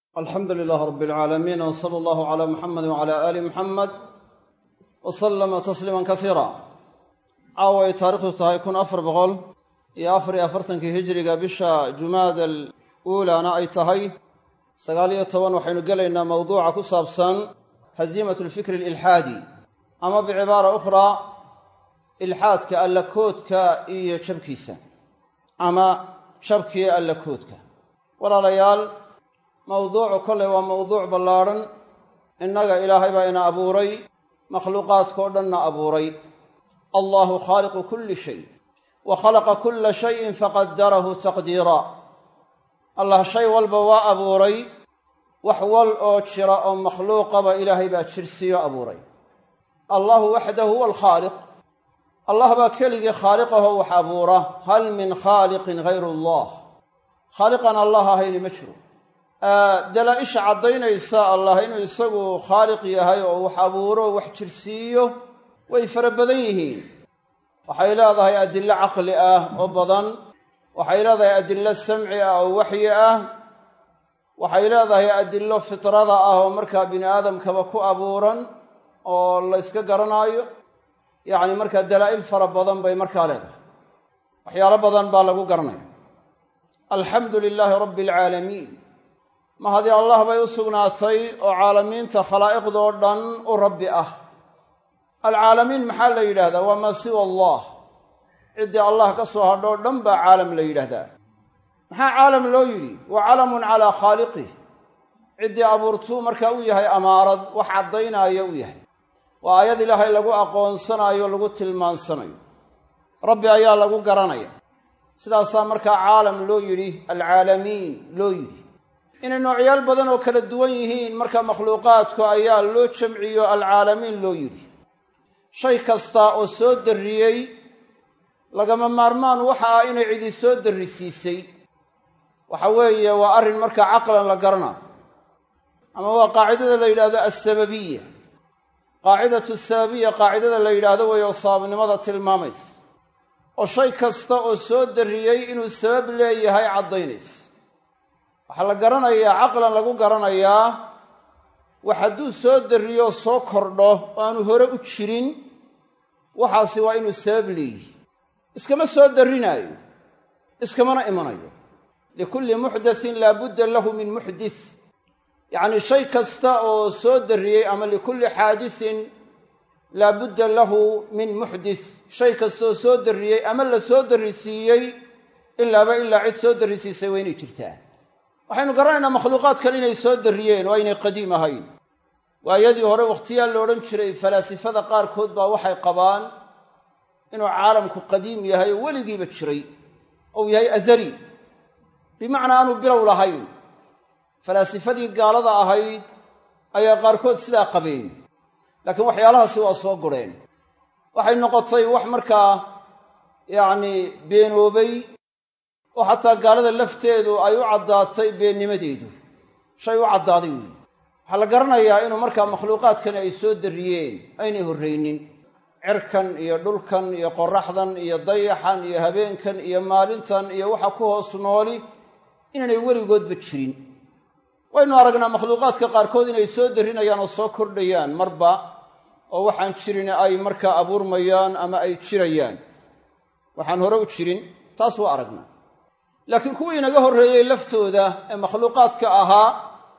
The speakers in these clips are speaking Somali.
alxamdu lilaah rab alcaalamiin w sala allahu cala muxamedi wcala aali muxamed wa sallama tasliiman kasiira caawa ay taarikhdu tahay kun afar boqol iyo afar iyo afartankii hijiriga bisha jumaada al uulaana ay tahay sagaal iyo toban waxaynu gelaynaa mawduuca ku saabsan haziimat lfikri alilxaadi ama bicibaara ukhraa ilxaadka allakoodka iyo jabkiisa ama jabkii allakoodka walaalayaal mawduucu kolley waa mawduuc ballaadhan innaga ilaahay baa ina abuuray makhluuqaadkao dhanna abuuray allahu khaaliqu kulli shay wa khalaqa kulla shayin faqadarahu taqdiira allah shay walba waa abuuray wax wal oo jira oo makhluuqaba ilaahay baa jirsiiyo abuuray allahu waxdahu huwa alkhaaliq allah baa keligii khaaliqaho wax abuura hal min khaaliqin hayru allah khaaliqan allah ahayni ma jiro dalaa-isha caddaynaysa allah inuu isagu khaaliq yahay oo wax abuuro wax jirsiiyo way fara badan yihiin waxay leedahay adillo caqli ah oo badan waxay leedahay adillo samci ah oo waxyi ah waxay leedahay adillo fitrada ah oo markaa bini aadamkaba ku abuuran oo la yska garanaayo yacni markaa dalaa'il fara badan bay markaa leedahay waxyaalo badan baa lagu garanaya alxamdu lilaahi rabbi alcaalamiin ma haddii allah bay u sugnaatay oo caalamiinta khalaa'iqdoo dhan u rabbi ah alcaalamiin maxaa la yidhahdaa waa maa siwa allah ciddii allah ka soo hadhoo dhan baa caalam la yidhaahdaa maxaa caalam loo yidhi wa calamun calaa khaaliqih ciddii abuurtuu markaa u yahay amaarad wax caddaynaayo u yahay waa aayad ilaahay lagu aqoonsanayo lagu tilmaansanayo rabbi ayaa lagu garanaya sidaasaa markaa caalam loo yidhi alcaalamiin loo yidhi inay noocyaal badan oo kala duwan yihiin marka makhluuqaadku ayaa loo jamciyo alcaalamiin loo yidhi shay kasta oo soo darriyey lagama maarmaan waxa ah inay cidi soo darrisiisay waxa weeye waa arrin markaa caqlan la garanayo ama waa qaacidada la yidhahdo alsababiya qaacidatu sababiya qaacidada la yidhaahdo weeye oo sababnimada tilmaamaysa oo shay kasta oo soo darriyey inuu sabab leeyahay caddaynaysa waxaa la garanayaa caqlan lagu garanayaa wax hadduu soo darriyo soo kordho oo aanu hore u jirin waxaasi waa inuu sabab leeyihi iskama soo darrinaayo iskamana imanayo likulli muxdathin laabudda lahu min muxdis yacnii shay kasta oo soo darriyey ama likulli xaadisin laabudda lahu min muxdis shay kastaoo soo darriyey ama la soo darrisiiyey ilaaba ilaa cid soo darrisiisay waa inay jirtaa waxaynu garanaynaa makhluuqaadkan inay soo darriyeen oo aynay qadiim ahayn waayadii hore wakhtiyaa la odhan jiray falaasifada qaarkood baa waxay qabaan inuu caalamku qadiim yahay oo weligiiba jiray ou yahay azali bimacnaa aanu bilow lahayn falaasifadii gaalada ahayd ayaa qaarkood sidaa qabeen laakiin waxyaalahaasi waa soo gureen waxay noqotay wax markaa yacnii beenoobay oo xataa gaalada lafteedu ay u caddaatay beennimadeedu shay u caddaaday weeye waxaa la garanayaa inuu markaa makhluuqaadkani ay soo darriyeen aynay horraynin cirkan iyo dhulkan iyo qoraxdan iyo dayaxan iyo habeenkan iyo maalintan iyo waxa ku hoos nooli inaanay weligoodba jirin waynu aragnaa makhluuqaadka qaarkood inay soo darrinayaan oo soo kordhayaan marba oo waxaan jirin ay markaa abuurmayaan ama ay jirayaan waxaan hore u jirin taas waa aragnaa laakiin kuwii inaga horreeyey laftooda ee makhluuqaadka ahaa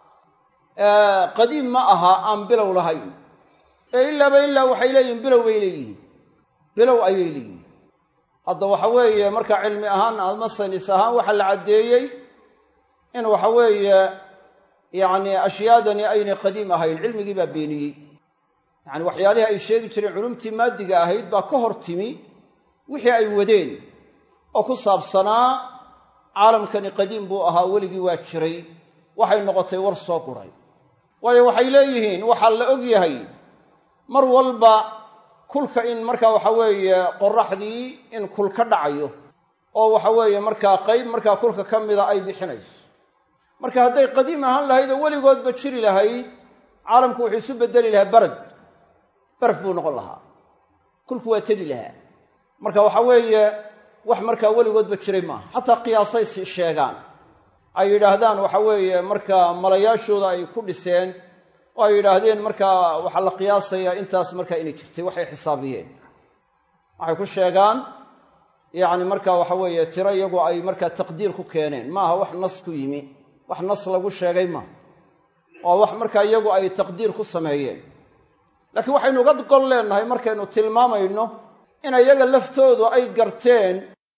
qadiim ma aha aan bilow lahayn ee ilaaba ilaa waxay leeyihin bilow bay leeyihiin bilow ayay leeyihiin hadda waxa weeye markaa cilmi ahaan ama saynis ahaan waxaa la caddeeyey in waxa weeye yacni ashyaadani aynay qadiim ahayn cilmigii baa beeniyey yacani waxyaalihii ay sheegi jireen culumtii maadiga ahayd baa ka hor timi wixii ay wadeen oo ku saabsanaa caalamkani qadiim buu ahaa weligii waa jiray waxay noqotay war soo guray waayo waxay leeyihiin waxaa la og yahay mar walba kulka in markaa waxa weeye qoraxdii in kul ka dhacayo oo waxa weeye markaa qayb markaa kulka ka mida ay bixinayso marka hadday qadiim ahaan lahayd oo weligoodba jiri lahayd caalamku wuxuu isu bedeli lahaa barad baraf buu noqon lahaa kulku waa tegi lahaa marka waxa weeye wax markaa weligoodba jiray maaha xataa qiyaasay sheegaan ay yidhaahdaan waxa weeye markaa malayaashooda ay ku dhiseen oo ay yidhaahdeen markaa waxaa la qiyaasayaa intaas markaa inay jirtay waxay xisaabiyeen waxay ku sheegaan yacni marka waxa weeye tiro iyagu ay markaa taqdiir ku keeneen maaha wax nas ku yimi wax nas lagu sheegay maaha oo wax markaa iyagu ay taqdiir ku sameeyeen laakiin waxaynu uga gol leennahay markaynu tilmaamayno in iyaga laftoodu ay garteen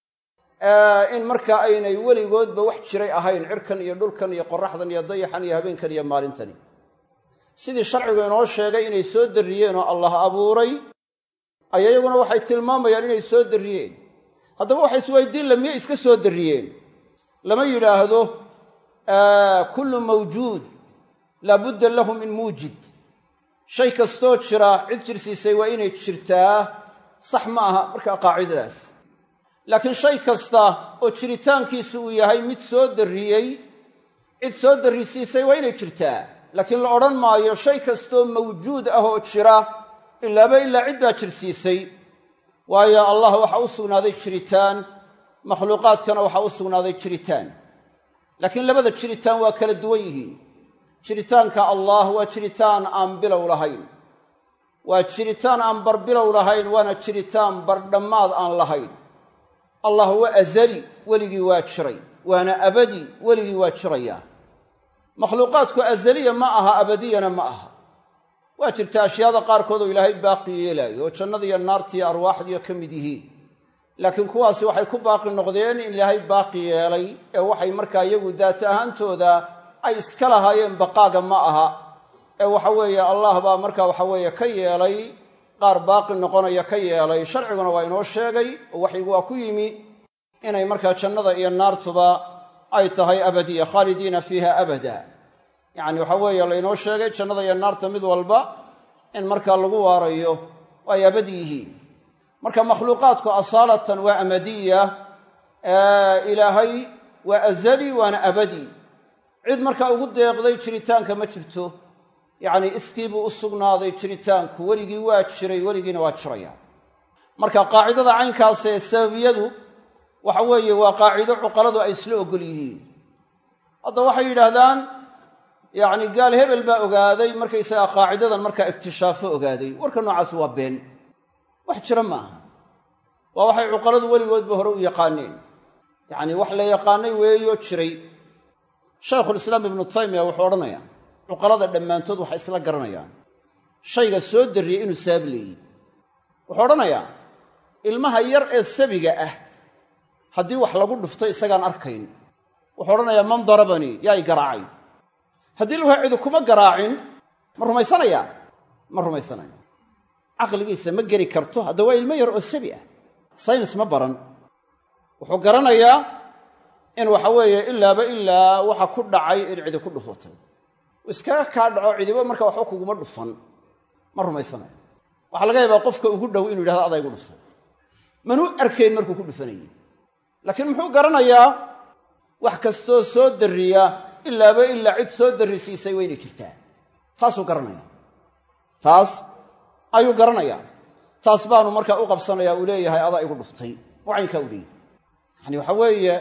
in markaa aynay weligoodba wax jiray ahayn cirkan iyo dhulkan iyo qoraxdan iyo dayaxan iyo habeenkan iyo maalintani sidii sharcigu inoo sheegay inay soo darriyeen oo allah abuuray ay iyaguna waxay tilmaamayaan inay soo darriyeen haddaba waxa isweydiin la miyay iska soo darriyeen lama yidhaahdo kullu mawjuud laabudda lahu min muujid shay kastoo jira cid jirsiisay waa inay jirtaa sax ma aha markaa qaacidadaas laakiin shay kasta oo jiritaankiisu uu yahay mid soo darriyey cid soo darrisiisay waa inay jirtaa laakiin la odhan maayo shay kastoo mawjuud ah oo jira ilaaba ilaa cid baa jirsiisay waayo allah waxaa u sugnaaday jiritaan makhluuqaadkana waxaa u sugnaaday jiritaan laakiin labada jiritaan waa kala duwan yihiin jiritaanka allah waa jiritaan aan bilow lahayn waa jiritaan aan barbilow lahayn waana jiritaan bardhammaad aan lahayn allah waa azali weligii waa jiray waana abadi weligii waa jiraya makhluuqaadku azaliya ma aha abadiyana ma aha waa jirta ashyaada qaarkood oo ilaahay baaqi yeelaayo oo jannadiiyo naartiiyo arwaaxdiiyo ka mid yihiin laakiin kuwaasi waxay ku baaqi noqdeen in ilaahay baaqi yeelay ee waxay markaa iyagu daata ahaantooda ay iska lahaayeen baqaaga ma aha ee waxa weeye allah baa marka waxa weeye ka yeelay qaar baaqi noqonaya ka yeelay sharciguna waa inoo sheegay oo waxyigu waa ku yimi inay markaa jannada iyo naartuba ay tahay abadiya khaalidiina fiiha abada yacni waxa weeye laynoo sheegay jannada iyo naarta mid walba in markaa lagu waarayo oo ay abadi yihiin marka makhluuqaadku asaalatan waa amadiya ilaahay waa azali waana abadi cid markaa ugu deeqday jiritaanka ma jirto yacni iskii buu u sugnaaday jiritaanku weligii waa jiray weligiina waa jiraya marka qaacidada caynkaas ee sababiyadu waxa weeye waa qaacido cuqaladu ay isla ogol yihiin hadda waxay yidhaahdaan yacni gaal hebel baa ogaaday markaysagaa qaacidadan markaa iktishaafo ogaaday warka noocaas waa been wax jira ma aha waa waxay cuqaladu weligoodba hore u yaqaaneen yacni wax la yaqaanay weeyo jiray shaykhulislaam ibnu taymiya wuxuu odhanayaa cuqalada dhammaantood waxay isla garanayaan shayga soo darriyey inuu sabab leeyihi wuxuu odhanayaa ilmaha yar ee sabiga ah haddii wax lagu dhufto isagaan arkayn wuxuu odhanayaa man darabanii yaa i garaacay haddii lagu cidu kuma garaacin ma rumaysanayaa ma rumaysanaya caqligiisa ma geli karto hadda waa ilmo yar oo sabi ah saynis ma baran wuxuu garanayaa in waxa weeye ilaaba ilaa waxa ku dhacay in cidi ku dhufatay iskaga kaa dhaco cidiba marka waxba kuguma dhufan ma rumaysanayo waxaa laga yaabaa qofka ugu dhow inuu yidhahdo adaa igu dhuftay manuu arkayn markuu ku dhufanayey laakiin muxuu garanayaa wax kastoo soo darriya ilaaba ilaa cid soo darrisiisay waynay jirtaa taasuu garanaya taas ayuu garanayaa taas baanu markaa u qabsanayaa uu leeyahay adaa igu dhuftay oo caynkaa u leeyahay yacani waxa weeye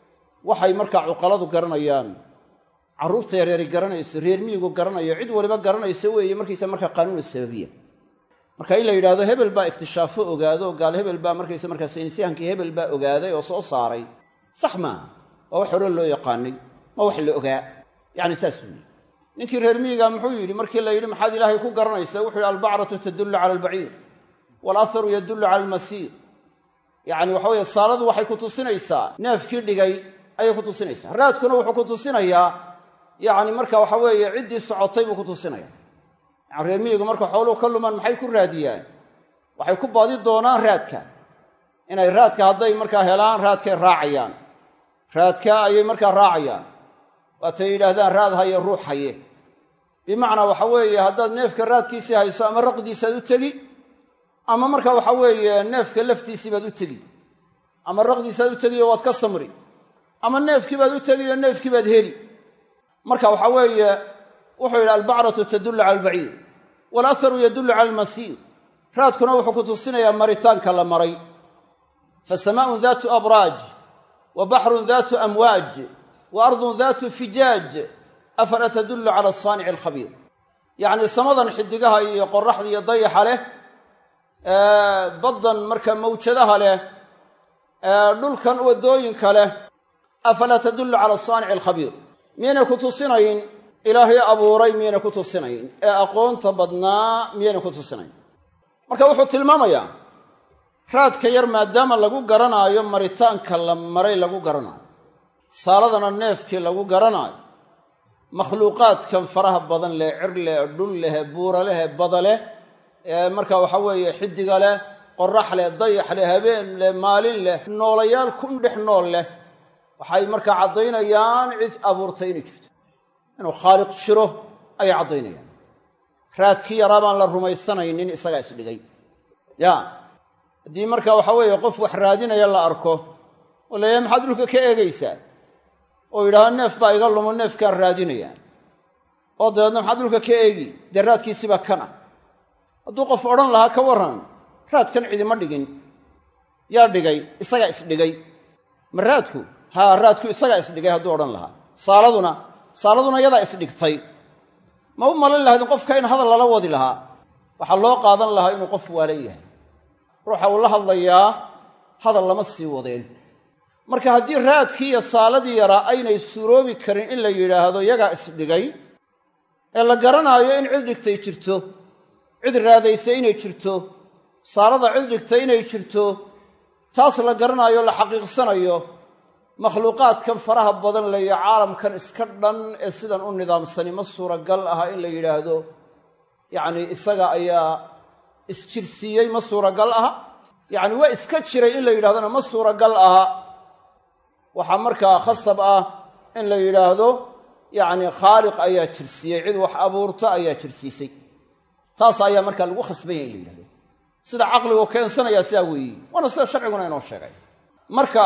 waxay markaa cuqaladu garanayaan carruurta yareeri garanayso reer miyigu garanayo cid waliba garanayso weeye markaysa markaa qaanuuna sababiya marka in la yidhahdo hebel baa ikhtishaafo ogaado gaal hebel baa markaysa markaa saynisyahankii hebel baa ogaaday oo soo saaray sax maaha waa wax hore loo yaqaanay ma wax la ogaa yacni saas weeye ninkii reer miyiga muxuu yidhi markii la yidhi maxaad ilaahay ku garanaysa wuxuu yidhi albacratu tadullu cala albaciir waalaharu yadullu cala almasiir yacni waxa weye saaladu waxay ku tusinaysaa neefkii dhigay ayay ku tusinaysaa raadkuna wuxuu ku tusinayaa yacni marka waxa weeye ciddii socotay buu ku tusinaya yani reer miyigu marka xooluhu ka lumaan maxay ku raadiyaan waxay ku baadi doonaan raadka inay raadka hadday markaa helaan raadkay raacayaan raadka ayay markaa raacayaan waatay yidhaahdaan raad haye ruux haye bimacnaa waxa weeye haddaad neefka raadkiisii hayso ama raqdiisaad u tegi ama marka waxa weeye neefka laftiisii baad u tegi ama raqdiisaad u tegiyo waad ka samri ama neefkii baad u tegiyo neefkii baad heli marka waxa weeye wuxuu yidhi albacratu tadullu cala albaciir waalaharu yadullu cala almasiir raadkuna wuxuu ku tusinayaa maritaanka la maray fa samaa'un daatu abraaj wa baxrun daatu amwaaj wa ardun daatu fijaaj afala tadullu cala asaanici alkhabiir yacni samadan xidigaha iyo qoraxda iyo dayaxa leh baddan marka mawjadaha leh dhulkan waddooyinka leh afalaa tadullu cala asaanici alkhabiir miyaynay ku tusinayn ilaahay abuuray miyaynay ku tusinayn ee aqoonta badnaa miyaynay ku tusinayn marka wuxuu tilmaamayaa raadka yar maadaama lagu garanaayo maritaanka la maray lagu garanaayo saaladana neefkii lagu garanaayo makhluuqaadkan faraha badan leh cir leh dhul leh buura leh bada leh ee marka waxa weeye xidiga leh qorax leh dayax leh habeen leh maalin leh noolayaal kun dhex nool leh waxay markaa caddaynayaan cid abuurtay inay jirto inuu khaaliq jiro ayay caddaynayaan raadkii yaraa baan la rumaysanaynin isagaa isdhigay ya haddii marka waxa weeye qof wax raadinaya la arko oo layahay maxaad dhulka ka eegaysaa oo yidhahdo neef baa iga lumo neefkaan raadinayaa oo dabeedna maxaad dhulka ka eegi dee raadkiisibaa kan ah hadduu qof odhan lahaa ka warran raadkan cidima dhigin yaa dhigay isagaa isdhigay ma raadku haa raadku isagaa isdhigay hadduu odhan lahaa saaladuna saaladuna yadaa isdhigtay ma u malin lahaydin qofka in hadal lala wadi lahaa waxaa loo qaadan lahaa inuu qof waalan yahay ruuxa uu la hadlayaa hadal lama sii wadeen marka haddii raadkii iyo saaladii yaraa aynay suuroobi karin in la yidhaahdo yagaa isdhigay ee la garanaayo in cid dhigtay jirto cid raadaysa inay jirto saalada cid dhigtay inay jirto taas la garanaayo la xaqiiqsanayo makhluuqaadkan faraha badan leeyo caalamkan iska dhan ee sidan u nidaamsani ma suuragal aha in la yidhaahdo yacni isaga ayaa isjirsiiyey ma suuragal aha yacni waa iska jiray in la yidhahdona ma suuragal aha waxaa markaa khasab ah in la yidhaahdo yacni khaaliq ayaa jirsiiyey cid wax abuurta ayaa jirsiisay taas ayaa markaa lagu khasbanya in la yidhahdo sida caqligu keensanaya sidaa weeyi waana sida sharciguna inoo sheegay marka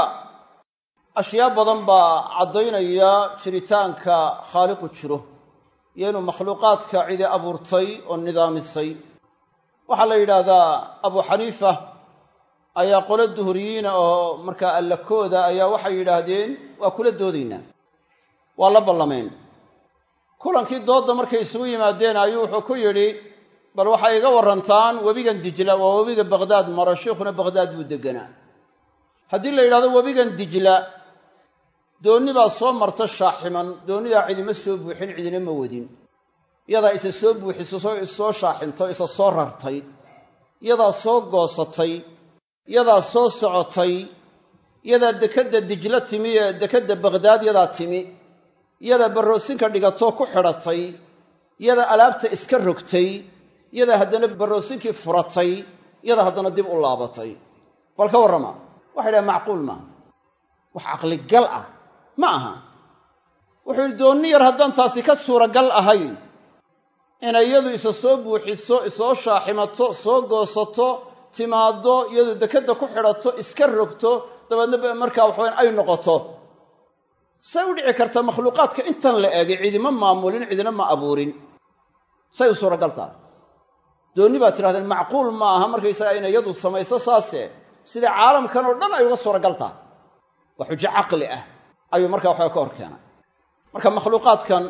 ashyaa badan baa caddaynaya jiritaanka khaaliqu jiro iyo inuu makhluuqaadka cidi abuurtay oo nidaamisay waxaa la yidhaahdaa abu xaniifa ayaa qolo duhuriyiina oo markaa allakooda ayaa waxay yidhaahdeen waa kula doodaynaa waa la ballameen kulankii doodda markay isugu yimaadeen ayuu wuxuu ku yidhi bal waxay iga warrantaan webigan dijla waa webiga baqhdaad maro sheikhuna baqhdaad buu deganaa haddii la yidhahdo webigan dijla doonni baa soo marta shaaximan doonnidaa cidima soo buuxin cidina ma wadin yadaa isa soo buuxiso soo shaaxinto isa soo rartay yadaa soo goosatay yadaa soo socotay yadaa dekedda dijlo timi ee dekedda baqhdaad yadaa timi yadaa barroosinka dhigatoo ku xidhatay yadaa alaabta iska rogtay yadaa haddana barroosinkii furatay yadaa haddana dib u laabatay bal ka warrama waxay dhaha macquul maaha wax caqligal ah ma aha wuxuu yidhi doonni yar haddaan taasi ka suuragal ahayn inay iyadu isa soo buuxiso isoo shaaximato soo goosato timaaddo iyadu dekedda ku xidhato iska rogto dabeedna markaa waxaweyn ay noqoto say u dhici kartaa makhluuqaadka intan la eegay cidima maamulin cidina ma abuurin say u suuragal tahay doonni baad tidhahdeen macquul ma aha markaysagaa inay iyadu samayso saase sida caalamkan oo dhan ay uga suuragal tahay waa xujo caqli ah ayuu markaa waxaa ka hor keenay marka makhluuqaadkan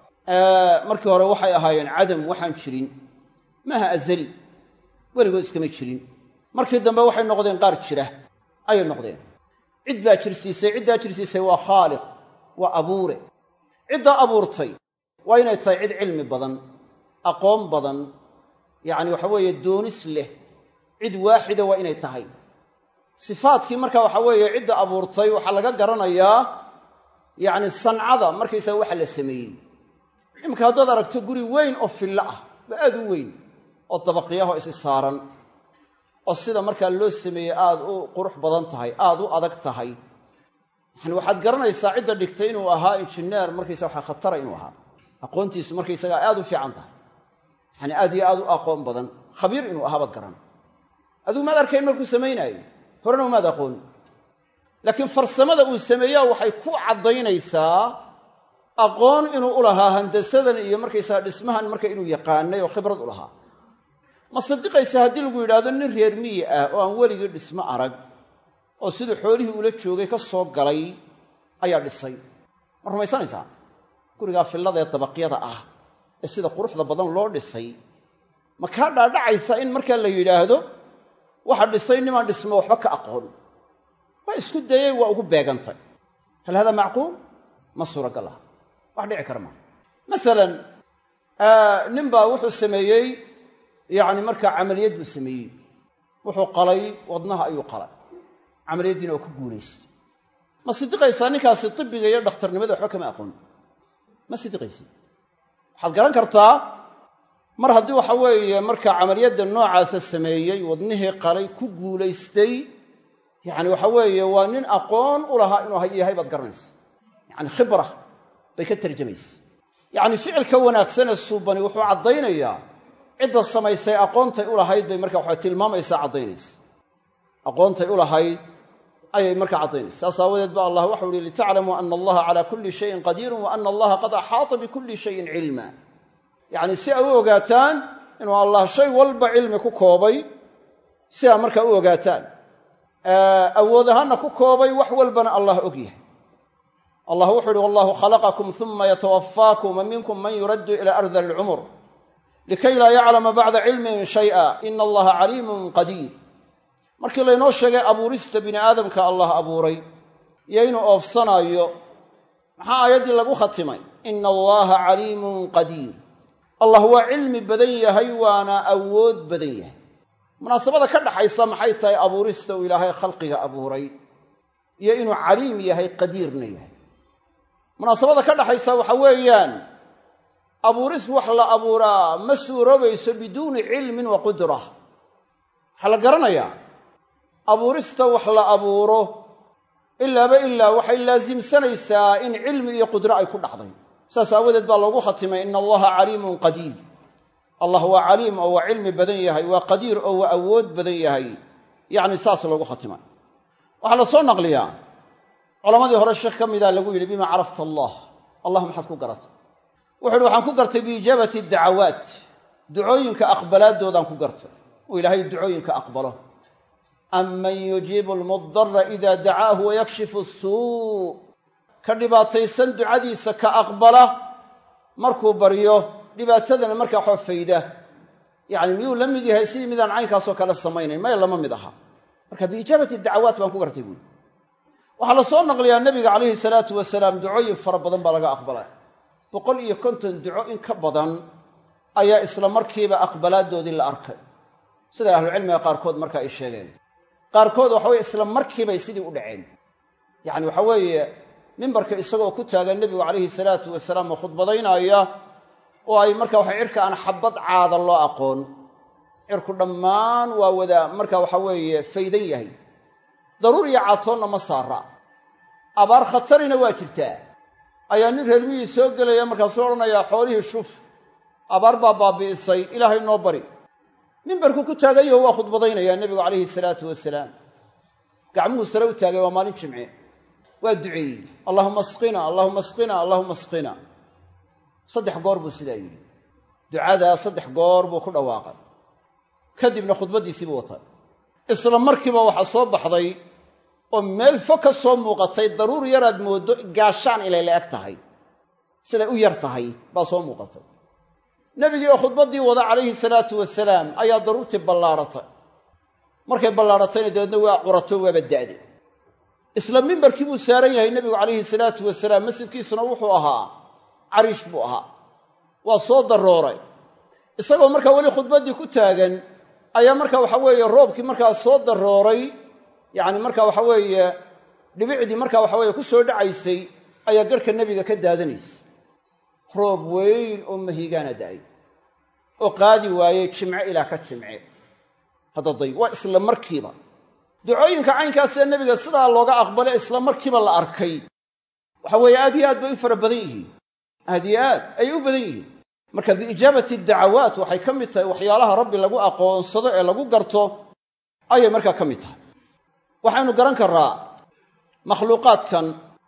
markii hore waxay ahaayeen cadam waxaan jirin maaha azali weligood iskama jirin markii dambe waxay noqdeen qaar jira ayay noqdeen cid baa jirsiisay ciddaa jirsiisay waa khaaliq waa abuure ciddaa abuurtay waa inay tahay cid cilmi badan aqoon badan yacni waxa weeye doonis leh cid waaxida waa inay tahay sifaadkii marka waxa weeye cidda abuurtay waxaa laga garanayaa yacni sancada markaysaga waxa la sameeyey iminka haddaad aragto guri weyn oo fillo ah ba aad u weyn oo dabaqyaho isi saaran oo sida markaa loo sameeyey aada u qurux badan tahay aada u adag tahay yani waxaad garanaysaa cidda dhigtay inuu ahaa injineer markaysa waxa khatara inuu ahaa aqoontiisu markaysaga aad u fiican tahay yani aad iyo aad u aqoon badan khabiir inuu ahaa baad garan adigu maad arkayn markuu samaynaayo horena umaad aqoon laakiin farsamada uu sameeyaa waxay ku caddaynaysaa aqoon inuu u lahaa handasadan iyo markaysaga dhismahan marka inuu yaqaanay oo khibrad u lahaa ma sadiqaysa haddii lagu yidhaahdo nin reer miyi ah oo aan weligii dhismo arag oo siduu xoolihii ula joogay ka soo galay ayaa dhisay ma rumaysanaysaa gurigaa fillada ee dabaqyada ah ee sida quruxda badan loo dhisay ma kaa dhaadhacaysa in markaa la yidhaahdo waxa dhisay nimaan dhismo waxba ka aqoon waa isku dayey waa ugu beegantay hal hada macquul ma suuragal ah wax dhici kara maa masalan nin baa wuxuu sameeyey yacni markaa camaliyad buu sameeyey wuxuu qalay wadnaha ayuu qalay camaliyaddiina waa ku guulaystay ma sidiqaysaa ninkaasi tibiga iyo dhakhtarnimada waxba kama aqoon ma sidiqaysid waxaad garan kartaa mar haddii waxa weeye markaa camaliyadda noocaasa sameeyey wadnihii qalay ku guulaystay yacni waxa weeye waa nin aqoon u lahaa inuu yahay baad garanaysa yacni khibra bay ka tarjamaysa yacni ficilka wanaagsanee suubani wuxuu caddaynayaa cidda samaysay aqoontay u lahayd bay marka waxa tilmaamaysaa caddaynaysa aqoontay u lahayd ayay markaa caddaynaysa saas aawadeed ba allah waxau uhi litaclamuu ana allaha calaa kulli shayin qadiirun wa ana allaha qad axaata bikulli shayin cilma yacni si ay u ogaataan inuu allah shay walba cilmi ku koobay si aa markaa u ogaataan awood ahaanna ku koobay wax walbana allah og yahay allah wuxuu uhi wallahu khalaqakum uma yatawafaakum wa minkum man yuraddu ila ardali alcumur likay laa yaclama bacda cilmin shay'a ina allaha caliimun qadiir markii laynoo sheegay abuurista bini aadamka allah abuuray iyo inuu oofsanaayo maxaa aayaddii lagu khatimay ina allaha caliimun qadiir allah waa cilmi badan yahay waana awood badan yahay munaasabada ka dhaxaysa maxay tahay abuurista uu ilaahay khalqiga abuuray iyo inuu caliim yahay qadiirna yahay munaasabada ka dhaxaysa waxa weeyaan abuuris wax la abuuraa ma suuroobayso biduuni cilmin wa qudra waxaa la garanayaa abuurista wax la abuuro ilaaba ilaa waxay laasimsanaysaa in cilmi iyo qudro ay ku dhacday saas aawadeed baa loogu khatimay ina allaha caliimun qadiir allah waa caliim oo waa cilmi badan yahay waa qadiir oo waa awood badan yahay yacni saas loogu khatimay waxaa la soo naqliyaa culammadii hore sheekh ka mida lagu yidhi bima carafta allah allah maxaad ku garatay wuxu uhi waxaan ku gartay biijaabati dacawaat ducooyinka aqbalaadoodaan ku gartay uu ilaahay ducooyinka aqbalo aman yujiibu almudara ida dacaahu wayakshifu suu ka dhibaataysan ducadiisa ka aqbala markuu baryo dhibaatadana markaa waxba fayda yacni miyuu la mid yahay sidii midaan caynkaasoo kale samaynayn maya lama mid aha marka biijaabati dacawaat baan ku gartay buuri waxaa la soo naqliyaa nebiga calayhi salaatu wasalaam ducooyin fara badan baa laga aqbalay boqol iyo konton duco in ka badan ayaa isla markiiba aqbalaadoodii la arkay sida ahlucilmiga qaarkood marka ay sheegeen qaarkood waxa weye isla markiibay sidii u dhaceen yacni waxa weeye mimbarka isagoo ku taagan nebigu calayhi salaatu wasalaam oo khudbadaynaya oo ay marka waxa cirka aan xabad caada loo aqoon cirku dhammaan waa wada marka waxa weeye faydan yahay daruur iyo caatoonna ma saara abaar khatarina waa jirtaa ayaa nin reermihii soo gelaya markaasuu odhanayaa xoolihii shuf abaar baa baabi'isay ilaahay noo bari mimbarku ku taagayo waa khudbadaynayaa nebigu calayhi salaatu wasalaam gacmuhu sare u taagay waa maalin jimce waa duceeyey allahuma asqina allahuma asqina allahuma asqina saddex goor buu sidaa yidhi ducadaa saddex goor buu ku dhawaaqay kadibna khudbaddiisiibuu watay isla markiiba waxaa soo baxday oo meel fog ka soo muuqatay daruur yaraad mooddo gaashaan inay la eg tahay siday u yar tahay baa soo muuqatay nebigii oo khudbaddii wada calayhi salaatu wasalaam ayaa daruurtii ballaadhatay markay ballaadhatayna dabeedna waa curato waaba da'de isla mimbarkii buu saaran yahay nebigu calayhi salaatu wasalaam masjidkiisuna wuxuu ahaa cariish buu ahaa waa soo darooray isagoo markaa weli khudbaddii ku taagan ayaa marka waxa weeye roobkii markaa soo darooray yacni marka waxa weeye dhibicdii marka waxa weeye ku soo dhacaysay ayaa garhka nebiga ka daadanaysay roob weyn oo mahigaana da'ay oo qaadi waayey jimce ilaa ka jimce haddaday waa isla markiiba ducooyinka caynkaasee nebiga sidaa looga aqbale isla markiiba la arkay waxa weeye aad iyo aad bay u fara badan yihiin aad iyo aad ayay u badan yihiin marka biijaabati dacawaat waxay ka mid tahay waxyaalaha rabbi lagu aqoonsado ee lagu garto ayay markaa ka mid tahay waxaynu garan karraa makhluuqaadkan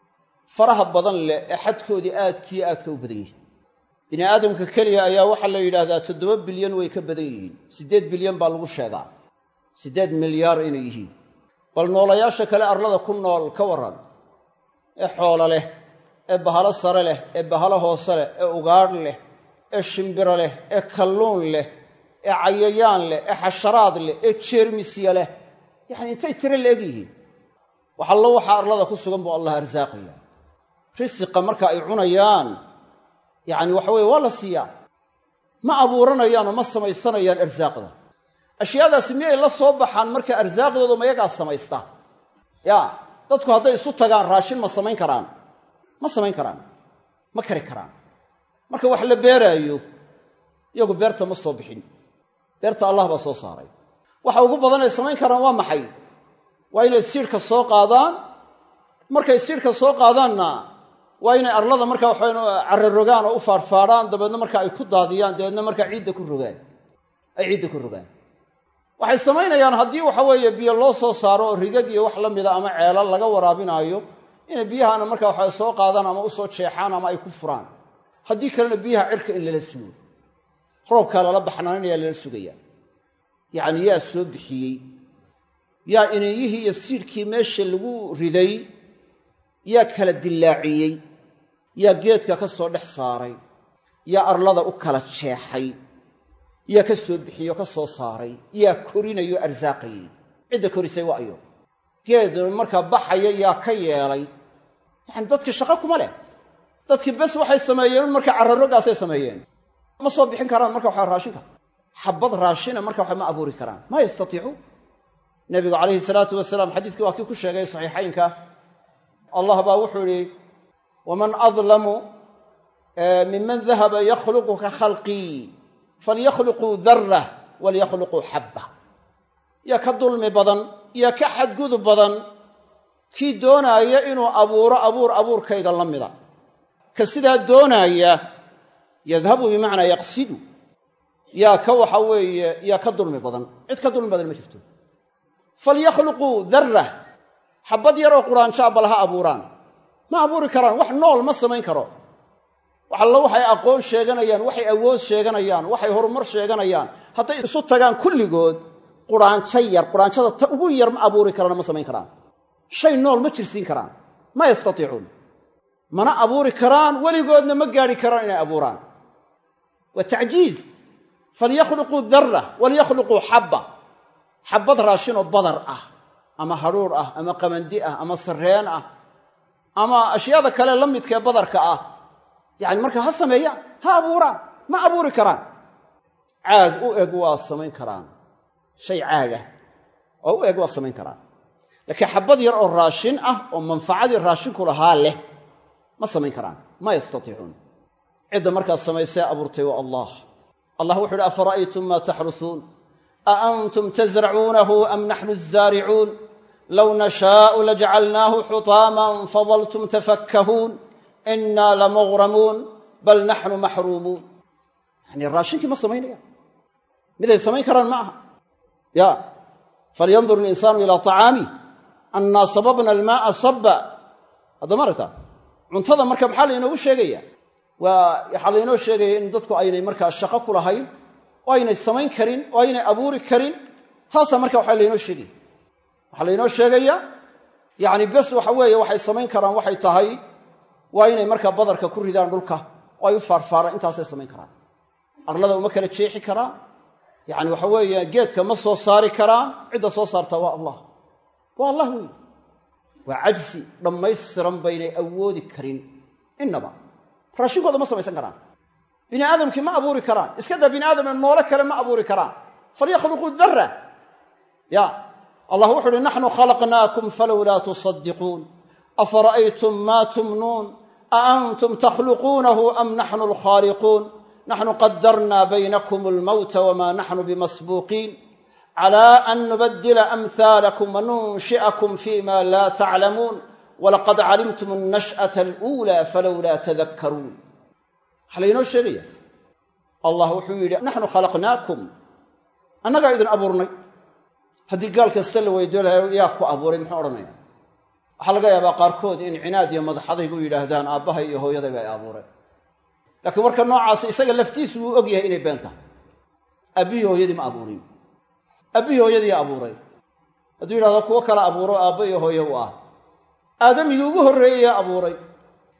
faraha badan leh ee xadkoodii aadkiyo aadka u badan yihiin bini aadamka keliya ayaa waxaa la yidhaahdaa toddoba bilyan way ka badan yihiin siddeed bilyan baa lagu sheegaa siddeed milyaar inay yihiin bal noolayaasha kale arlada ku nool ka warran ee xoolo leh ee bahalo sare leh ee bahalo hoose leh ee ugaadh leh ee shimbiro leh ee kalluun leh ee cayayaan leh ee xasharaad leh ee jeermisya leh yacni intay tiro la eg yihiin wax allo waxaa arlada ku sugan buu allah arsaaqaya risiqa marka ay cunayaan yacni waxa weye waa la siiyaa ma abuuranayaan oo ma samaysanayaan arsaaqda ashyaadaasi miyay la soo baxaan marka arsaaqdooda mayagaa samaysta ya dadku hadday isu tagaan raashin ma samayn karaan ma samayn karaan ma kari karaan marka wax la beeraayo iyagu beerta ma soo bixin beerta allah baa soo saaray waxa ugu badan ay samayn karaan waa maxay waa inay siidhka soo qaadaan markay siidhka soo qaadaanna waa inay arlada marka waxayn cararogaan oo u faadhfaadhaan dabeedna marka ay ku daadiyaan dabeedna markaa ciidda ku rogaan ay ciidda ku rogaan waxay samaynayaan haddii waxa weeye biyo loo soo saaro oo rigag iyo wax la mida ama ceelal laga waraabinaayo inay biyahana marka waxa soo qaadaan ama usoo jeexaan ama ay ku furaan haddii kalena biyaha cirka in lala sugo roobkaa lala baxnaaninayaa lala sugayaa yacni yaa soo bixiyey yaa ineeyihii iyo siidhkii meesha lagu riday yaa kala dillaaciyey yaa geedka ka soo dhex saaray yaa arlada u kala jeexay yaa ka soo bixiyey oo ka soo saaray yaa korinayo arsaaqayey cidda korisay waa ayo geed markaa baxaya yaa ka yeelay yacani dadkii shaqo kuma leh dadkii bes waxay sameeyeen markaa cararoggaasay sameeyeen ma soo bixin karaan marka waxa raashinka xabad raashina marka waxa ma abuuri karaan ma yastatiicuun nebigu calayhi salaatu wasalaam xadiiskii waa kii ku sheegay saxiixaynka allah baa wuxuu idhi waman adlamu miman dahaba yakhluqu ka khalqii falyakhluquu darah walyakhluquu xabba yaa ka dulmi badan yaa ka xadgudub badan kii doonaaya inuu abuuro abuur abuurkayga la mida ka sidaa doonaaya yadhabu bimacnaa yaqsidu yaa ka waxa weeye yaa ka dulmi badan cid ka dulmi badan ma jirto falyakhluquu darah xabbad yaroo quraanjaa bal ha abuuraan ma abuuri karaan wax nool ma samayn karo wax allo waxay aqoon sheeganayaan waxay awood sheeganayaan waxay horumar sheeganayaan hadday isu tagaan kulligood quraanjo yar quraanjada ta ugu yar ma abuuri karaan ma samayn karaan shay nool ma jirsiin karaan ma yastatiicuun mana abuuri karaan weligoodna ma gaadhi karaan inay abuuraan waa tacjiiz falyakhluquu darra walyakhluquu xabba xabbad raashinoo badar ah ama hadhuur ah ama qamandi ah ama sarreen ah ama ashyaada kale la midkaee badarka ah yacani markaa ha sameeyaan ha abuuraan ma abuuri karaan caag u eg waa samayn karaan shay caagah oo u eg waa samayn karaan laakiin xabbad yar oo raashin ah oo manfacadii raashinku lahaa leh ma samayn karaan ma yastatiicuun cidda markaas samaysee abuurtay waa allah allah wuxu uhi afara'aytum maa taxrusuun a antum tasracuunahu am naxnu azaaricuun low nashaau lajacalnaahu xutaaman fadaltum tafakkahuun inaa lamughramuun bal naxnu maxruumuun yanii raashinkii ma samaynayaan miday samayn karaan ma aha ya falyandur ilinsaanu ilaa طacaamih annaa sababna almaaa sabba haddama aragtaa cuntada marka maxaa laynoogu sheegaya waa waxaa laynoo sheegaya in dadku aynay markaa shaqo ku lahayn oo aynay samayn karin oo aynay abuuri karin taasaa marka waxaa laynoo sheegaya waxaa laynoo sheegaya yacni bes waxa weeye waxay samayn karaan waxay tahay waa inay markaa badarka ku ridaan dhulka oo ay u faarfaaraan intaasay samayn karaan arlada uma kala jeexi karaan yacni waxa weeye geedka ma soo saari karaan cidda soo saartaa waa allah waa allah weeye waa cajsi dhammaystiran baynay awoodi karin innaba raashinkooda ma samaysan karaan bini aadamkii ma abuuri karaan iska daa bini aadamee noole kale ma abuuri karaan falyakhluquu darra ya allah wuxu uhi naxnu khalaqnaakum falowlaa tusadiquun afara'aytum maa tumnuun a antum takhluquunahu am naxnu alkhaaliquun naxnu qadarnaa baynakum almowta wma naxnu bimasbuuqiin clى an nubadila amhaalakum wanunshi'akum fima laa taclamuun walaqad calimtum annash'ata aluulaa falowlaa tadakkaruun waxaa laynoo sheegaya allah wuxuu yidhi naxnu khalaqnaakum annagaa idin abuurnay haddii gaal kasta la weydiyo laha yaa ku abuuray muxuu odhanaya waxaa laga yaabaa qaarkood in cinaad iyo madaxadaygu yidhaahdaan aabbahay iyo hooyadayba ay abuureen laakiin warka noocaasi isaga laftiisu wuu og yahay inay been tahay aabbihii hooyadii ma abuurin aabbihii hooyadii abuuray hadduu yidhahdo kuwo kale abuuro aabba iyo hooye u ah aadamigii ugu horreeyeye abuuray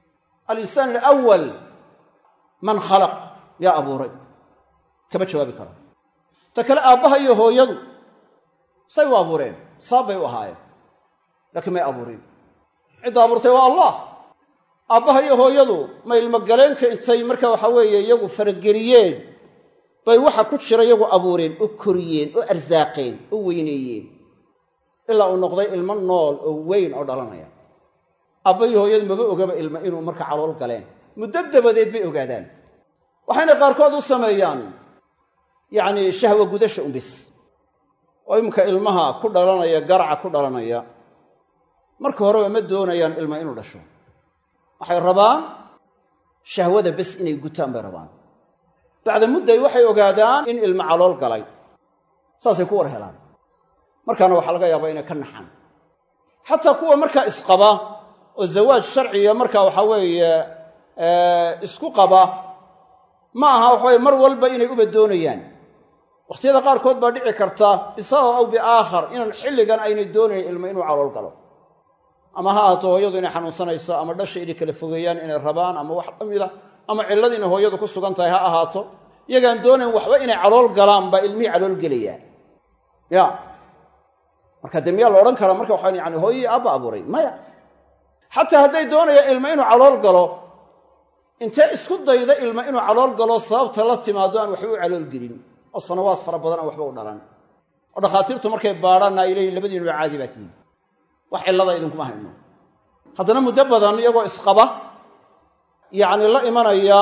alinsaan alawal man khalaq yaa abuuray kama jawaabi karo ta kale aabbaha iyo hooyadu say u abuureen sabab bay u ahaayeen laakiin may abuurin cidda abuurtay waa allah aabbaha iyo hooyadu ma ilmogaleenka intay marka waxa weeye iyagu farageliyeen bay waxa ku jira iyagu abuureen oo koriyeen oo arsaaqeen oo weyneeyeen ilaa uu noqday ilmo nool oo weyn oo dhalanaya aabba iyo hooyadu maba ogaba ilmo inuu marka calool galeen muddo dabadeed bay ogaadaan waxayna qaarkood u sameeyaan yacni shahwa gudasha umbis oo iminka ilmaha ku dhalanaya garaca ku dhalanaya marka horeba ma doonayaan ilmo inuu dhasho waxay rabaan shahwada bes inay gutaan bay rabaan bacda mudday waxay ogaadaan in ilmo calool galay saasay ku war helaan markaana waxaa laga yaabaa inay ka naxaan xataa kuwa markaa isqaba oo zawaaj sharciga markaa waxaa weeye isku qaba ma aha waxaweye mar walba inay uba doonayaan wakhtiyada qaarkood baa dhici karta bisabab aw biaakhar inaan xilligan aynay doonayn ilmo inuu calool galo ama ha ahaato hooyadu inay xanuunsanayso ama dhasha inay kala fogeeyaan inay rabaan ama wax la mida ama cillad inay hooyadu ku sugan tahay ha ahaato iyagaan doonayn waxba inay calool galaan baa ilmihii calool gelayaan ya marka dee miyaa la odhan karaa marka waxaan yani hooyii aabba abuuray maya xataa hadday doonayaan ilmo inuu calool galo intee isku dayda ilmo inuu calool galo sababta la timaado aan waxba u calool gelin oo sanawaad fara badan aan waxba u dhalan oo dhakhaatiirtu markay baadhaanna ay leeyihin labadiinuba caadi baa tihin wax cillada idinkuma hayno haddana muddo badan iyagoo isqaba yacni la imanaya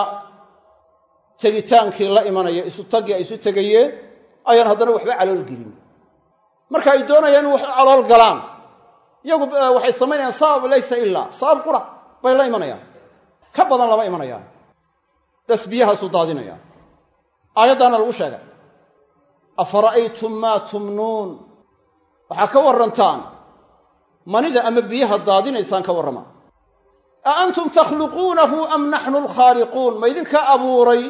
tegitaankii la imanaya isu taggii ay isu tegayeen ayaan haddana waxba calool gelin marka ay doonayaan in wax u calool galaan iyagu waxay samaynayaan sabab laysa ilaa sabab qura bay la imanayaan ka badan lama imanayaan bas biyahaasuu daadinaya aayaddaana lagu sheegay afara'aytum maa tumnuun waxaa ka warrantaan manida ama biyaha daadinaysaan ka warrama a antum takhluquunahu am naxnu alkhaaliquun ma idinka abuuray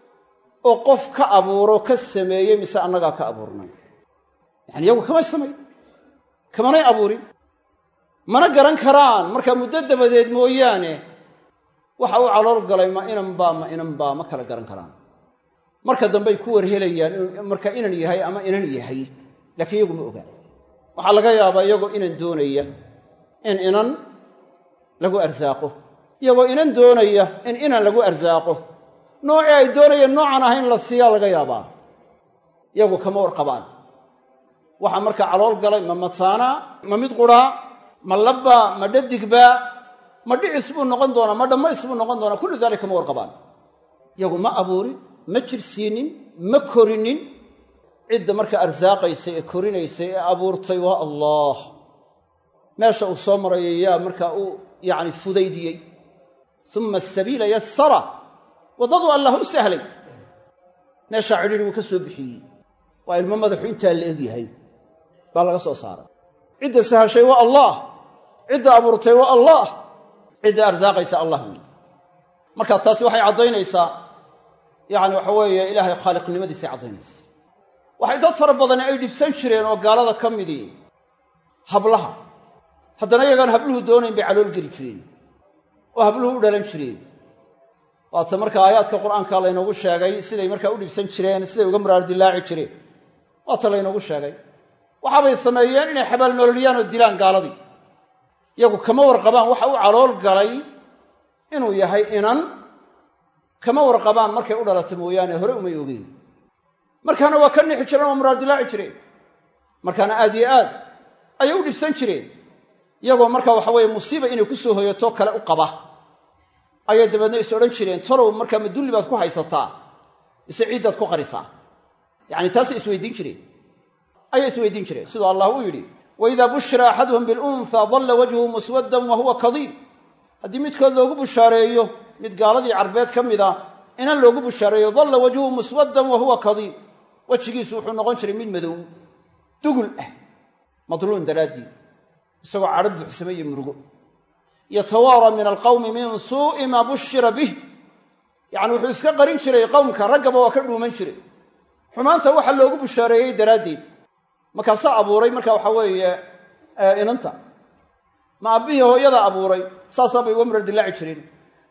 oo qof ka abuuro ka sameeyey mise annagaa ka abuurnay yani iyagu kamay samayn kamanay abuurin mana garan karaan markaa muddo dabadeed mooyaane waxa uu calool galay ma inanbaa ma inanbaa ma kala garan karaan marka dambey ku warhelayaan marka inan yahay ama inan yahay laakiin iyagu ma ogaa waxaa laga yaabaa iyagoo inan doonaya in inan lagu arsaaqo iyagoo inan doonaya in inan lagu arsaaqo noocii ay doonayeen noocan ahayn la siiyaa laga yaabaa iyagu kama warqabaan waxaa markaa calool galay ma mataana ma mid quraa ma labbaa ma dhadigbaa ma dhicis buu noqon doonaa ma dhammays buu noqon doonaa kullu daalika ma warqabaan iyagu ma abuurin ma jirsiinin ma korinin cidda markaa arsaaqaysa ee korinaysa ee abuurtay waa allah meesha uu soo marayo yaa markaa uu yacni fudaydiyey uma asabiila yassara waddadu allah u sahlay meeshaa cidhiri wuu ka soo bixiyey waa ilmo madaxu intaa la eg yahay baa laga soo saaray cidda sahashay waa allah cidda abuurtay waa allah cidda arsaaqaysa allah wey marka taasi waxay caddaynaysaa yacni waxa weeye ilaahay khaaliqnimadiisay caddaynaysa waxay dad fara badani ay dhibsan jireen oo gaalada ka midii hablaha haddana iyagaan habluhu doonayn bay calool geli jireen oo habluhu u dhalan jireen waata marka aayaadka qur'aanka laynoogu sheegay siday markaa u dhibsan jireen siday uga muraardilaaci jireen waata laynoogu sheegay waxaabay sameeyeen inay xabaal nololiyaan oo dilaan gaaladii iyagu kama warqabaan waxa u calool galay inuu yahay inan kama warqabaan markay u dhalata mooyaane hore umay ogeyn markaana waa ka nixi jireen oo muraardilaaci jireen markaana aad iyo aad ayay u dhibsan jireen iyagoo marka waxa weeye musiiba inay ku soo hoyato kale u qaba ayay dabeedna is odhan jireen talow markaa ma dulli baad ku haysataa mise ciiddaad ku qarisaa yacani taasay isweydiin jireen ayay isweydiin jireen siduu allah uu yidhi waidaa bushira axaduhum bilunhaa dalla wajhuhu muswaddan wa huwa kadiib haddii midkood loogu bushaareeyo mid gaaladii carbeed ka mid a inan loogu bushaareeyo dalla wajhuhu muswaddan wa huwa kadiib wejigiisu wuxuu noqon jiray mid madow dugul ah madluun daraaddii isagoo cadho buuxsame iyo murugo yatawaara min alqawmi min suu'i maa bushira bih yacni wuxuu iska qarin jiray qowmka raggaba waa ka dhuuman jiray xumaanta waxa loogu bushaareeyey daraaddeed markaasaa abuuray marka waxaa weeye inanta ma abbihii hooyada abuuray saasaa bay uga muradilaaci jireen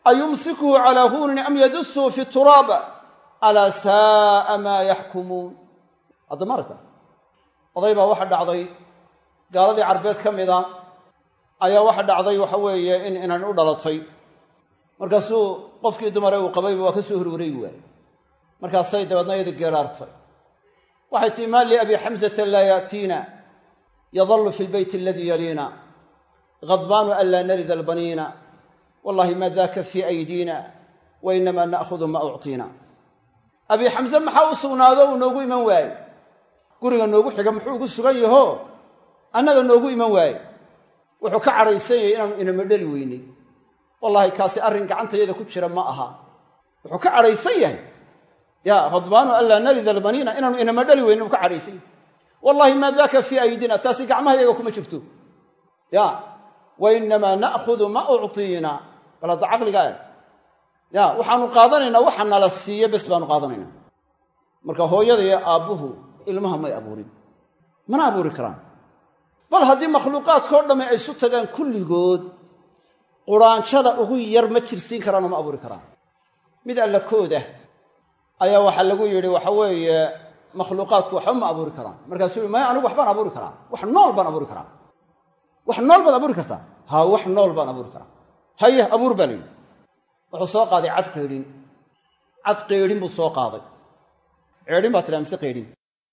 ayumsikuhu calaa huunin am yadusuhu fi turaab alaa saa'a maa yaxkumuun hadda maaragta oday baa waxa dhacday gaaladii carbeed ka mida ayaa waxa dhacday waxa weeye in inan u dhalatay markaasuu qofkii dumare uu qabayba waa ka soo horwareegi waayey markaasay dabeedna iyada geeraartay waxay tihi maa li abi xamsata laa yaatiina yadallu fi lbeyti aladii yaliina hadbaanu an laa narida albaniina wallahi ma daka fii aydiina wa inamaa na'hudu ma uctiina abi xamse maxaa u sugnaado uu noogu iman waaye guriga noogu xiga muxuu ugu sugan yaho annaga noogu iman waaye wuxuu ka cadhaysan yahay inaanu inama dheli weynay wallaahi kaasi arrin gacantayada ku jira ma aha wuxuu ka cadhaysan yahay ya khadbaanu an laa narida albaniina inaanu inama dhali weynin uu ka cadhaysan yahay wallahi maa daka fii aydina taasi gacmahayaga kuma jirto ya wa inamaa na'hudu ma uctiina bal hadda caqliga e ya waxaanu qaadanaynaa waxa nala siiya bes baanu qaadanaynaa marka hooyada iyo aabbuhu ilmaha may abuurin mana abuuri karaan bal haddii makhluuqaadkao dhamme ay isu tagaan kulligood quraanjada ugu yar ma jirsiin karaanoo ma abuuri karaan mid alla kooda ayaa waxaa lagu yidhi waxa weeye makhluuqaadku waxba ma abuuri karaan markaasuu yii maya anigu waxbaan abuuri karaa wax nool baan abuuri karaa wax nool baad abuuri kartaa haa wax nool baan abuuri karaa haye abuur baa la yidhi wuxuu soo qaaday cad qaydhin cad qaydhin buu soo qaaday ceedhin baa tidhaha mise qaydhin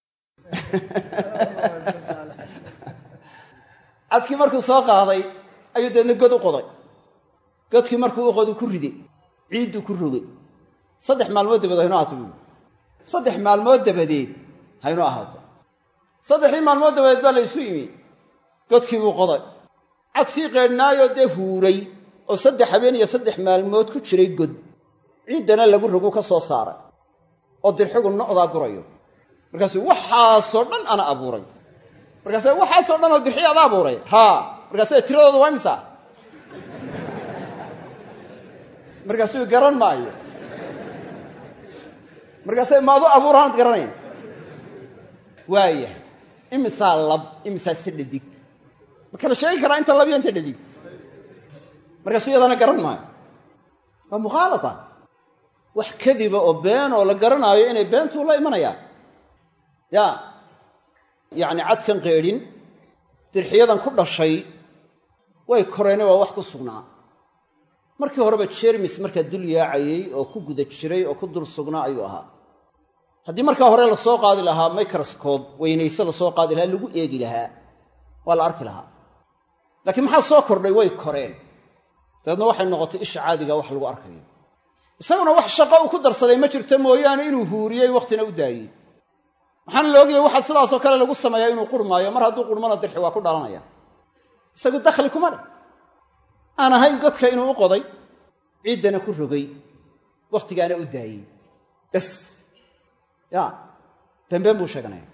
cadkii markuu soo qaaday ayuu deedna god u qoday godkii markuu u qodu ku riday ciidduu ku rogay saddex maalmood dabadeed haynoo ahaato buui saddex maalmood dabadeed haynoo ahaato saddexdii maalmood dabadeed baa la ysu yimi godkii buu qoday cadkii qaydhnaayoo dee huuray oo saddex habeen iyo saddex maalmood ku jiray god ciiddana lagu rogu ka soo saaray oo dirxigu no'daa gurayo markaasuu waxaasoo dhan ana abuuray markaase waxaasoo dhan oo dirxiya ada abuuray haa markaase tiradooda waa imisa markaasuu garan maayo markaase maadu abuuraanad garanayn waaya imisaa lab imisaa si dhadig ma kala sheegi karaa inta lab iyo inta dhadig markaasuu iyadana garan maayo waa mukhaalata wax kadiba oo been oo la garanaayo inay beentuu la imanayaan ya yacni cadkan qeedhin dirxiyadan ku dhashay way koreene waa wax ku sugnaa markii horeba jermis markaa dul yaacayey oo ku guda jiray oo ku dul sugnaa ayuu ahaa haddii markaa hore la soo qaadi lahaa microscob weynayse la soo qaadi lahaa lagu eegi lahaa waa la arki lahaa laakiin maxaa soo kordhay way koreen dabeedna waxay noqotay isha caadiga wax lagu arkayo isaguna wax shaqo uu ku darsaday ma jirto mooyaane inuu huuriyey wakhtina u daayey waxaana la ogayay waxaa sidaasoo kale lagu sameeyaa inuu qurmaayo mar hadduu qurmona dirxi waa ku dhalanaya isagu dakhli kuma leh aan ahayn godka inuu u qoday ciiddana ku rogay wakhtigaana u daayey bas ya beenbeen buu sheeganaya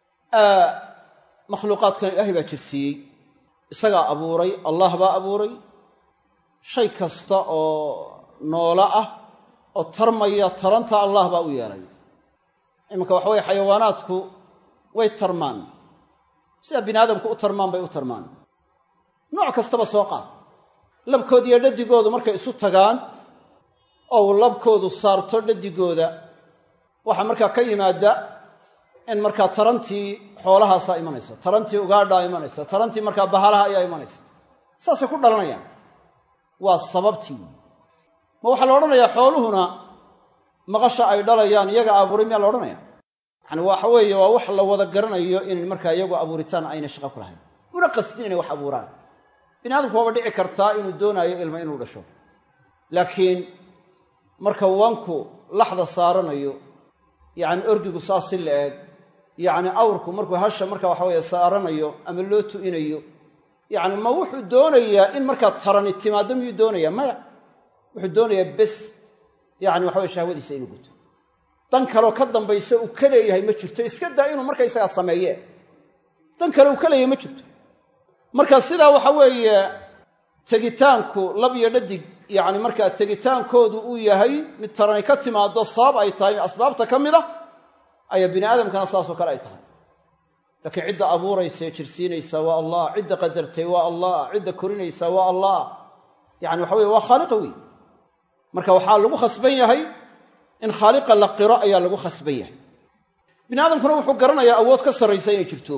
makhluuqaadkan ilaahay baa jirsiiyey isagaa abuuray allah baa abuuray shay kasta oo noolo ah oo tarmaya taranta allah baa u yeelay iminka waxa weye xayawaanaadku way tarmaan sida bini aadamku u tarmaan bay u tarmaan nooc kastaba soo qaad labkood iyo dhadigoodu markay isu tagaan oo uu labkoodu saarto dhadigooda waxaa markaa ka yimaada in markaa tarantii xoolahaasaa imanaysa tarantii ugaadhaa imanaysa tarantii markaa bahalaha ayaa imanaysa saasay ku dhalanayaan waa sababtii ma waxaa la odhanayaa xooluhuna maqasha ay dhalayaan iyaga abuuray miyaa la odhanaya yani waxa weeye waa wax la wada garanayo in markaa iyagu abuuritaan ayna shaqo ku lahayn una qasdin inay wax abuuraan bini aadamku waaba dhici kartaa inuu doonaayo ilma inuu dhasho laakiin marka wanku laxda saaranayo yacni orgigu saas si la eg yacni awrku markuu hasha marka waxa weye saaranayo ama loo tu'inayo yacni ma wuxuu doonayaa in markaa tarani timaaddo miyuu doonayaa maya wuxuu doonayaa bes yacni waxa weye shahwadiisa inuu guto dan kaleo ka dambaysa uu ka leeyahay ma jirto iska daa inuu markaysagaa sameeye dan kale uu ka leeyahay ma jirto marka sidaa waxa weeye tegitaanku lab iyo dhadig yacni markaa tegitaankoodu uu yahay mid tarani ka timaado sabab ay tahay asbaabta ka mid a ayaa bini aadamkana saasoo kale ay tahay laakiin cidda abuuraysa ee jirsiinaysa waa allah cidda qadartay waa allah cidda korinaysa waa allah yani waxa weye waa khaaliqa wey marka waxaa lagu khasban yahay in khaaliqa la qiro ayaa lagu khasban yahay bini aadamkuna wuxuu garanayaa awood ka sarraysa inay jirto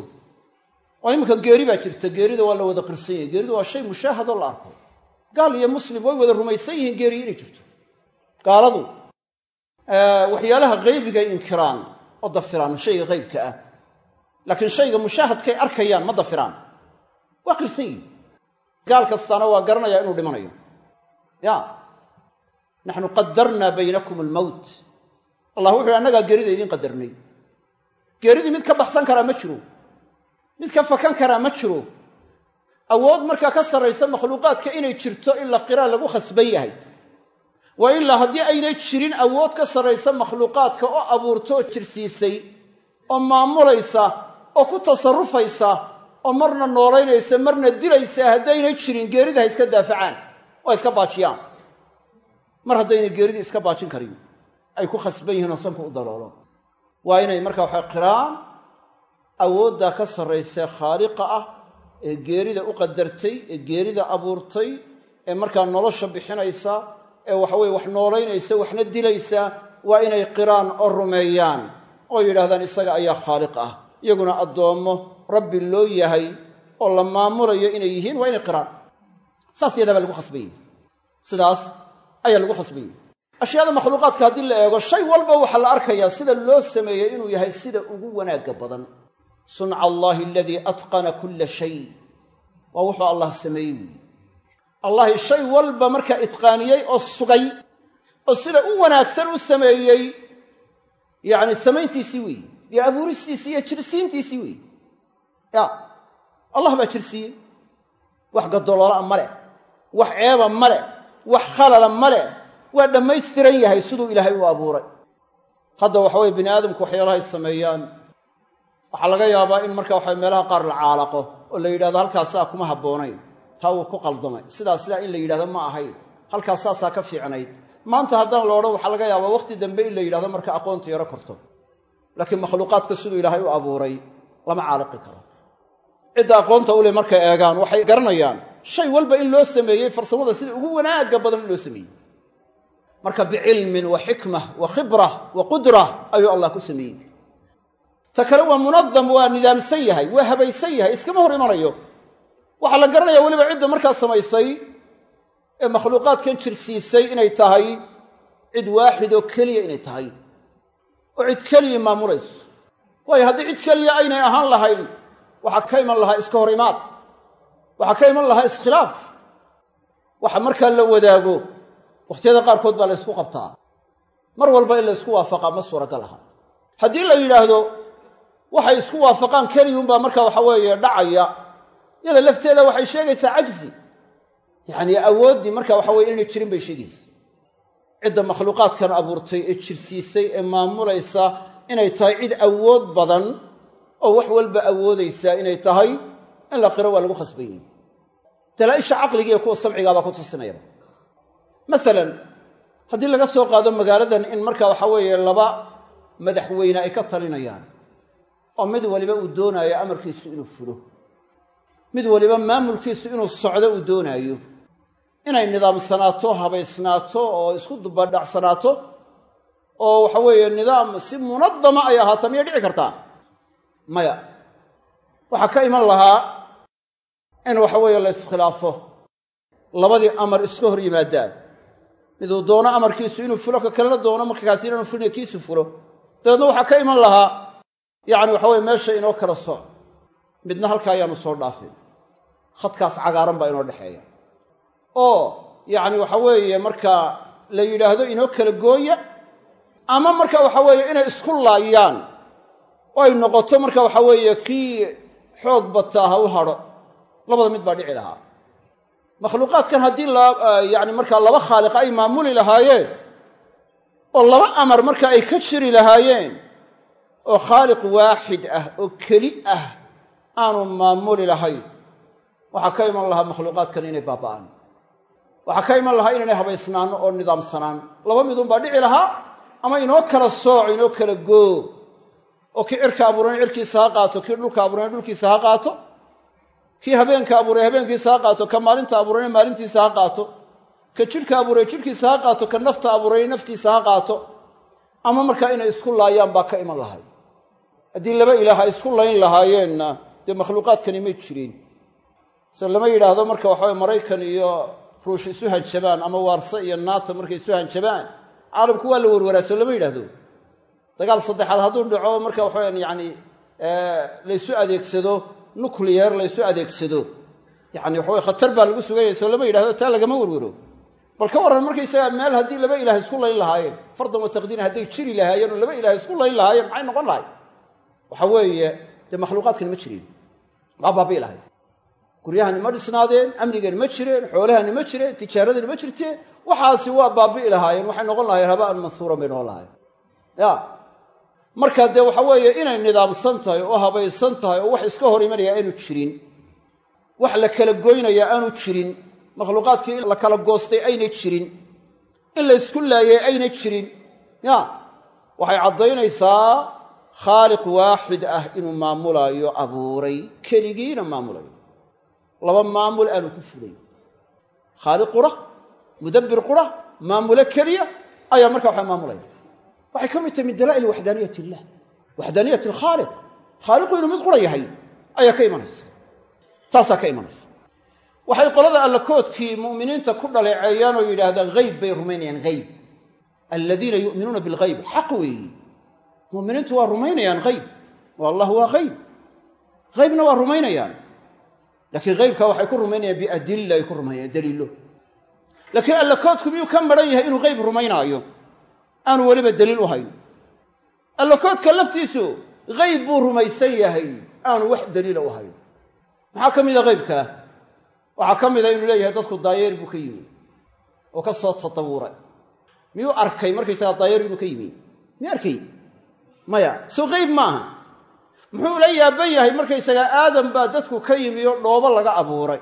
oo iminka geeri baa jirta geerida waa la wada qirsan yahay geeridu waa shay mushaahadoo la arko gaal iyo muslim way wada rumaysan yihiin geeriyi inay jirto gaaladu waxyaalaha haybigay inkiraan oo dafiraan shayga haybka ah laakiin shayga mushaahadkay arkayaan ma dafiraan waa qirsan yihin gaal kastaana waa garanayaa inuu dhimanayo ya naxnu qadarnaa baynakum almowt allah wuxu uhi annagaa geerida idiin qadarnay geeridii mid ka baxsan karaa ma jiro mid ka fakan karaa ma jiro awood markaa ka sarraysa makhluuqaadka inay jirto in la qiraa lagu khasban yahay waa ilaa haddii aynay jirin awood ka sarraysa makhluuqaadka oo abuurto oo jirsiisay oo maamulaysa oo ku tasarrufaysa oo marna noolaynaysa marna dilaysa haddaynay jirin geerida ha iska daafacaan oo iska baajiyaan mar haddaynay geeridii iska baajin karin ay ku khasban yihiin oo sanku u daloolo waa inay markaa waxay qiraan awooddaa ka sarraysee khaaliqa ah ee geerida u qadartay ee geerida abuurtay ee markaa nolosha bixinaysa ee waxaweye wax noolaynaysa waxna dilaysa waa inay qiraan oo rumeeyaan oo yidhahdaan isaga ayaa khaaliq ah iyaguna addoommo rabbi loo yahay oo la maamulayo inay yihiin waa inay qiraan saas yadaa baa lagu khasbayey sidaas ayaa lagu khasbayey ashyaada makhluuqaadka haddii la eego shay walba waxaa la arkayaa sida loo sameeyey inuu yahay sida ugu wanaagga badan sunca allaahi aladii atqana kulla shay waa wuxuu allah sameeyey weyi allahi shay walba markaa itqaaniyey oo sugay oo sida u wanaagsan u sameeyey yacni samayntiisii weeyi iyo abuuristiisii iyo jirsiintiisii weeyi ya allah baa jirsiiyey wax gadoloola ma leh wax ceeba ma leh wax khalala ma leh waa dhammaystiran yahay siduu ilaahay u abuuray hadda waxa weye bini aadamku waxyaalahay sameeyaan waxaa laga yaabaa in marka waxa meelaha qaar la caalaqo oo la yidhahdo halkaasaa kuma habboonayn taa wuu ku qaldamay sidaas sidaa in la yidhahdo ma ahayn halkaas saasaa ka fiicnayd maanta haddaan la odhan waxaa laga yaabaa wakhti dambe in la yidhahdo marka aqoonta yaro korto laakiin makhluuqaadka siduu ilaahay u abuuray lama caaliqi karo cidda aqoonta ule markay eegaan waxay garanayaan shay walba in loo sameeyey farsamada sida ugu wanaagga badan in loo sameeyey marka bicilmin wa xikmah wa khibrah wa qudrah ayuu allah ku sameeyey ta kale waa munadam waa nidaamsan yahay waa habaysan yahay iskama hor imanayo waxaa la garanaya weliba cidda markaa samaysay ee makhluuqaadkan jirsiisay inay tahay cid waaxid oo keliya inay tahay oo cid keliya maamulayso waayo haddii cid keliya aynay ahaan lahayn waxaa ka iman lahaa iska hor imaad waxaa ka iman lahaa iskhilaaf waxa markaa la wadaago wakhtiyada qaarkood baa la ysku qabtaa mar walba in la ysku waafaqaa ma suuragal aha haddii la yidhaahdo waxay isku waafaqaan keliyunbaa marka waxa weeye dhacaya iyada lafteeda waxay sheegaysaa cajzi yacnii awooddii marka waxa weye inay jirin bay sheegaysa cidda makhluuqaadkan abuurtay ee jirsiisay ee maamulaysa inay tahay cid awood badan oo wax walba awoodaysaa inay tahay in la qiro waa lagu khasbanyey dalaaisha caqliga iyo kuwa samcigaabaa ku tusinayaba masalan haddii laga soo qaado magaaladan in marka waxa weeye laba madaxweyne ay ka talinayaan oo mid waliba uu doonaayo amarkiisu inuu fulo mid waliba maamulkiisu inuu socdo uu doonaayo inay nidaamsanaato habaysnaato oo isku dubadhacsanaato oo waxa weeye nidaam si munadama ay ahaato miyay dhici kartaa maya waxaa ka iman lahaa in waxa weeye la iskhilaafo labadii amar iska hor yimaadaan miduu doono amarkiisu inuu fulo ka kalena doono markaasi inaanu fulina kiisu fulo dabeedna waxaa ka iman lahaa yacni waxa weye meesha inoo kala soc midna halkaa ayaanu soo dhaafin khadkaas cagaaran baa inoo dhexeeya oo yacni waxa weeye markaa la yidhaahdo inoo kala gooya ama marka waxa weeye inay isku laayaan oo ay noqoto marka waxa weeye kii xoog bataa ha u hadho labada mid baa dhici lahaa makhluuqaadkan haddii yani markaa laba khaaliq ay maamuli lahaayeen oo laba amar marka ay ka jiri lahaayeen oo khaaliq waaxid ah oo keli ah aanu maamuli lahayn waxaa ka iman lahaa makhluuqaadkan inay baaba'aan waxaa ka iman lahaa inaynay habaysnaano oo nidaamsanaan laba midunbaa dhici lahaa ama inoo kala sooc inoo kala goo oo kii cirka abuurana cirkiisa ha qaato kii dhulka abuurana dhulkiisa ha qaato kii habeenka abuuray habeenkiisa ha qaato ka maalinta abuurayna maalintiisa ha qaato ka jidhka abuuray jidhkiisa ha qaato ka nafta abuuray naftiisa ha qaato ama markaa inay isku laayaan baa ka iman lahay haddii laba ilaah ay isku layn lahaayeenna dee makhluuqaadkani may jireen se lama yidhaahdo marka waxaway maraykan iyo ruush isu hanjabaan ama waarse iyo naata markay isu hanjabaan caalamku waa la warwaraaso lama yidhaahdo dagaal saddexaad hadduu dhaco marka waxaweyan yani laysu adeegsado nucleyer laysu adeegsado yani waxaway khatar baa lagu suganyay soo lama yidhahdo taa lagama werwero bal ka warran markaysagaa meel haddii laba ilaah isku layn lahaayeen fardan wa taqdiiran hadday jiri lahaayeen oo laba ilaah isku layn lahaayeen maxay noqon lahay waxa weeye dee makhluuqaadkani ma jireen waa baabii lahay guryahani ma dhisnaadeen amnigani ma jireen xoolahani ma jireen tijaaradani ma jirteen waxaasi waa baabi'i lahaayeen waxay noqon lahayen habaan mansuuran bay noqon lahayen ya marka dee waxa weeye inay nidaamsan tahay oo habaysan tahay oo wax iska hor imanaya aanu jirin wax la kala goynaya aanu jirin makhluuqaadkii in la kala goostay aynay jirin in la ysku laayay aynay jirin ya waxay caddaynaysaa khaaliq waaxid ah inuu maamulaayo abuuray keligiina maamulayo laba maamul aanu ku fulay khaaliq qura mudabbir qura maamulo keliya ayaa markaa waxa maamulaya waxay ka mid tahay min dalaa'il waxdaaniyat illah waxdaaniyat alkhaaliq khaaliqu inuu mid qura yahay ayaa ka imanaysa taasaa ka imanaysa waxay qolada allakoodkii mu'miniinta ku dhaleeceeyaan oo yidhaahdaan hayb bay rumaynayaan hayb aladiina yu'minuuna bilghayb xaq weeyi mu'miniintu waa rumaynayaan hayb oo allah waa hayb haybna waa rumaynayaan laakiin haybka waxay ku rumaynayaan biadilla ay ku rumaynayaan daliilo laakiin allakoodku miyuu ka maran yahay inuu hayb rumaynaayo aanu weliba daliil u hayn allakoodka laftiisu hayb buu rumaysan yahay aanu wax daliila u hayn maxaa ka mida haybkaa waxaa ka mida inuu leeyahay dadku daayeer buu ka yimi oo ka soo tatawuray miyuu arkay markaysagaa daayeer inuu ka yimi miyuu arkay maya soo hayb maaha muxuu la yaaban yahay markaysagaa aadam baa dadku ka yimi oo dhoobo laga abuuray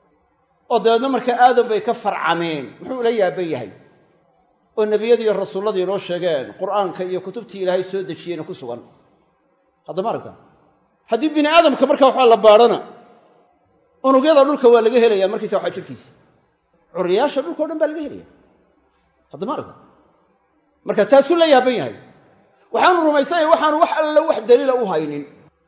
oo dabeedna markaa aadam bay ka farcameen muxuu la yaaban yahay oo nebiyadii iyo rasuulladii inoo sheegeen qur'aanka iyo kutubtii ilaahay soo dejiyeyna ku sugan haddama aragta haddii bini aadamka markaa waxaa la baadhana unugyada dhulka waa laga helaya markaysa waxaa jirkiisa curiyaasha dhulka o dhan baa laga helaya haddama aragta marka taasuu la yaaban yahay waxaanu rumaysanaya waxaanu wax alla wax daliila u haynin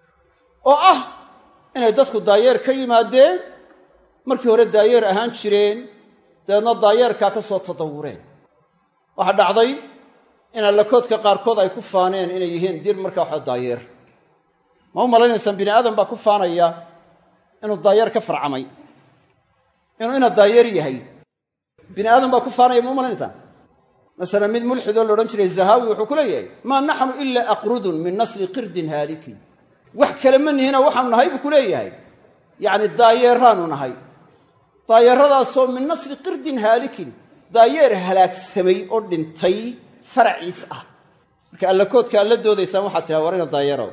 oo ah inay dadku daayeer ka yimaadeen markii hore daayeer ahaan jireen dabeedna daayeerkaa ka soo tadawureen waxaa dhacday in allakoodka qaarkood ay ku faaneen inay yihiin dir markaa waxa daayeer ma u malaynaysaan bini aadam baa ku faanaya inuu daayeer ka farcamay inuu ina daayeer yahay bini aadam baa ku faanaya ma u malanaysaan masalan mid mulxidoo la odhan jiray zahaawi wuxuu ku leeyahay maa naxnu ilaa aqrudun min nasli qirdin haalikin wax kale ma nihina waxaanu nahay buu ku leeyahay yacni daayeeraanu nahay daayeeradaasoo min nasli qirdin haalikin daayeer halaagsamay oo dhintay faraciis ah marka allakoodka alla doodaysaan waxaad tiraa war ina daayeerow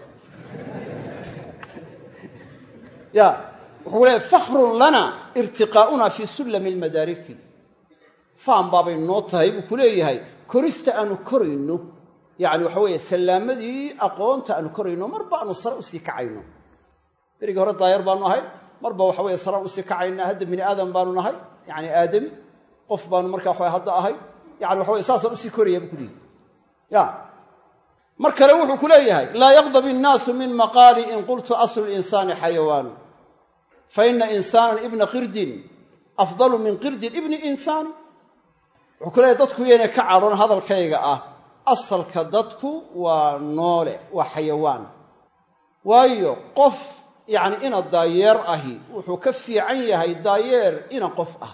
ya wuxuu leeyahy fakhrun lana irtiqaa'una fii sullami almadaariki faan baabay noo tahay buu ku leeyahay korista aanu korayno yacni waxa weeye sallaamadii aqoonta aanu korayno marba aanu sare usii kacayno berigii hore daayeer baanu ahay marba waxa weye saraan usii kacaynaa hadda bini aadam baanu nahay yacni aadami qof baanu markaa waxa hadda ahay yani waxa weye saasaan usii koraya buu ku leeyahy ya mar kale wuxuu ku leeyahay laa yaqdab innaasu min maqaali in qultu aslu linsaani xayawaanu fa ina insaanan ibna qirdin afdalu min qirdin ibni insaani wuxuu ku leeyahy dadku yaynay ka cadhon hadalkayga ah asalka dadku waa noole waa xayawaan waayo qof yacni ina daayeer ahi wuxuu ka fiican yahay daayeer ina qof ah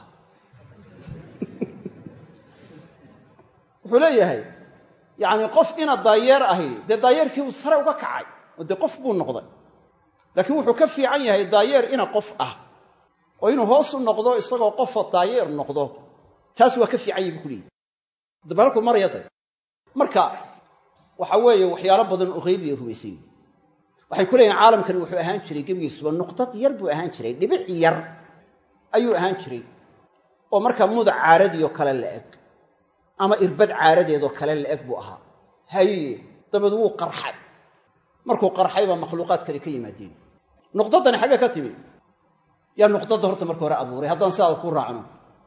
wuxuu leeyahay yacni qof ina daayeer ahi dee daayeerkii uu sare uga kacay oo dee qof buu noqday laakiin wuxuu ka fiican yahay daayeer ina qof ah oo inuu hoos u noqdo isagoo qofa daayeer noqdo taas waa ka fiican yahi buu ku leeyahy daba halkuu maraya day marka waxa weeye waxyaalo badan oo haybiya rumaysan yihi waxay ku leeyihin caalamkani wuxuu ahaan jiray gebigiisuba nuqdad yar buu ahaan jiray dhibic yar ayuu ahaan jiray oo markaa mudac caaradiioo kale la eg ama irbad caaradeedoo kale la eg buu ahaa haye dabeed wuu qarxay markuu qarxay baa makhluuqaad kale ka yimaadeen nuqdadani xaggee ka timi yaa nuqdadda horta marka hore abuuray haddaan sidaada ku raacno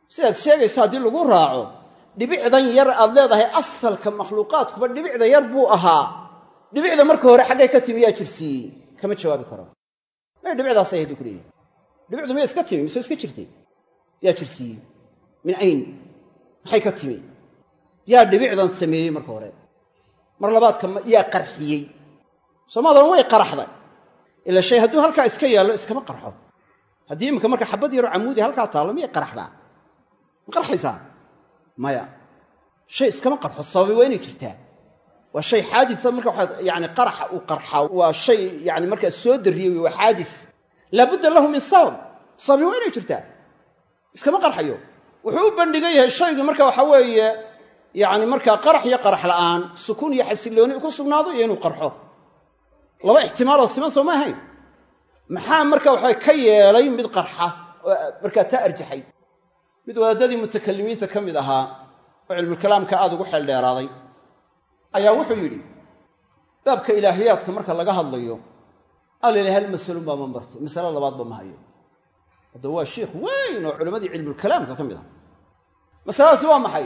sidaad sheegayso haddii lagu raaco dhibicdan yar aad leedahay asalka makhluuqaadkuba dhibicda yar buu ahaa dhibicda marka hore xaggay ka timi yaa jirsiiyey kama jawaabi karo may dhibicdaasay ahayd ku leeyihi dhibicdu miya iska timi mise iska jirtay yaa jirsiiyey min ayn maxay ka timi yaa dhibicdan sameeyey marka hore mar labaadka yaa qarxiyey soomaadan way qaraxday ila shay hadduu halkaa iska yaallo iskama qarxo haddii iminka marka xabad yaroo camuudi halkaa taallo miyay qaraxdaa ma qarxaysaa maya shay iskama qarxo sababi waa inay jirtaa waa shay xaadisa marka waxaa yani qaraxa uu qarxaa waa shay yani markaa soo darriyey wey waa xaadis laabudda lahu min sabab sababi waa inay jirtaa iskama qarxayo wuxuu u bandhigan yahay shaygu marka waxa weeye yani markaa qarax iyo qarax la'aan sukuun iyo xasillooni ku sugnaado iyo inuu qarxo laba ixtimaaloo siman soo ma ahayn maxaa marka waxa ka yeelay mid qarxa oo markaa taa arjaxay mid wadaadadii mutakalimiinta ka mid ahaa oo cilmulkalaamka aada ugu xeeldheeraaday ayaa wuxuu yidhi baabka ilaahiyaadka marka laga hadlayo alila hal masalun baa ma bartay masale labaadba ma hayo haddaba waa shiikh weyn oo culammadii cilmulkalaamka ka mid ah masaladaasi waa maxay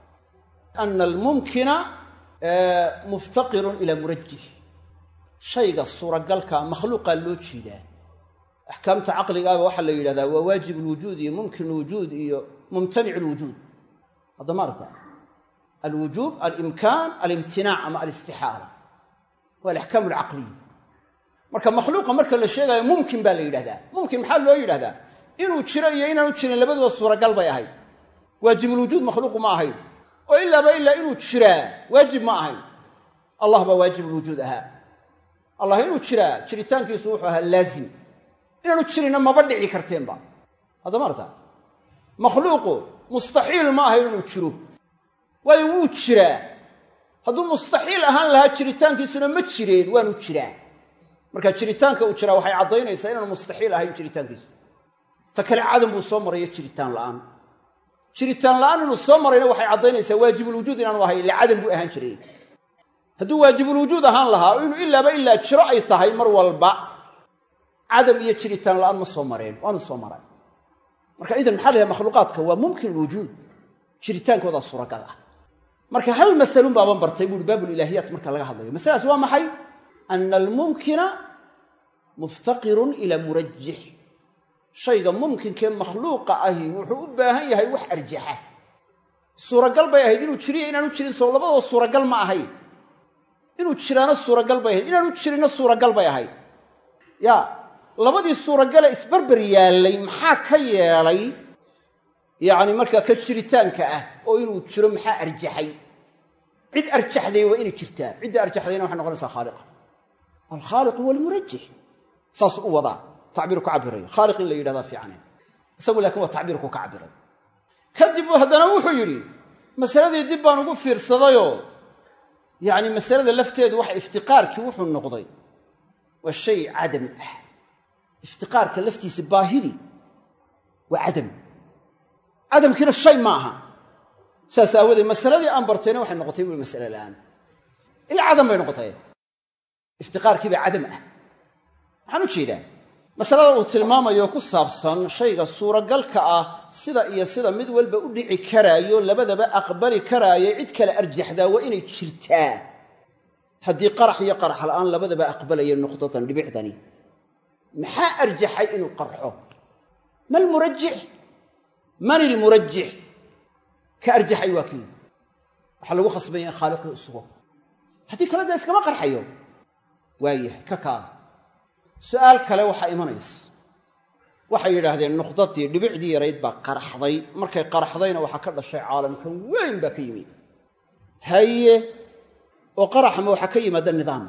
ana almumkina muftaqirun ilaa murajih shayga suuragalka makhluuqaa loo jeedaa axkaamta caqligaaba waxaa la yidhahdaa waa waajib lwujuud iyo mumkin lwujuud iyo mumtanic lwujuud haddama aragta alwujuub alimkaan alimtinaac ama alistixaala waa alaxkaam alcaqliya marka makhluuqa marka la sheegayo mumkin baa la yidhahdaa mumkin maxaa loo yidhahdaa inuu jiro iyo inaanu jirin labaduba suuragal bay ahayd waajibulwujuud makhluuqu ma ahayn oo ilaaba ilaa inuu jiraa waajib ma ahayn allah baa waajibulwujuud ahaa allah inuu jiraa jiritaankiisu wuxuu ahaa laazim inaanu jirinna maba dhici karteenba haddama arta makhluuqu mustaxiil ma ahayn inuu jiro waayo wuu jiraa hadduu mustaxiil ahaan lahaa jiritaankiisuna ma jireen waanu jiraa marka jiritaanka uu jiraa waxay caddaynaysaa inaanu mustaxiil ahayn jiritaankiisu ta kale cadam buu soo maraya jiritaan la'aan jiritaan la'aan inuu soo marayna waxay caddaynaysaa waajibulwujuud inaanu ahayn ila cadam buu ahaan jiray hadduu waajibulwujuud ahaan lahaa oo inuu ilaaba ilaa jiro ay tahay mar walba cadam iyo jiritaan la'aan ma soo mareen waanu soo maray marka idan maxaa la yahay makhluuqaadka waa mumkin lwujuud jiritaankoodaa suuragal ah marka hal masalun baaban bartay buuhi baabulilaahiyaat marka laga hadlayo masaladaas waa maxay ana almumkina muftaqirun ilaa murajix shayga mumkinkee makhluuqa ahi wuxuu u baahan yahay wax arjaxa suuragal bay ahayd inuu jiriyo inaanu jirin soo labadaba suuragal ma ahayn inuu jiraano suuragal bay ahayd inaanu jirinna suuragal bay ahayd ya labadii suuragale isbarber yaallay maxaa ka yeelay yacni markaa ka jiritaanka ah oo inuu jiro maxaa arjaxay cid arjaxday waa inay jirtaa cidda arjaxdayna waxay noqonaysaa khaaliqa alkhaaliqu walmurajix saasuu u wadaa tacbiir ku cabiraya khaaliq in la yidhahdaa fiicane isagu laakiin waa tacbiirku ka cabiray kadib haddana wuxuu yidhi masaladii dib baan ugu fiirsadayoo yacni masalada lafteedu waxa iftiqaarkii wuxuu noqday waa shay cadam ah iftiqaarka laftiisa baahidii waa cadam cadamkiina shay ma aha saas aawadeed masaladii aan bartayna waxay noqotay bui masale la'aan ila cadam bay noqotay iftiqaarkii baa cadam ah waxaan u jeedaa masalada uu tilmaamayo ku saabsan shayga suuragalka ah sida iyo sida mid walba u dhici karaayo labadaba aqbali karaayo cid kale arjaxdaa waa inay jirtaa haddii qarax iyo qarax la'aan labadaba aqbalaya nuqdatan dhibicdani maxaa arjaxay inuu qarxo ma lmurajix man ilmurajix ka arjaxay waa kii waxaa lagu khasbanya in khaaliqii u sugo haddii kale dee iskama qarxayo waayahay ka kaada su'aal kale waxaa imanaysa waxay yidhaahdeen nuqdadii dhibicdii yarayd baa qaraxday markay qaraxdayna waxaa ka dhashay caalamkan weyn baa ka yimid haye oo qaraxma waxaa ka yimaada nidaam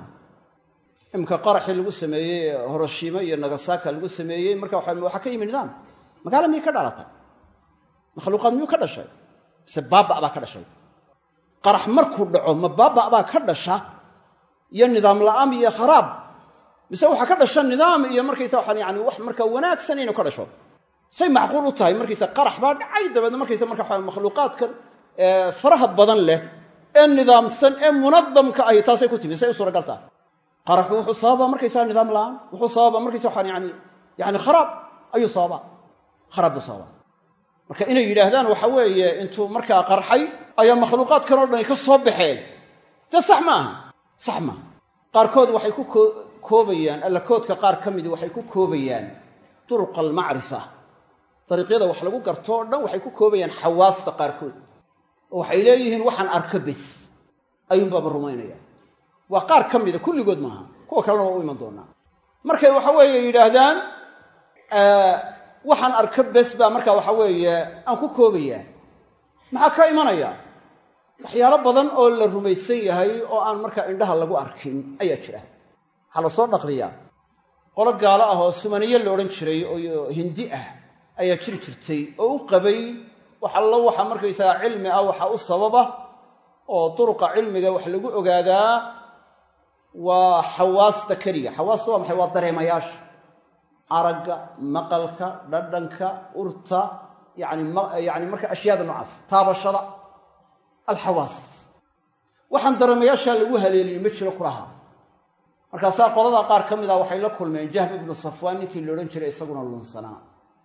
imika qaraxii lagu sameeyey horoshima iyo nagasaka lagu sameeyey marka waxaa ka yimi nidaam magaala miyay ka dhalatay makhluuqaad miyuu ka dhashay mise baaba baa ka dhashay qarax markuu dhaco ma baaba baa ka dhasha iyo nidaam la'aan iyo kharaab mise waxaa ka dhasha nidaam iyo markaysa waxaan yani wax markaa wanaagsan inuu ka dhasho say macquul u tahay markaysa qarax baa dhacay dabeedna markaysa marka waxa makhluuqaadkan faraha badan leh ee nidaamsan ee munadamka ahi taasay ku timi say u suuragal tahay qaraxu wuxuu sababaa markaysaa nidaam la'aan wuxuu sababaa markaysa waxaan yani yani kharaab ayuu sababaa kharaab buu sababaa marka inay yidhaahdaan waxa weeye intuu markaa qarxay ayaa makhluuqaadkan oo dhani ka soo baxeen dee sax ma aha sax maaha qaarkood waxay ku koobayaan allakoodka qaar ka midi waxay ku koobayaan duruqa almacrifa dariiqyada wax lagu garto o dhan waxay ku koobayaan xawaasta qaarkood oo waxay leeyihiin waxaan arko bes ayuunbaaba rumaynaya waa qaar ka mida kulligood maaha kuwa kalena waa u iman doonaa markay waxa weeye yidhaahdaan waxaan arko bes baa marka waxa weeye aan ku koobayaa maxaa ka imanaya waxyaalo badan oo la rumaysan yahay oo aan markaa indhaha lagu arkin ayaa jira waxaa la soo dhaqliyaa qolo gaalo ah oo sumaniye la odhan jiray oo hindi ah ayaa jiri jirtay oo u qabay wax allo waxa markaysagaa cilmi ah waxa u sababa oo duruqa cilmiga wax lagu ogaadaa waa xawaasta keliga xawaasta waa maxay waa dareemayaasha aragga maqalka dhadhanka urta yani yani marka ashyaada noocaas taabashada alxawaas waxaan dareemayaashaa lagu haleelin ma jiro kulaha markaasaa qoladaa qaar ka mid ah waxay la kulmeen jahm ibnu safwaan ninkii la odhan jiray isaguna lunsanaa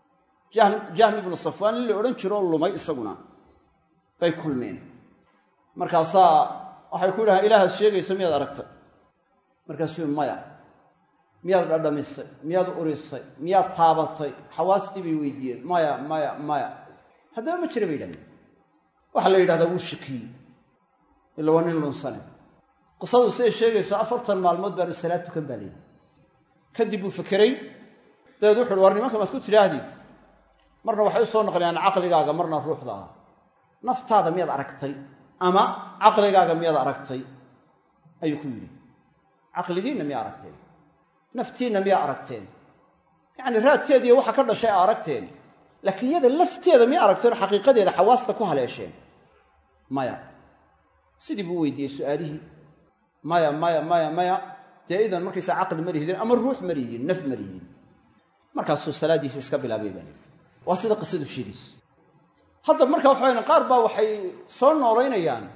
jahm ibnu safwaan nin la odhan jiro oo lumay isaguna bay kulmeen markaasaa waxay ku yidhahaan ilaahaad sheegaysa miyaad aragtay markaasuu maya miyaad dhadhamisay miyaad urisay miyaad taabatay xawaastii bay weydiiyeen maya maya maya haddaba ma jira bay yidhahdeen waxaa la yidhahdaa wuu shakiyey ila waa nin lunsane qisadu siday sheegayso afartan maalmood baanu salaad tukan baa layidhi kadib buu fekeray dabeed wuxu uhi war nimanka maad ku tidhaahdid marna waxay u soo noqonayaan caqligaaga marna ruuxdaada naftaada miyaad aragtay ama caqligaaga miyaad aragtay ayuu ku yidhi caqligiinna miyaa aragteen naftiinna miyaa aragteen yacni raadkeediiyo waxa ka dhashay a aragteen laakiin iyada lafteeda miya aragteen oo xaqiiqadeeda xawaasta ku haleesheen maya sidii buu weydiiyey su'aalihii maya maya maya maya dee idan markaysaa caqli ma lihidin ama ruux ma lihidin naf ma lihidin markaasuu salaaddiisa iska bilaabay baa lii waa sida qisadu sheegayso hadda marka waxawayan qaar baa waxay soo noolaynayaan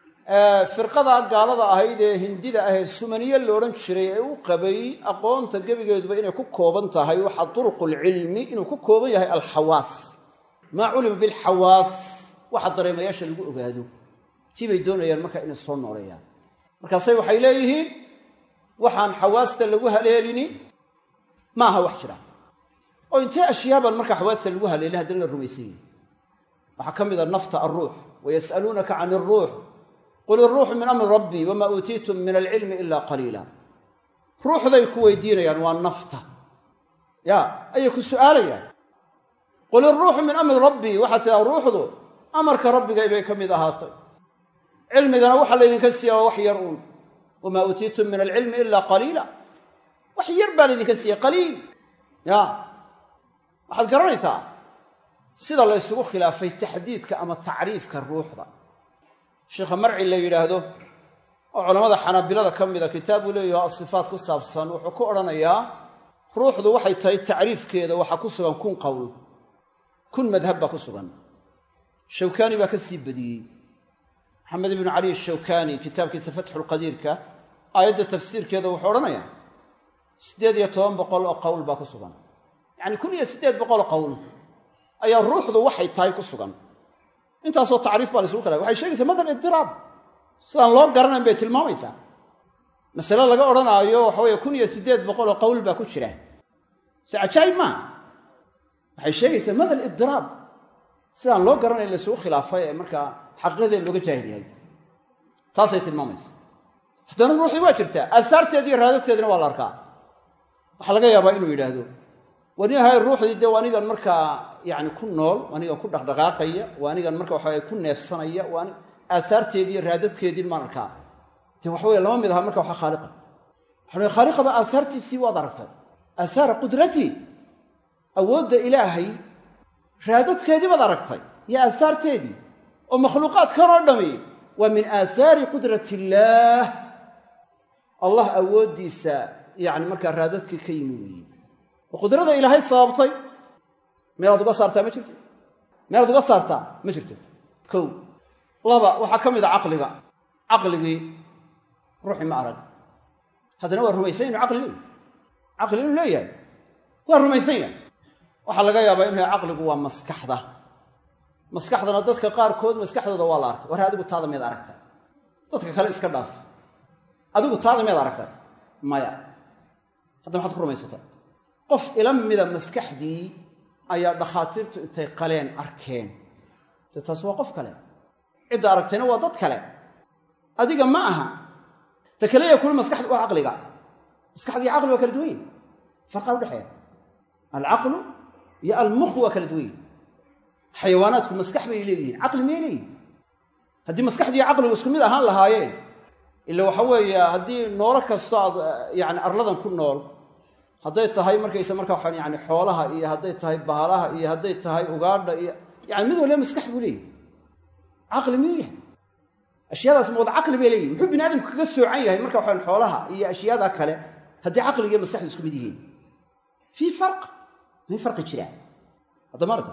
firqada gaalada ahayd ee hindida ahee sumaniye la odhan jiray ee u qabay aqoonta gebigeeduba inay ku kooban tahay waxaa duruqulcilmi inuu ku kooban yahay alxawaas maa culima bilxawaas waxa dareemayaasha lagu ogaado tii bay doonayaan marka inay soo nooleeyaan markaasay waxay leeyihiin waxaan xawaasta lagu haleelini maaha wax jira oo intee ashyaaban marka xawaasta lagu haleelin haddana la rumaysan yahi waxaa ka mid a nafta alruux wayas'aluunaka can iruux qul iruuxu min amri rabbii wamaa uutiitum min alcilmi ila qaliila ruuxday ku weydiinayaan waa nafta ya ayay ku su'aalayaan qul iruuxu min amri rabbii waxaa tidaa ruuxdu amarka rabbigay bay ka mid ahaatay cilmigana waxaa laydinka siiya waa wax yar uun wamaa uutiitum min alcilmi ila qaliila wax yar baa laydinka siiya qaliil ya waxaad garanaysaa sida la ysugu khilaafay taxdiidka ama tacriifka ruuxda sheikha marci la yidhaahdo oo culammada xanaabilada ka mida kitaabuu leeyaho asifaat ku saabsan wuxuu ku odhanayaa ruuxdu waxay tahay tacriifkeeda waxaa ku sugan kun qowl kun madhab baa ku sugan shawkaani baa ka sii badiyey maxamed ibnu cali ashawkaani kitaabkiisa fatxulqadiirka aayadda tafsiirkeeda wuxuu odhanayaa siddeed iyo toban boqol oo qowl baa ku sugan yacni kun iyo siddeed boqol qowl ayaa ruuxdu waxay tahay ku sugan intaasoo tacriif baa la isugu khilafay waxay sheegaysaa madal idiraab sidaan loo garanayn bay tilmaamaysaa masale laga odhanaayo waxa weeye kun iyo siddeed boqol oo qowl baa ku jira se cajaayib maaha waxay sheegaysaa madal idiraab sidaan loo garanayn la isugu khilaafay ee markaa xaqiiqadeed looga jaahil yahay taasay tilmaamaysa haddana ruuxii waa jirtaa aasaarteedi iyo raadadkeedina waa la arkaa waxaa laga yaabaa inuu yidhaahdo wanihay ruuxdii dee anigan markaa yani ku nool anigan ku dhaqdhaqaaqaya waa anigan marka waxaw ku neefsanaya waa aasaarteedii iyo raadadkeedii maan arkaa de waxaweye lama mid aha marka waxa khaaliqa waxa khaaliqaba aasaartiisii waad aragtay aasaara qudratii awoodda ilaahay raadadkeedii baad aragtay iyo aasaarteedii oo makhluuqaadkan oo dhami waa min aasaari qudrat illaah allah awooddiisa yani markaa raadadkii ka yimi weeye oo qudrada ilaahay sababtay meelaad uga saartaa ma jirto meelaad uga saartaa ma jirto kow laba waxaa ka mid a caqliga caqligii ruuxi ma arag haddana waa rumaysan inu caqli leeyahy caqli inuu leeyahay waa rumaysan yahay waxaa laga yaabaa inu yahay caqligu waa maskaxda maskaxdana dadka qaarkood maskaxdooda waa la arkay war adigu taada miyaad aragtay dadka kale iska dhaaf adigu taada miyaad aragtay maya hadda maxaad ku rumaysata qof ila mida maskaxdii ayaa dhakhaatiirtu intay qaleen arkeen dee taas waa qof kale cidda aragtayna waa dad kale adiga ma aha ta kaleya kuli maskaxda waa caqliga maskaxdii caqli waa kala duwan yihin farqaa udhexeeya alcaqlu iyo almukh waa kala duwan yihin xayawaanaadku maskax bay leeyihiin caqli miyay leeyihin haddii maskaxdii caqligu isku mid ahaan lahaayeen ila waxa weeye haddii noolo kasto aad yani arladan ku nool hadday tahay markaysa markaa waxaan yani xoolaha iyo hadday tahay bahalaha iyo hadday tahay ugaadha iyo yani mid waliba maskax buu leeyahy caqli miyuu yahay ashyaadaas ma wada caqli bay leeyihin muxuu bini aadamku kaga soocan yahay marka waxaan xoolaha iyo ashyaada kale haddii caqligiiyo maskaxdu isku mid yihiin fii farq may farqi jiraa hadda maarta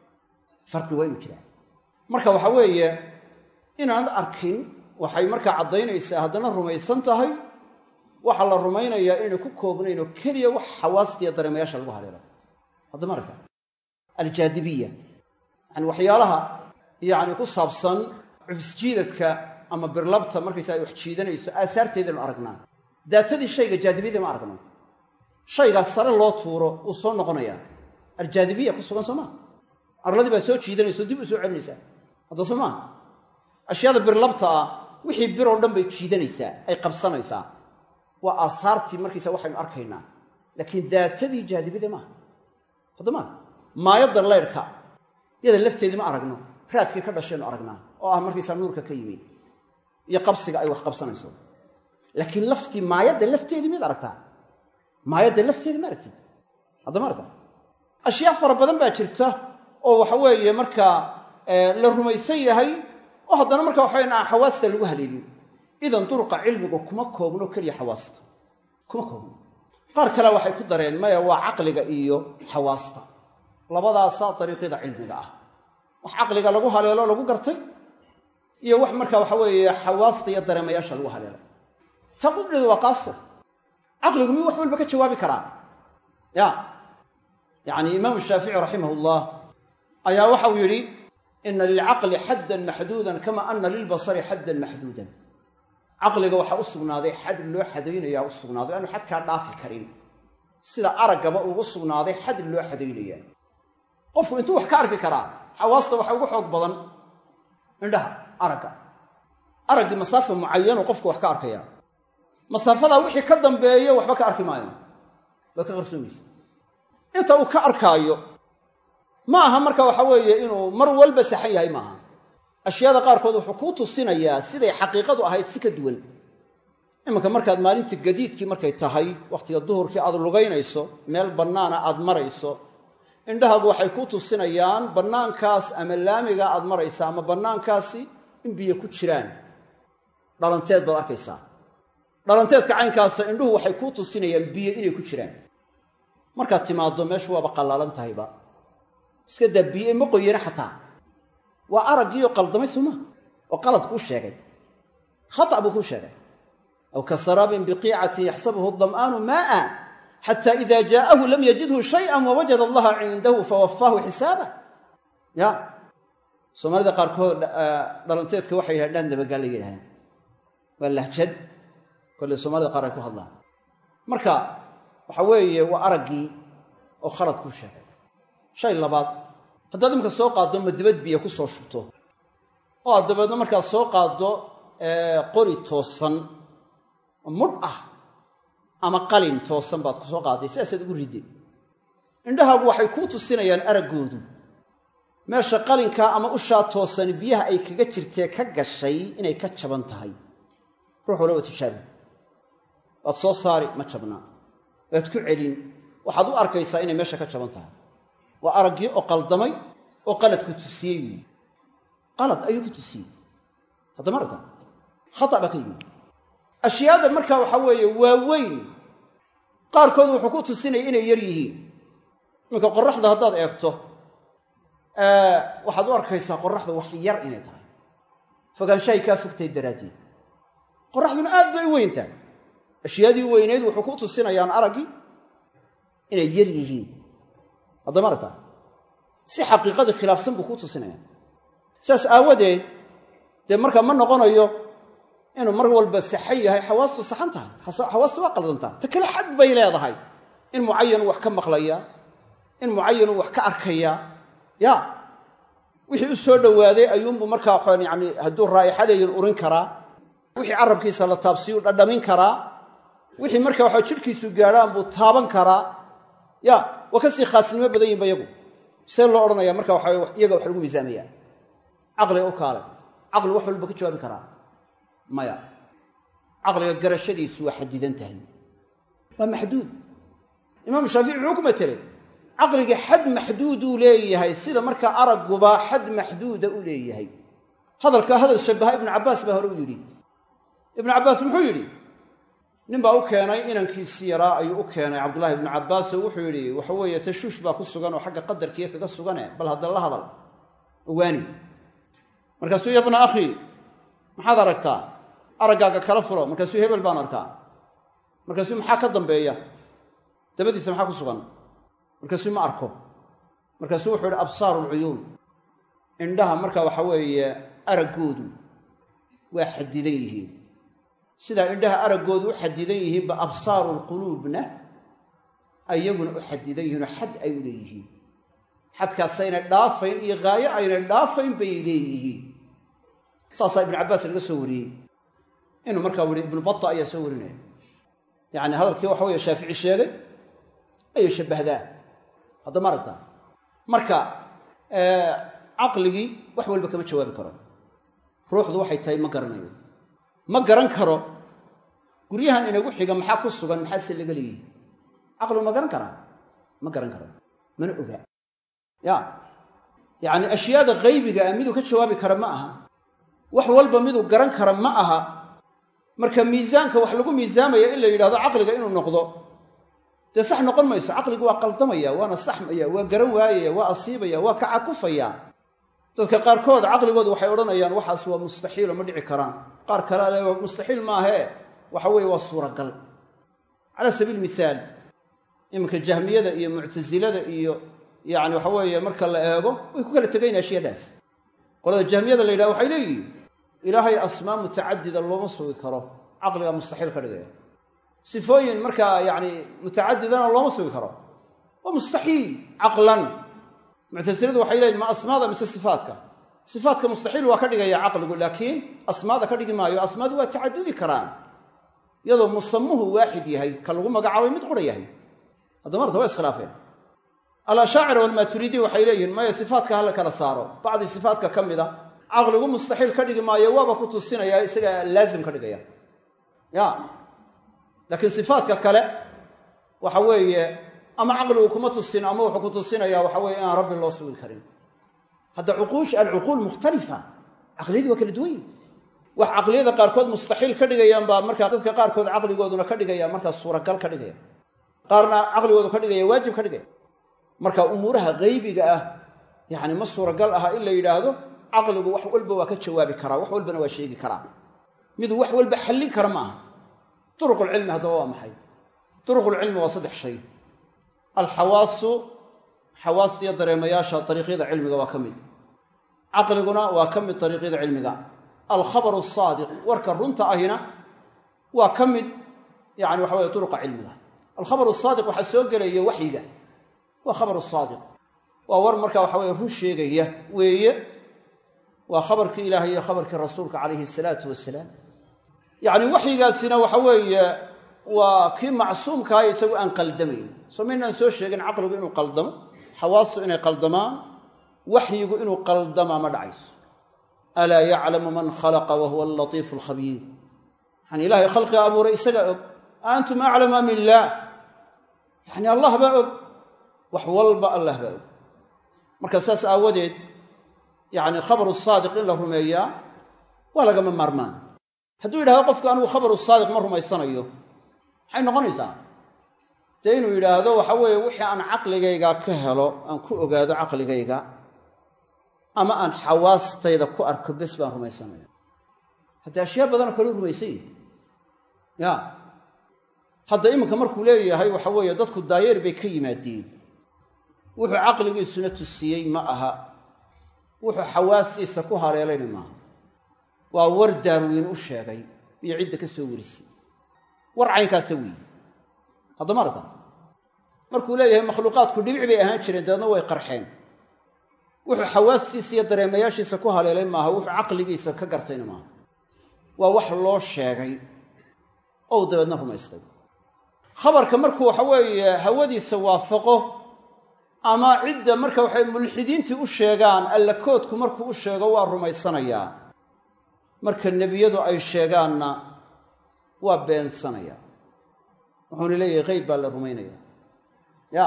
farqi waa inuu jiraa marka waxa weeye inaanad arkin waxay markaa caddaynaysaa haddana rumaysan tahay waxaa la rumaynayaa inayna ku koobnayn oo keliya wax xawaastiiyo dareemayaasha lagu haleelo hadda maarta aljaadibiya yani waxyaalaha yani ku saabsan cufisjiidadka ama birlabta markaysa ay wax jiidanayso aasaarteedaynu aragnaa daatadii shayga jaadibiyada ma aragno shaygaas sare loo tuuro wuu soo noqonayaa aljaadibiya ku sugan soo maa arladii baa soo jiidanayso dib u soo celinaysaa hadda soo maa ashyaada birlabta ah wixii bir oo dhan bay jiidanaysaa ay qabsanaysaa waa aasaartii markaysa waxaynu arkaynaa laakiin daatadii jaadibiyada maaha hadda maa maayadda leyrhka yada lafteedii ma aragno raadkii ka dhashaynu aragnaa oo ah markaysaa nuurka ka yimi iyo qabsiga ay wax qabsanayso laakiin laftii maayadda lafteedii miyaad aragtaa maayadda lafteedii ma aragtid hadda ma aragta ashyaa fara badan baa jirta oo waxa weeye markaa la rumaysan yahay oo haddana marka waxaweyn aan xawaasta lagu haleelin idan duruqa cilmigu kuma koobno keliya xawaasta kuma koobno qaar kale waxay ku dareen maya waa caqliga iyo xawaasta labadaasaa dariiqyada cilmiga ah wax caqliga lagu haleelo lagu gartay iyo wax marka waxa weeye xawaasta iyo dareemayaasha lagu haleelay ta qudheedu waa qaasir caqligu miyuu wax walba ka jawaabi karaa ya yacni imaamu shaafici raximah ayaa waxau yidhi ina lilcaqli xaddan maxduudan kama ana lilbasari xaddan maxduudan caqliga waxaa u sugnaaday xad loo xadaynayaa u sugnaaday aanu xadkaa dhaafi karin sida araggaba ugu sugnaaday xad loo xadaynaya qofku intuu wax ka arki karaa xawaasta waxa ugu xoog badan indhaha aragga araggii masaafa mucayanu qofku wax ka arkaya masaafadaa wixii ka dambeeyo waxba ka arki maayo waa ka qarsoomaysa inta uu ka arkaayo ma aha marka waxa weeye inuu mar walba saxan yahay maaha ashyaada qaarkood wuxuu kuu tusinayaa siday xaqiiqadu ahayd si ka duwan iminka markaad maalintii gadiidkii markay tahay wakhtiga duhurkii aad lugaynayso meel bannaana aad marayso indhahaagu waxay kuu tusinayaan bannaankaas ama laamiga aad maraysa ama bannaankaasi in biyo ku jiraan dhalanteed baad arkaysaa dhalanteedka caynkaasa indhuhu waxay kuu tusinayaan biyo inay ku jiraan markaad timaaddo meeshu waaba qallaalan tahayba iska daa biyo ma qoyana xataa waa araggiioo qaldamay sooma oo qalad kuu sheegay khata buu kuu sheegay aw ka saraabin biqiicatin yaxsabuhu dam'aanu maa'a xata ida jaa'ahu lam yajidhu shay'an wawajada allaha cindahu fawafaahu xisaaba ya soomaalida qaarkood dhalanteedka waxay yidhahan dhaan dabagaa la yidhahdeen waa lahjad kolle soomaalida qaar ay ku hadlaan marka waxa weeye waa araggii oo khalad kuu sheegay shay labaad haddaad imika soo qaaddo madibad biyo ku soo shubto oo aad dabeedna markaad soo qaaddo qori toosan mudh ah ama qalin toosan baad ku soo qaadday sidaasaad ugu ridday indhahaagu waxay kuu tusinayaan araggoodu meesha qalinkaa ama ushaa toosan biyaha ay kaga jirtee ka gashay inay ka jaban tahay ruux walaba tijaabi waad soo saari ma jabnaa waad ku celin waxaad u arkaysaa inay meesha ka jaban tahay waa araggii oo qaldamay oo qalad ku tusiyey wiyi qalad ayuu ku tusiyey haddama aragta khata baa ka yimid ashyaada markaa waxaa weeye waaweyn qaarkood wuxuu ku tusinaya inay yar yihiin iminka qoraxda haddaad eegto waxaad u arkaysaa qoraxda wax yar inay tahay fogaanshahay kaa fogtahay daraaddeed qoraxduna aad bay u weyn tahay ashyaadii weyneyd wuxuu ku tusinayaan araggii inay yar yihiin haddama aragtaa si xaqiiqadii khilaafsan buu kuu tusinaya saas aawadeed dee markaa ma noqonayo inuu mar walba saxan yahay xawaastu saxan tahay xawaastu waa qaldantaa ta kale xad bay leedahay in mucayanu wax ka maqlaya in mucayanu wax ka arkaya ya wixii u soo dhowaaday ayuunbuu markaa waxaan yani hadduu raa'ixa leeyin urin karaa wixii carabkiisa la taabsiyu dhadhamin karaa wixii marka waxa jidhkiisu gaadhaan buu taaban karaa ya waa kasii khaasnimo badan yihinba iyagu see loo odhanaya marka waxa iyaga wax lagu miisaamaya caqliga u kaale caqli wax walba ka jawaabi karaa maya caqliga garashadiisu waa xadidan tahay waa maxduud imaamu shaafici wuxuu ku matelay caqliga xad maxduuduu leeyahay sida markaa aragguba xad maxduuda u leeyahay hadalkaa hadal shabaha ibnu cabbaas baa hore u yidhi ibnu cabbaas muxuu yidhi nin baa u keenay inankiisii yaraa ayuu u keenay cabdullahi ibnu cabbaas oo wuxuu yidhi waxa weeye tashuush baa ku sugan oo xagga qadarkiiya kaga sugane bal haddana la hadal owaani markaasuu ya bna akhii maxaad aragtaa araggaaga kala furo markaasuu hebel baan arkaa markaasuu maxaa ka dambeeya dabadiisa maxaa ku sugan markaasuu ma arko markaasuu wuxuu yidhi absaaru lcuyuun indhaha marka waxa weeye araggoodu waa xadidan yihiin sidaa indhaha araggoodu u xadidan yihiinba absaaru lquluubna ayaguna u xadidan yihiinoo xad ay u leeyihiin xadkaasayna dhaafayn iyo haayo ayna dhaafayn bay leeyihiin saasaa ibnu cabbaas laga soo wariyey inuu markaa wuri ibnu bata ayaa soo warinaya yacni hadalkii waxa weye shaafici sheegay ayay shabbahdaa haddama aragtaa marka caqligii wax walba kama jawaabi karo ruuxdu waxay tahay ma garanayo ma garan karo guryahan inagu xiga maxaa ku sugan maxaase laga leeyihi caqligu ma garan karaa ma garan karo mana oga ya yacni ashyaada qaybiga ah miduu ka jawaabi kara ma aha wax walba miduu garan kara ma aha marka miisaanka wax lagu miisaamaya in la yidhahdo caqliga inuu noqdo dee sax noqon mayso caqligu waa qaldamaya waana saxmaya waa garan waayaya waa asiibaya waa ka cakufaya dadka qaarkood caqligoodu waxay odhanayaan waxaas waa mustaxiilo ma dhici karaan qaar kale ale mustaxiil maahee waxa weeye waa suuragal calaa sabiil mihaal iminka jahmiyada iyo muctasilada iyo yacni waxa weeye marka la eego way ku kala tegayn ashiyadaas qolada jahmiyada la yidhaha waxay leeyihin ilaahay asmaa mutacadida looma sugi karo caqliga mustaxiil ka dhigaya sifooyin markaa yacni mutacadidana looma sugi karo waa mustaxiil caqlan muctasiladu waxay leeyihin ma asmaada mise sifaatka sifaatka mustaxiil waa ka dhigaya caqligu laakiin asmaada ka dhigi maayo asmaadu waa tacadudi karaan iyadoo musamuhu waaxid yahay ka lagu magacaabay mid qura yahay haddama marta waa iskhilaafeen alashaacira walmaaturiidi waxay leeyihiin maya sifaatka hala kala saaro bacdi sifaatka ka mida caqligu mustaxiil ka dhigi maayo waaba ku tusinaya isaga laazim ka dhigaya ya laakiin sifaatka kale waxa weeye ama caqligu kuma tusin ama wuxuu ku tusinaya waxa weye inaan rabbi loo sugi karin hadda cuquush alcuquul mukhtalifa caqliyadii waa kala duwan yihin wax caqliyada qaarkood mustaxiil ka dhigayaan baa markaa dadka qaarkood caqligooduna ka dhigaya markaa suuragal ka dhigaya qaarna caqligoodu ka dhigaya waajib ka dhigaya marka umuuraha haybiga ah yacni ma suuragal aha in la yidhaahdo caqligu wax walba waa ka jawaabi karaa wax walbana waa sheegi karaa miduu wax walba xallin kara ma aha duruqulcilmi haddaba waa maxay duruqulcilmi waa saddex shay alxawaasu xawaasta iyo dareemayaasha dariiqyada cilmiga waa ka mid caqliguna waa ka mid dariiqyada cilmiga alkhabaru asaadiq warka runta ahina waa ka mid yani waxa weye duruqa cilmiga alkhabaru saadiq waxaa soo gelaya waxyiga waa khabaru saadiq waa war marka waxa weye run sheegaya weeye waa khabarkii ilaahay iyo khabarkii rasuulka calayhi salaatu wasalaam yacni waxyigaasina waxa weeye waa kii macsuumkaha isagu aan qaldamayn soo maynaan soo sheegin caqligu inuu qaldamo xawaastu inay qaldamaan waxyigu inuu qaldamaa ma dhacayso alaa yaclamu man khalaqa wa huwa alatiifu alkhabiir yani ilaahay khalqiga abuuray isagaa og antum aclama min illaah yani allah baa og wax walba allah baa og marka saas aawadeed yani khabaru saadiq in la rumeeyaa waa lagama maarmaan hadduu yidhahdo qofku anigu khabaru saadiq ma rumaysanayo maxay noqonaysaa dee inuu yidhaahdo waxa weeye wixii aan caqligayga ka helo aan ku ogaado caqligayga ama aan xawaastayda ku arko bes baan rumaysanaya haddii ashyaa badanoo kaleu rumaysan yihi ya hadda iminka markuu leeyahay waxa weeye dadku daayeer bay ka yimaadeen wuxuu caqligiisuna tusiyey ma aha wuxuu xawaastiisa ku haleelayna maaha waa war daarwiin u sheegay iyo cidda ka soo warisay war caynkaasa weeye haddama arda markuu leeyahay makhluuqaadku dhibic bay ahaan jireen dabeedna way qarxeen wuxuu xawaastiisa iyo dareemayaashiisa ku haleelay maaha wuxuu caqligiisa ka gartayna maaha waa wax loo sheegay ou dabeedna rumaystay khabarka markuu waxa weeye hawadiisa waafaqo ama cidda marka waxay mulxidiintii u sheegaan alla koodku markuu u sheego waa rumaysanayaa marka nebiyadu ay sheegaanna waa beensanayaa wuxuuna leeyahay qeyb baa la rumaynaya ya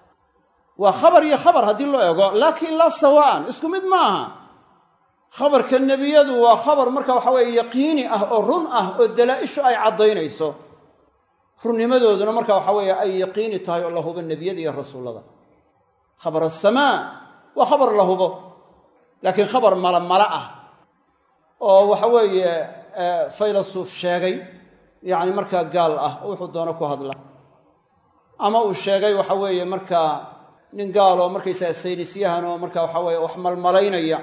waa khabar iyo khabar haddii loo eego laakiin laa sawaan isku mid ma aha khabarka nebiyadu waa khabar marka waxa weeye yaqiini ah oo run ah oo dalaa-ishu ay caddaynayso runnimadooduna marka waxa weeye ay yaqiini tahay oo la hubo nebiyada iyo rasuullada khabar asamaa waa khabar la hubo laakiin khabar malamala ah oo waxa weeye faylasuuf sheegay yacni markaa gaal ah oo wuxuu doono ku hadla ama uu sheegay waxa weeye markaa nin gaal oo markaysaga saynisyahan oo marka waxa weeye wax malmalaynaya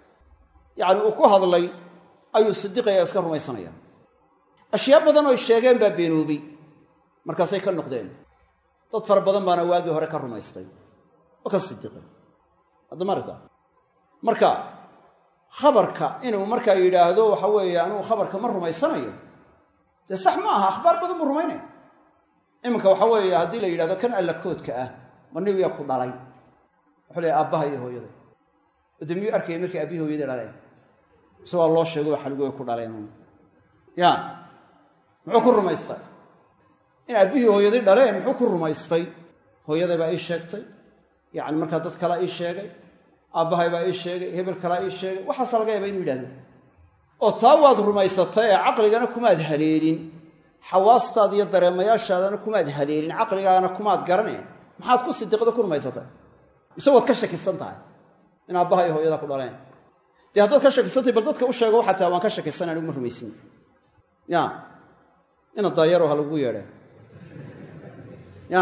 yacni uu ku hadlay ayuu sidiqaya iska rumaysanaya ashyaa badan oo sheegeen baa beenoobay markaasay ka noqdeen dad fara badan baana waagii hore ka rumaystay oo ka sidiqay haddama arka marka khabarka inuu markaa yidhaahdo waxa weeye anugu khabarka ma rumaysanayo dee sax ma aha akhbaar badan buu rumaynaya iminka waxa weeye haddii la yidhahdo kan alla koodka ah ma nigiyaa ku dhalay wuxuu leeyahy aabbaha iyo hooyada oo dee miyuu arkaya markay aabbihi hooyada dhaleen mise waa loo sheego xalgooy ku dhaleen ya muxuu ku rumaystay in aabbihii hooyadii dhaleen muxuu ku rumaystay hooyaday baa ii sheegtay yacni markaa dad kalea ii sheegay aabbahay baa ii sheegay hebel kalaa ii sheegay waxaasa laga yaaba inuu yidhahdo oo taa waad rumaysatay ee caqligana kumaad haleelin xawaastaada iyo dareemayaashaadana kumaad haleelin caqligaagana kumaad garaneen maxaad ku sidiqdo ku rumaysatay mise waad ka shakisan tahay in aabbaha iyo hooyada ku dhaleen dee haddaad ka shakisantahay bal dadka u sheego waxaa tahay waan ka shakisan anigu ma rumaysin ya ina daayaro ha lagu yeedhe ya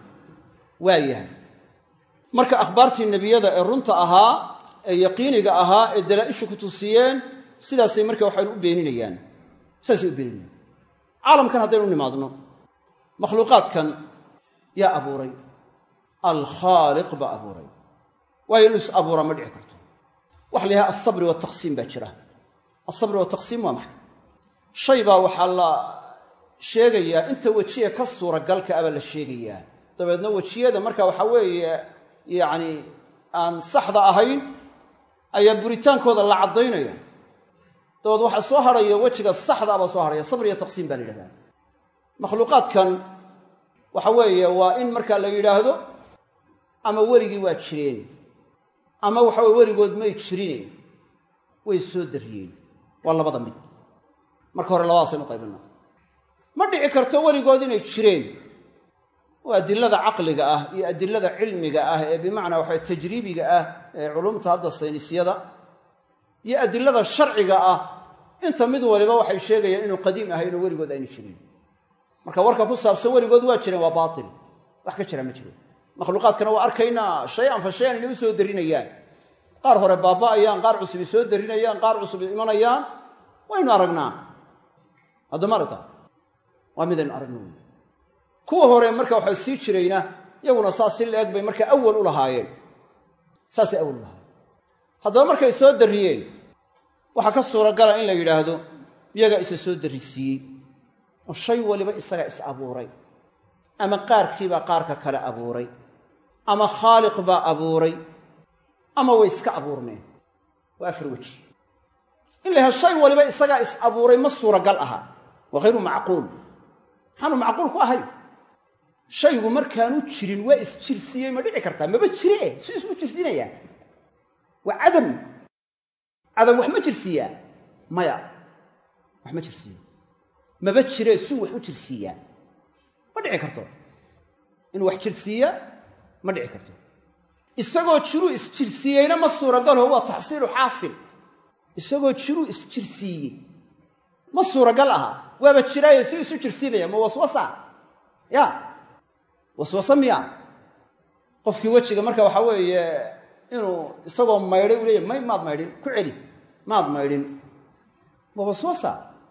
waa yahay marka akhbaartii nebiyada ee runta ahaa ee yaqiiniga ahaa ee dalaa-ishu ku tusiyeen sidaasay marka waxaynu u beeninayaan sidaasay u beeninayaan caalamkan haddaynu nimaadno makhluuqaadkan yaa abuuray alkhaaliq baa abuuray waayo inuu is abuuraa ma dhici karto waxa la yidhaha alsabri waltaqsiim baa jira alsabri waltaqsiim waa maxay shay baa waxaa la sheegayaa inta wejiya ka suuragalka abaa la sheegayaa dabeedna wejiyada marka waxaa weeye yacni aan saxda ahayn ayaa buritaankooda la caddaynaya dabeed waxaa soo hadhaya wejiga saxda abaa soo hadhaya sabr iyo taqsiim baa la yidhahdaa makhluuqaadkan waxa weeye waa in markaa la yidhaahdo ama weligii waa jireen ama waxa weye weligood may jirine way soo dariyeen waa labada mid marka hore labadaasaynu qaybina ma dhici karto weligood inay jireen oo adilada caqliga ah iyo adilada cilmiga ah ee bimacnaa waxa tajriibiga ah ee culumta hadda saynisyada iyo adilada sharciga ah inta mid waliba waxay sheegayaan inuu qadiim ahay inuu weligood ayna jirin marka warka ku saabsan weligood waa jireen waa baatil wax ka jira ma jiro makhluuqaadkana waa arkaynaa shay-an fa shay-an inay u soo darinayaan qaar hore baaba'ayaan qaar cusubi soo darinayaan qaar cusubi imanayaan waynu aragnaa haddama aragta waa midaynu aragna wey kuwa hore marka waxaa sii jirayna iyaguna saas si la-eg bay marka awal u lahaayeen saasay awal u lahaayeen haddaba markay soo darriyeen waxaa ka suuragala in la yidhaahdo iyagaa isa soo darrisiiyey oo shay waliba isagaa is abuuray ama qaarkiibaa qaarka kale abuuray ama khaaliq baa abuuray ama way iska abuurmeen waa afar weji in la yahay shay waliba isagaa is abuuray ma suuragal aha waa hayru macquul maxaanu macquul ku ahay shaygu markaanu jirin waa isjirsiiyey ma dhici kartaa maba jire su isku jirsiinayaa waa cadam cadam wax ma jirsiiyaa maya wax ma jirsiiyo maba jire suu wax u jirsiiyaa ma dhici karto inuu wax jirsiiya ma dhici karto isagoo jiruu isjirsiiyeyna ma suuragalho waa taxsiilu xaasil isagoo jiruu isjirsiiyey ma suuragal aha waaba jiraaye si isu jirsiinaya ma waswasa ya waswasa miya qofkii wejiga marka waxaa weeye inuu isagoo maydhay u leeyahy may maad maydhin ku celi maad maydhin waa waswasa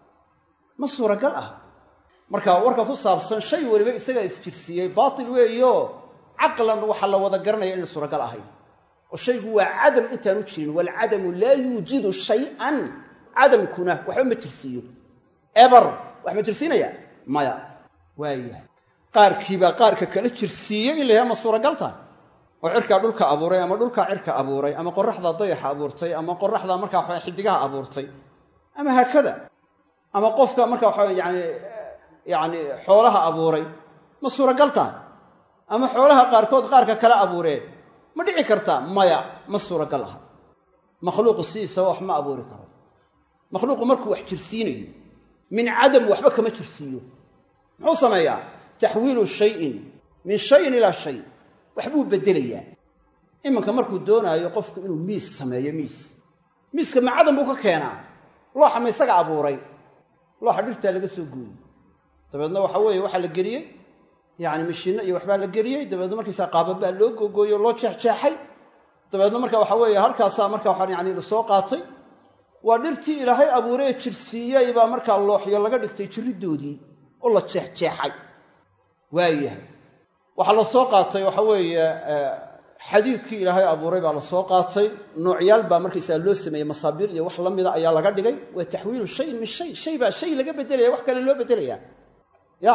ma suuragal ah marka warka ku saabsan shay weliba isagaa isjirsiiyey baatil weeyo caqlan waxaa la wada garanaya inay suuragal ahayn oo shaygu waa cadam intaanu jirin waalcadamu laa yuujidu shay-an cadamkuna waxba ma jirsiiyo eber wax ma jirsiinaya maya waayahay qaarkiibaa qaarka kala jirsiiyey in la yahay ma suuragal tahay oo cirkaa dhulka abuuray ama dhulkaa cirka abuuray ama qoraxdaa dayaxa abuurtay ama qoraxdaa markaa waxa xidigaha abuurtay ama haakada ama qofka markaa waxa yani yani xoolaha abuuray ma suuragal tahay ama xoolaha qaarkood qaarka kala abuureen ma dhici kartaa maya ma suuragal aha makhluuqu sidiisaba wax ma abuuri karo makhluuqu markuu wax jirsiinayo min cadam waxba kama jirsiiyo muxuu sameeyaa taxwiilu shayin min shayin ilaa shay waxbuu beddelayaa iminka markuu doonaayo qofku inuu miis sameeyo miis miiska ma cadam buu ka keenaa looxa ma isaga abuuray looxa dhirtaa laga soo gooyey dabeedna waxa weeye waxaa la geliyey yacni mishiinno iyo waxbaa la geliyey dabeedna markiisaa qaababaa loo googooyey oo loo jeexjeexay dabeedna marka waxa weeye halkaasaa marka waxaa yani lasoo qaatay waa dhirtii ilaahay abuuree jirsiiyey baa markaa looxyo laga dhigtay jirriddoodii oo la jeexjeexay waayahay waxaa la soo qaatay waxa weeye xadiidkii ilaahay abuuray baa la soo qaatay noocyaal baa markaysaa loo sameeyey masaabiir iyo wax la mida ayaa laga dhigay waa taxwiilu shayin min shay shay baa shay laga beddelaya wax kale loo beddelayaa ya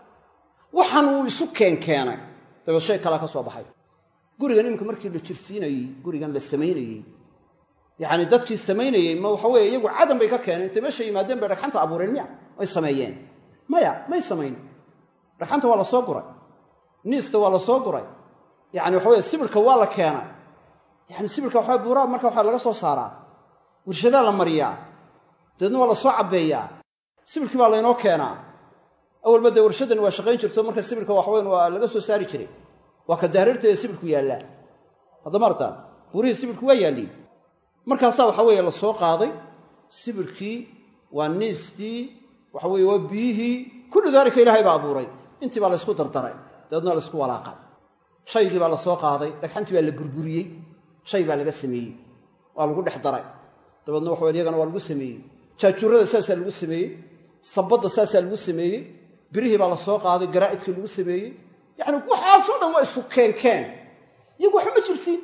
waxaan uu isu keenkeenay dabeed shay kalaa ka soo baxay gurigan iminka markii la jirsiinayey gurigan la samaynayey yacni dadkii samaynayey ma waxa weeye iyagu cadam bay ka keeneen intay meesha yimaadeen bay dhagxanta abuureen miya ay sameeyeen maya may samayn dhagxanta waa la soo guray niista waa la soo guray yani waxa weye sibirka waa la keenay yani sibirka waxa buuraa marka waxa laga soo saaraa warshadaa la mariyaa dabeedna waa la soo cabbeeyaa sibirkii baa laynoo keenaa awalba dee warshadan waa shaqayn jirto marka sibirka waxweyn waa laga soo saari jiray waa ka daarirteeda sibirku yaallaa haddama artaan buurihii sibirku waa yaalliin markaasaa waxa weeye la soo qaaday sibirkii waa niistii waxa weye waa biyihii kullu daalika ilaahay baa abuuray intii baa laysku dardaray dabeedna la ysku walaaqay shaygii baa la soo qaaday dhagxantii baa la burburiyey shay baa laga sameeyey waa lagu dhex daray dabeedna waxa iyagana waa lagu sameeyey jaajurrada saasaa lagu sameeyey sabadda saasaa lagu sameeyey birihii baa la soo qaaday garaa'idkii lagu sameeyey yacni waxaasoo dhan waa isu keenkeen iyagu waxba ma jirsiin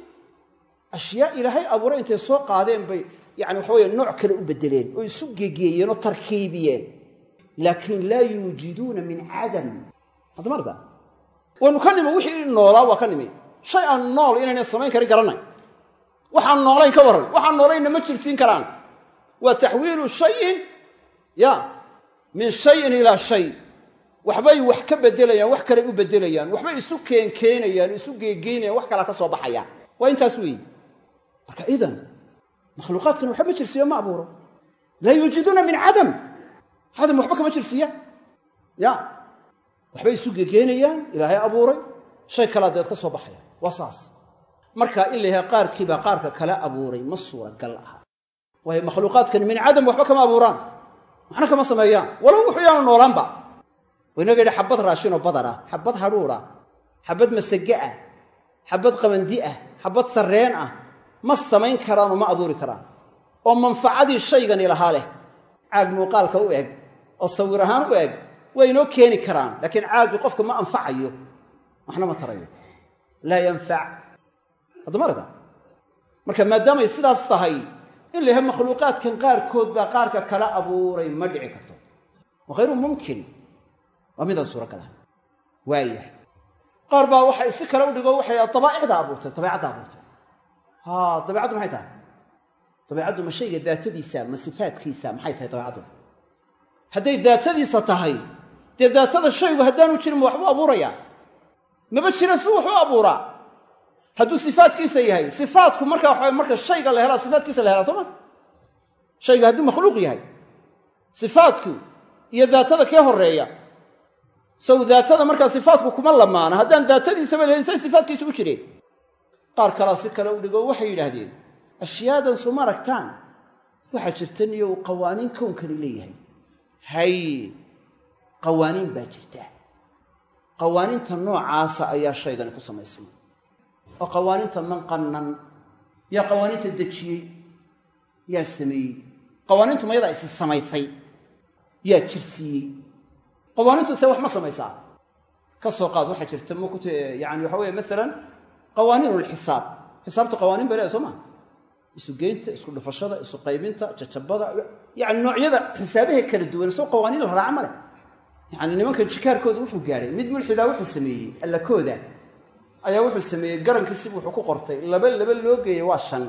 ashyaa ilaahay abuuray intay soo qaadeen bay yani waxa weye nooc kale u beddeleen oo isu gegeeyeen oo tarkiibiyeen laakiin laa yuujiduuna min cadam haddamarta waynu ka nimi wixii noolaa waa ka nimi shay aan nool inayna samayn karin garanay waxaan noolayn ka warran waxaan noolaynna ma jirsiin karaan waa taxwiilu shayin ya min shayin ilaa shay waxbay wax ka beddelayaan wax kaley u beddelayaan waxbay isu keenkeenayaan isu geegeynayaan wax kalaa ka soo baxaya waa intaas weeyi marka idan makhluuqaadkan waxba ma jirsiiyo ma abuuro laa yuujiduuna min cadam cadam waxba kama jirsiiya ya waxbay isu gegeenayaan ilaahay abuuray shay kalaa deed ka soo baxaya waa saas marka in la yahay qaarkiibaa qaarka kale abuuray ma suuragal aha waayo makhluuqaadkan min cadam waxba kama abuuraan waxna kama sameeyaan walow wuxuu yaanu noolaanba waynaga yidhi xabad raashinoo badar ah xabad hadhuudh ah xabad masage ah xabad qamandi ah xabad sarreen ah ma samayn karaanoo ma abuuri karaan oo manfacadii shaygani lahaa leh caag muuqaalka u eg oo sawir ahaan u eg waa inoo keeni karaan laakiin caagii qofka ma anfacayo waxna ma tarayo laa yanfac haddamarada marka maadaamay sidaas tahay in la yahay makhluuqaadkan qaarkood baa qaarka kala abuuray ma dhici karto wa hayru mumkin waa midaan suuragal ahay waayahay qaar baa waxay si kale u dhigo waxay dabaa'icda abuurtay dabeecadda abuurtay ha dabeecaddu maxay tahay dabeecaddu ma shayga daatadiisa ma sifaadkiisa maxay tahay dabeecaddu hadday daatadiisa tahay dee daatada shaygu haddaanu jirin ma waxbuu abuurayaa maba jira si wuxuu abuuraa hadduu sifaadkiisa yahay sifaadku marka waxa marka shayga la helaa sifaadkiisa la helaa soo ma shayga hadduu makhluuq yahay sifaadku iyo daatada kee horeeya sow daatada markaa sifaadku kuma lamaana haddaan daatadiisaba lahelin say sifaadkiisa u jireen qaar kalaa si kale u dhigo waxay yidhaahdeen ashyaadan suma aragtaan waxaa jirta niyow qawaaniin kownkani leeyahay hay qawaaniin baa jirta qawaaniinta noocaasa ayaa shaygani ku samaysnay oo qawaaniinta manqannan yaa qawaaniinta dejiyey yaa sameeyey qawaaniintu mayadaa isi samaysay yaa jirsiiyey qawaaniintu se wax ma samaysaa ka soo qaad waxaa jirta mkt yani waxa weeye masalan qawaaniin lxisaab xisaabta qawaaniin bay leedahay soo maa isu geynta isku dhufashada isu qaybinta jajabada yani noocyada xisaabaha kala duwan soo qawaaniin la raaca ma leh yani nimanka jikaarkooda wuxuu gaadhay mid mulxidaa wuxuu sameeyey allakooda ayaa wuxuu sameeyey garankiisib wuxuu ku qortay laba laba loo geeyey waa shan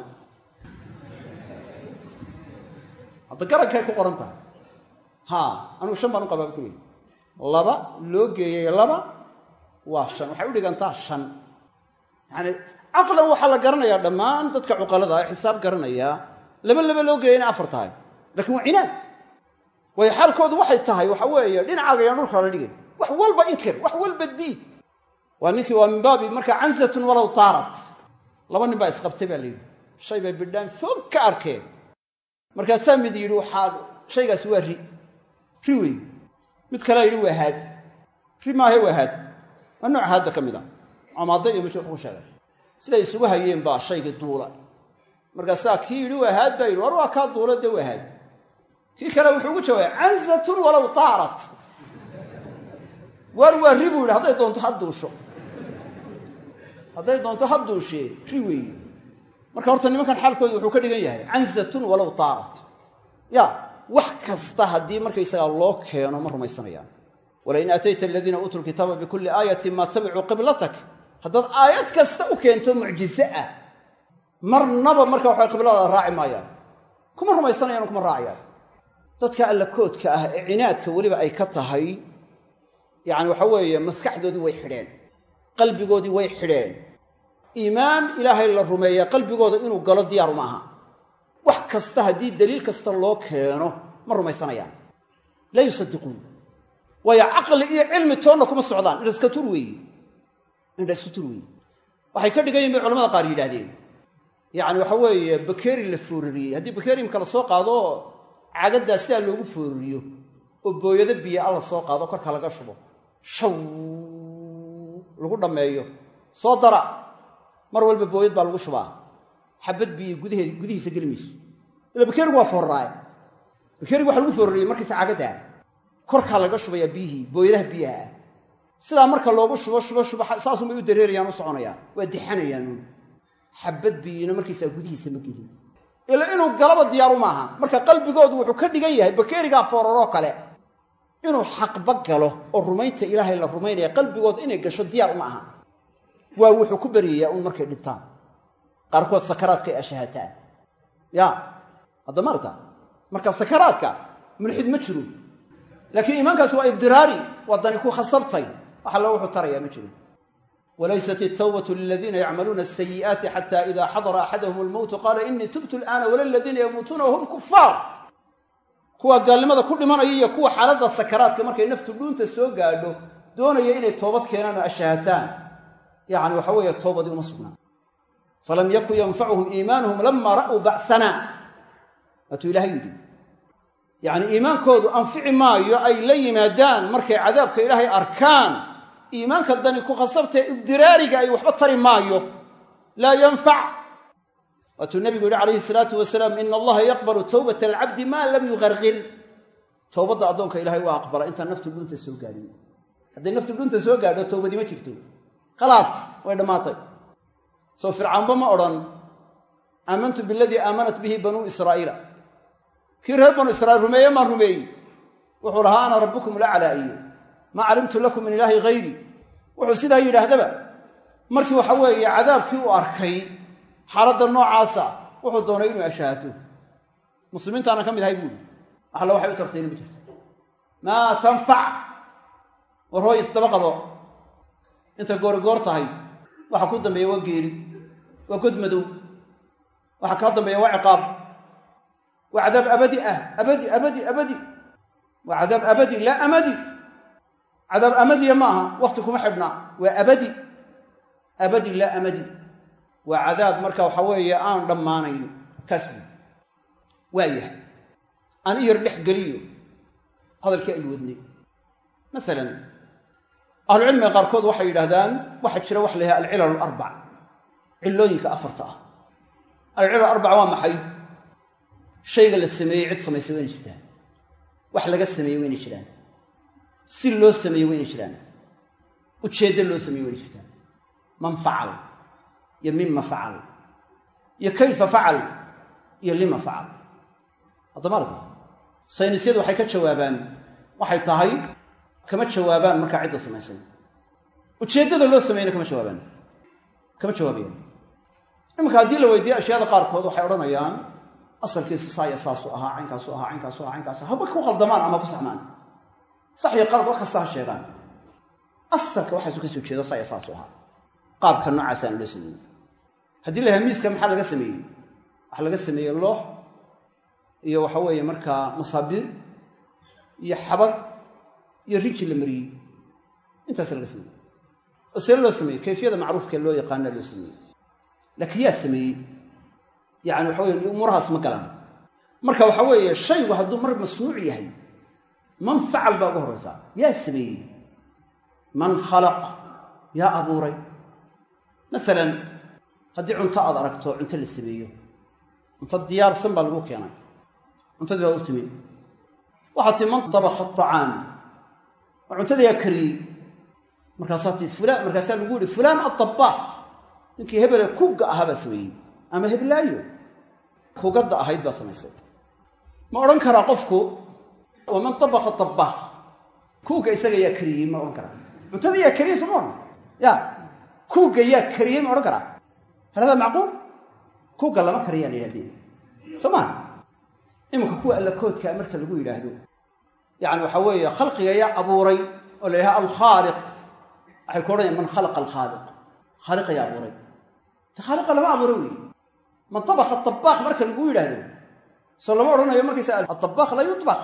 hadda garankay ku qoran tahay ha anugu shan baan u qabaaba kuleey laba loo geeyey laba waa shan waxay u dhigantaa shan yani caqlan waxaa la garanayaa dhammaan dadka cuqalada ee xisaab garanayaa laba laba loo geeyay inay afar tahay lakiin waa cinaad waayo xaalkoodu waxay tahay waxa weeye dhinacaaga yaan dhulka la dhigin wax walba inkir wax walba diid waa ninkii waa min baabi markaa cansatun walow taarat laba nin baa isqabtay baa la yidhi shay bay bidhaan foog ka arkeen markaasaa mid yidhi waxaa shaygaasi waa ri ri wey mid kalea yidhi waa haad ri maahe waa haad waa nooc haadda ka mid a camaada iyo mid ku sheegay siday isugu hayeen baa shaygii duula markaasaa kii yidhi waa haad baa yidhi war waa kaa duula dee waa haad kii kale wuxuu ugu jawaabay cansatun walow taarat waar waa ri buu yidhi hadday doonto ha duusho hadday doonto ha duushee ri weeye marka horta nimankan xaalkooda wuxuu ka dhigan yahay cansatun walow taarat ya wax kasta haddii markaysagaa loo keeno ma rumaysanayaan walain aatayta aladiina uutuu lkitaaba bikulli aayatin maa tabicuu qiblatak haddaad aayad kasta u keento mucjize ah marnaba marka waxay qibladaada raaci maayaan kuma rumaysanayaan kuma raacayaan dadka alla koodka ah ee cinaadka weliba ay ka tahay yacani waxa weeye maskaxdoodii way xidheen qalbigoodii way xidheen iimaan ilaahay la rumeeya qalbigooda inuu galo diyaaru ma aha wax kasta haddii daliil kasta loo keeno ma rumaysanayaan laa yusadiquun waayo caqli iyo cilmi toonna kuma socdaan indha iska tur weeye indha iska tur weeye waxay ka dhigan yihin bay culamada qaar yidhaahdeen yacani waxa weeye bakeeri la foorariyey haddii bakeeri imka la soo qaado cagaddaa sidaa loogu foorariyo oo booyado biyo alla soo qaado korka laga shubo shaw lagu dhammeeyo soo dara mar walba booyad baa lagu shubaa xabad biyo gudaheed gudihiisa geli mayso ila bakeerigu waa fooraraaye bakeerigu waxa lagu foorariyey markiisa cagaddaa korkaa laga shubayaa biyihii booyadaha biyaha ah sidaa marka loogu shubo shubo shubo saasunbay u dareerayaan u soconayaan waa dixanayaanuun xabad biyina markiisaa gudihiisa ma gelin ila inuu galaba diyaaru maaha marka qalbigoodu wuxuu ka dhigan yahay bakeerigaa fooraroo kale inuu xaqba galo oo rumaynta ilaahay la rumaynaya qalbigooda inay gasho diyaar uma aha waa wuxuu ku beryayaa uun markay dhintaan qaarkood sakaraadka ay ashahataan ya hadda maarta marka sakaraadka mulxid ma jiro laakiin iimaankaasi waa ibdiraari waa dani ku khasabtay wax alla wuxuu tarayaa ma jiro wlaysat الtwbة liladiina yacmaluuna الsayi'aati xata ida xadara axadahum اlmowtu qaala inii tubtu اlآana wala ladiina yamuutuuna wahum kufaar kuwa gaalnimada ku dhimanaya iyo kuwa xaaladda sakaraadka markay naftu dhuunta soo gaadho doonaya inay toobad keenaan oo ashahataan yani waxa weeye toobadii uma sugnaan falam yakun yanfacuhum iimaanuhum lama ra'uu ba'sana waatuu ilahay yidhi yani iimaankoodu anfici maayo ay la yimaadaan markay cadaabka ilaahay arkaan iimaanka dani ku khasabtae ibdiraariga ay waxba tari maayo laa yanfac waatuu nabigu yihi calayhi salaatu wasalaam ina allaha yaqbalu towbata alcabdi maa lam yuqarqir towbadda addoonka ilahay waa aqbala intaan naftu dhunta soo gaadhin hadday naftu dhunta soo gaadho towbadii ma jirto khalaas way dhammaatay soo fircaanba ma odhan aamantu biladii aamanat bihi banuu israa'iila kii reer banu israiil rumeeye maan rumeeyi wuxuu lahaa ana rabbukum laclaa iyo maa calimtu lakum min ilaahi hayri wuxuu sidaa yidhaahdaba markii waxa weeye cadaabkii uu arkay xaaladda noocaasa wuxuu doonay inuu ashaahato muslimiintaana ka mid ahay buuri waxalla waxay u tartayna ma jirto maa tanfac war hooy isdaba qabo inta goorigoor tahay waxa ku dambeeya waa geeri waa god madow waxa kaa dambeeya waa ciqaab waa cadaab abadi ah abadi abadi abadi waa cadaab abadi laa amadi cadaab amadiya ma aha wakti kuma xidhna waa abadi abadi laa amadi waa cadaab marka waxa weeye aan dhammaanayn kaas wey waa yahay aan i yar dhex geliyo hadalkii aynu wadnay masalan ahlucilmiga qaarkood waxay yidhahdaan waxaa jira wax la yahay alcilal alarbac cillooyinka afarta ah alcilal arbaca waa maxay shayga la sameeyey cid samaysay wayna jirtaan wax laga sameeyey wayna jiraan si loo sameeyey wayna jiraan ujeeddo loo sameeyey wayna jirtaan man facal iyo mima facal iyo kayfa facal iyo lima facal haddama arka saynisyadu waxay ka jawaabaan waxay tahay kama jawaabaan markaa cidda samaysay ujeeddada loo sameeyeyna kama jawaabaan kama jawaabayaan iminka haddii la weydiiyo ashyaada qaarkood waxay odhanayaan asalkiisa saaya saasuu ahaa caynkaasu ahaa caynkaasu aha caynkaasu haba ku qaldamaan ama ku saxmaan sax iyo qalad wax kasta ha sheegaan asalka waxaasu ka soo jeedo saaya saasu ahaa qaabka noocaasaan loo sameeyey haddii la yahay miiska maxaa laga sameeyey waxaa laga sameeyey loox iyo waxa weeye markaa masaabiir iyo xabad iyo riji la mariyey intaasa laga sameeyey oo see loo sameeyey kayfiyada macruufkee loo yaqaana loo sameeyey laakiin yaa sameeyey yani waxa weye umuurahaas ma galaan marka waxa weeye shaygu hadduu mar masnuuc yahay man facal baa uga horraysaa yaa sameeyey man khalaq yaa abuuray masalan haddii cunto aad aragto cunto la sameeyo cunto diyaarsan baa lagu keenay cuntadii baa u timid waxaa tii man dabakha acaam oo cuntadii yaa kariyey markaasaa ti fulaan markaasaa lagu yihi fulaan adabaax ninkii hebele kuugga ahaa baa sameeyey ama heblaayo kugadda ahayd baa samaysay ma odhan karaa qofku waman dabaka dabaax kuugga isaga yaa kariyey ma odhan karaa cuntada yaa kariyey soo ma odhan ya kuugga yaa kariyey ma odhan karaa hal hadaa macquul kuugga lama kariyaan yidhahdeen soo maa iminka kuwa allakoodkaa marka lagu yidhaahdo yani waxaa weeye khalqiga yaa abuuray oo la yidhaha alkhaaliq waxay ku odhanayaan man khalaqa alkhaaliq khaaliqa yaa abuuray te khaaliqa lama abuuray wey man tabaka tabaaq marka lagu yidhaahdo soo lama odhanayo markaysa atabaq la yubaq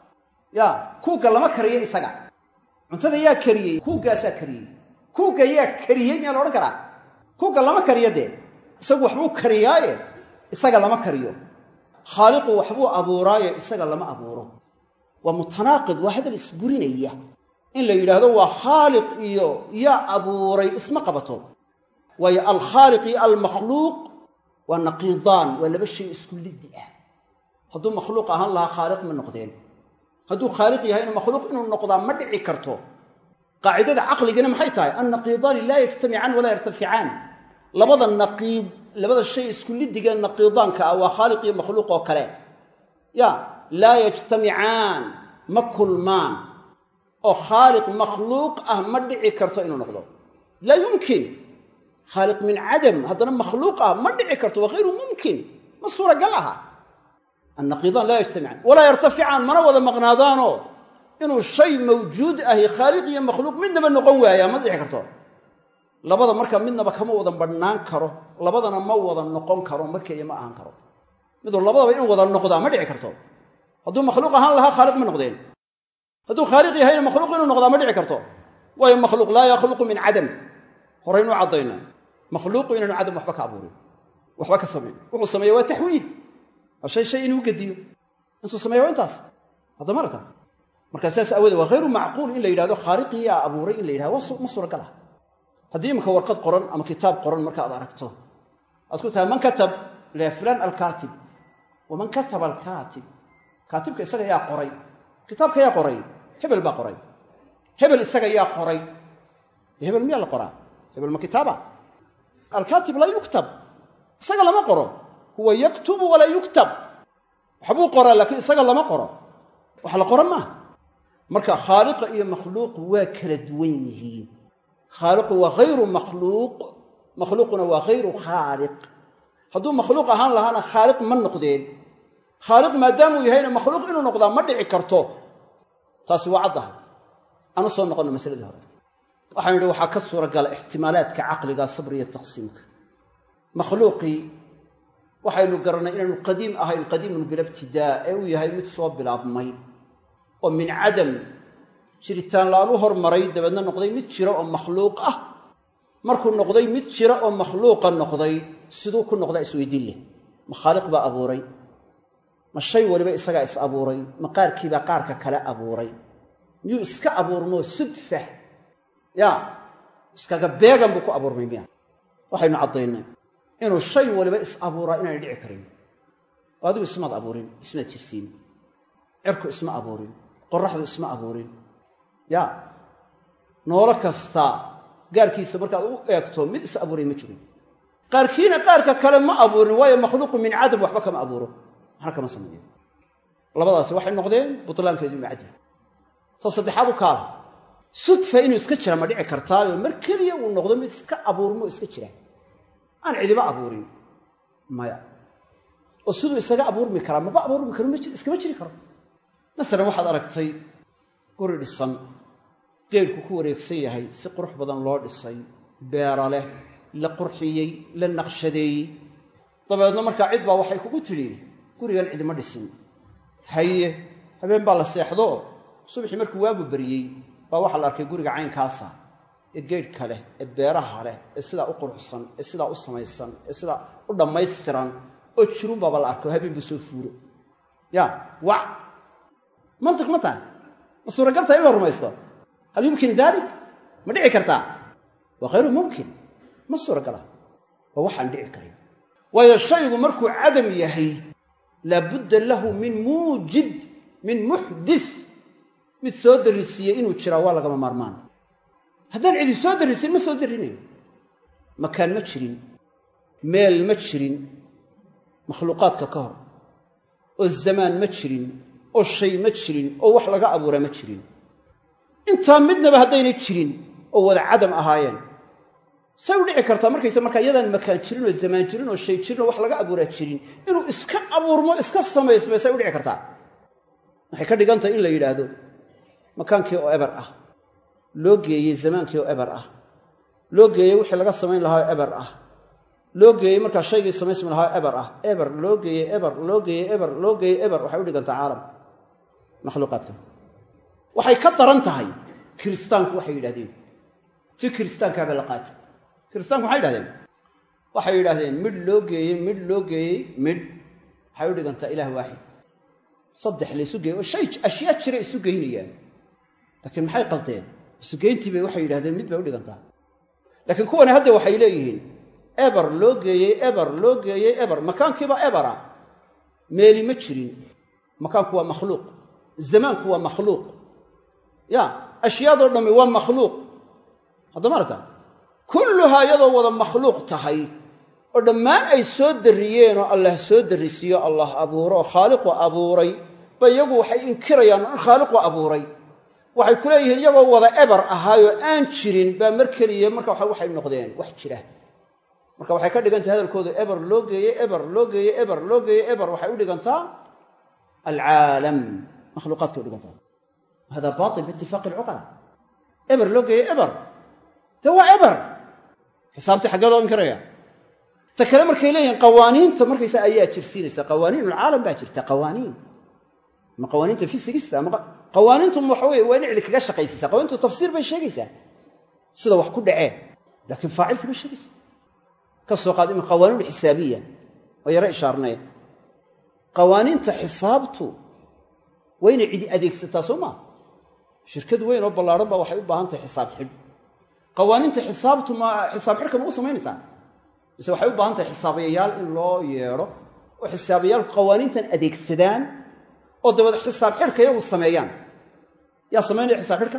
ya kuugga lama kariyo isaga cuntada yaa kariyey kuuggaasaa kariyey kuugga yaa kariyey miyaa la odhan karaa kuugga lama kariyo dee isagu waxbuu kariyaaye isaga lama kariyo khaaliqu waxbuu abuuraaye isaga lama abuuro waa mutanaaqid waa hadal isburinaya in la yidhaahdo waa khaaliq iyo yaa abuuray isma qabato waayo alkhaaliq iyo almakhluuq waa naqiidaan waa laba shay isku liddi ah hadduu makhluuq ahaan lahaa khaaliq ma noqdeen hadduu khaaliq yahayna makhluuq inuu noqdaa ma dhici karto qaacidada caqligana maxay tahay annaqiidaani laa yajtamicaan walaa yartaficaan labada naqiid labada shay isku liddiga naqiidaanka ah waa khaaliq iyo makhluuq oo kale ya laa yajtamicaan ma kulmaan oo khaaliq makhluuq ah ma dhici karto inuu noqdo laa yumkin khaaliq min cadam haddana makhluuq ah ma dhici karto waa hayru mumkin ma suuragal aha annaqiidaan laa yajtamicaan walaa yartaficaan mana wada maqnaadaanoo inuu shay mawjuud ahi khaaliq iyo makhluuq midnaba noqon waayaa ma dhici karto labada marka midnaba kama wada badhnaan karo labadana ma wada noqon karo markeeya ma ahaan karo miduu labadaba in wada noqdaa ma dhici karto hadduu makhluuq ahaan lahaa khaaliq ma noqdeen hadduu khaaliq yahayna makhluuq inuu noqdaa ma dhici karto waayo makhluuq laa yakhluqu min cadam horaynuu caddayna makhluuqu inaanu cadam waxba ka abuurin waxba ka samayn wuxuu sameeya waa taxwiil waa shay shay inuu gediyo intuu sameeya waa intaas haddama arka markaa sidaas aawoodee waa hayru macquul in la yidhahdo khaaliqii yaa abuuray in la yidhahdo ma suuragal ah haddii imika warqad qoran ama kitaab qoran marka aad aragto aad ku tahay man katab la fulaan alkaatib waman kataba alkaatib kaatibka isaga yaa qoray kitaabka yaa qoray hebel baa qoray hebel isaga yaa qoray dee hebel miyaa la qoraa hebel ma kitaaba alkaatib laa yuktab isaga lama qoro huwa yaktubu walaa yuktab waxbuu qoraa laakiin isaga lama qoro wax la qoran maaha marka khaaliqa iyo makhluuq waa kala duwan yihiin khaaliqu waa hayru makhluuq makhluuquna waa hayru khaaliq hadduu makhluuq ahaan lahaana khaaliq ma noqdeen khaaliq maadaamuu yahayna makhluuq inuu noqdaa ma dhici karto taasi waa caddaha aanu soo noqonno masaladii hore waxaan yidhi waxaa ka suuragala ixtimaalaadka caqliga sabriya taqsiimka makhluuqii waxaynu garannay inaanu qadiim ahayn qadiimun bilabtidaa ee uu yahay mid soo bilaabmay oo min cadam jiritaan la-aan u hormaray dabeedna noqday mid jira oo makhluuq ah markuu noqday mid jira oo makhluuqa noqday siduu ku noqdaa isweydiin leh ma khaaliq baa abuuray ma shay waliba isagaa is abuuray ma qaarkiibaa qaarka kale abuuray miyuu iska abuurmoo sudfa ya iskaga beegan buu ku abuurmay miya waxaynu caddaynay inuu shay waliba is abuuraa inaanay dhici karin oo adigu ismaad abuurin ismaad jirsiin cirku isma abuurin qoraxdu isma abuurin ya noolo kasta gaarkiisa markaad u eegto mid is abuuray ma jirin qaarkiina qaarka kale ma abuurin waayo makhluuqu min cadam waxba kama abuuro waxna kama sameeyo labadaasi waxay noqdeen butlaankeedu inu cadya ta saddexaad u kaala sudfa inuu iska jira ma dhici kartaayo mar keliya uu noqdo mid iska abuurmo iska jira aan cidiba abuurin maya oo siduu isaga abuurmi karaa maba abuurmi karo iskama jiri karo masalan waxaad aragtay guri dhisan geedhku ku wareegsan yahay si qurux badan loo dhisay beera leh la qurxiyey la naqshadeeyey dabeedna markaa cid baa waxay kugu tidhi gurigan cidima dhisin haye habeen baa la seexdo subaxii markuu waagu beriyey baa waxaa la arkay guriga caynkaasa ee geedhka leh ee beeraha leh ee sidaa u quruxsan ee sidaa u samaysan ee sidaa u dhammaystiran oo jirun baaba la arko habeen buu soo fuuro ya wac mantiq ma tahay ma suuragaltaa in la rumaysto hal yumkin dalik ma dhici kartaa waa khayru mumkin ma suuragala waa waxaan dhici karin waayo shaygu markuu cadam yahay laabudda lahu min muujid min muxdis mid soo darrisiiyey inuu jiraa waa lagama maarmaan haddaan cidi soo darrisin ma soo darrinayo makaan ma jirin meel ma jirin makhluuqaadka ka hor oo zamaan ma jirin oo shay ma jirin oo wax laga abuuraa ma jirin intaa midnaba haddaynay jirin oo wada cadam ahaayeen say u dhici kartaa markayse markaa iyadaan makaan jirin oo zamaan jirin oo shay jirin oo wax laga abuuraa jirin inuu iska abuurmo iska samaysmay say u dhici kartaa waxay ka dhigan tahay in la yidhaahdo makaankii oo eber ah loo geeyey zamaankii oo eber ah loo geeyey wixii laga samayn lahaa oo eber ah loo geeyey markaa shaygii samaysmi lahaa oo eber ah eber loo geeyey eber loo geeyey eber loo geeyey eber waxay u dhigantaa caalam makhluuqaadka waxay ka daran tahay kiristaanku waxay yidhahdeen ti kiristaankaaba la qaatay kiristaanku maxay yidhahdeen waxay yidhahdeen midh loo geeyey midh loo geeyey midh waxay u dhigantaa ilaah waaxid saddex laysu geeyey oo shay ashyaa jira isu geynayaan laakiin maxay qalteen isugeyntii bay waxay yidhahdeen mid bay u dhigantaa laakiin kuwani hadda waxay leeyihiin eber loo geeyey eber loo geeyey eber makaankiiba ebera meeli ma jirin makaanku waa makhluuq zamaanku waa makhluuq ya ashyaadoo dhammi waa makhluuq haddama aragta kulluhaa iyadoo wada makhluuq tahay oo dhammaan ay soo darriyeen oo allah soo darrisiiyo allah abuuro oo khaaliqu abuuray ba iyagu waxay inkirayaan in khaaliqu abuuray waxay ku leeyihiin iyagoo wada eber ahaayoo aan jirin baa mar keliya marka waxay noqdeen wax jira marka waxay ka dhigantahay hadalkooda eber loo geeyey eber loo geeyey eber loo geeyey eber waxay u dhigantaa alcaalam makhluuqaadkay u dhigantaa hada bail biitifaaqi alcuqala eber loo geeyey eber de waa eber xisaabtii xaggee loo inkiraya ta kale markay leeyihiin qawaaniinta markaysa ayaa jirsiinaysa qawaaniin ulcaalam baa jirta qawaaniin ama qawaaniinta fisigista ama qawaaniintu waxa weye waa in cidi kaga shaqaysaysa qawanintu tafsiir bay sheegaysaa sida wax ku dhaceen laakiin faacilkii ma sheegaysa ka soo qaad ima qawaaniin xisaabiya oo yaro ishaarnay qawaaniinta xisaabtu waa inay cidi adeegsataa soo maa shirkad weyn oo ballaadhan baa waxay u baahan tahay xisaab xidh qawaaniinta xisaabtu ma xisaab xidhka ma u samaynaysaa mise waxay u baahan tahay xisaabiyayaal in loo yeedho oo xisaabayaalku qawaaniintan adeegsadaan oo dabeed xisaab xidhka iyagu sameeyaan yaa samaynaya xisaab xidhka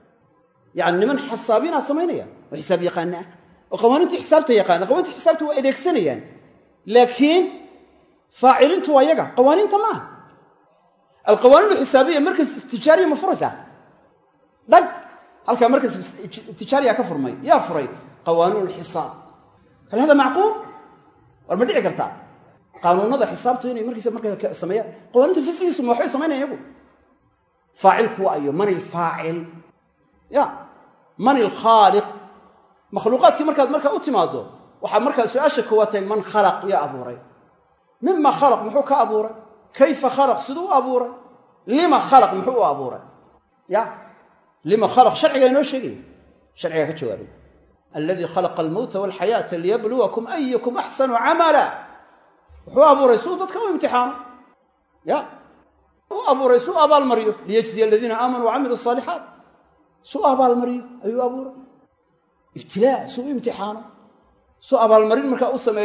yani niman xisaabiinaa samaynaya oo xisaab yaqaana ah oo qawaaniintii xisaabta yaqaana qawaninta xisaabta waa adeegsanayaan laakiin faaciliintu waa yaga qawaaniinta maaha alqawaaniin alxisaabiya markas tijaariya ma furaysaa dhag halkaa markas tijaariya ka furmay yaa furay qawaaniin alxisaab hal hada macquul war ma dhici kartaa qaanuunada xisaabtu inay markiisa markaa sameeyaan qawaaniinta fisigiisu ma waxbay samaynayan iyagu faacilku waa ayo man ilfaacil ya man ilkhaaliq makhluuqaadkii markaad markaa u timaado waxaa markaa su-aasha koowaatay man khalaq yaa abuuray mima khalaq muxuu ka abuuray kayfa khalaq siduu u abuuray lima khalaq muxuu u abuuray ya lima khalaq sharcigaa inoo sheegaya sharcigaa ka jawaabay aladii khalaqa almowta walxayaata liyabluwakum ayukum axsanu camala wuxuu abuuray suu dadka u imtixaano ya u abuuray suu abaalmariyo liyajziya aladiina aamanuu wacamiluu asaalixaat suu abaalmariyo ayuu abuuray ibtilaa suu u imtixaano suu abaalmarin markaa u sameeyo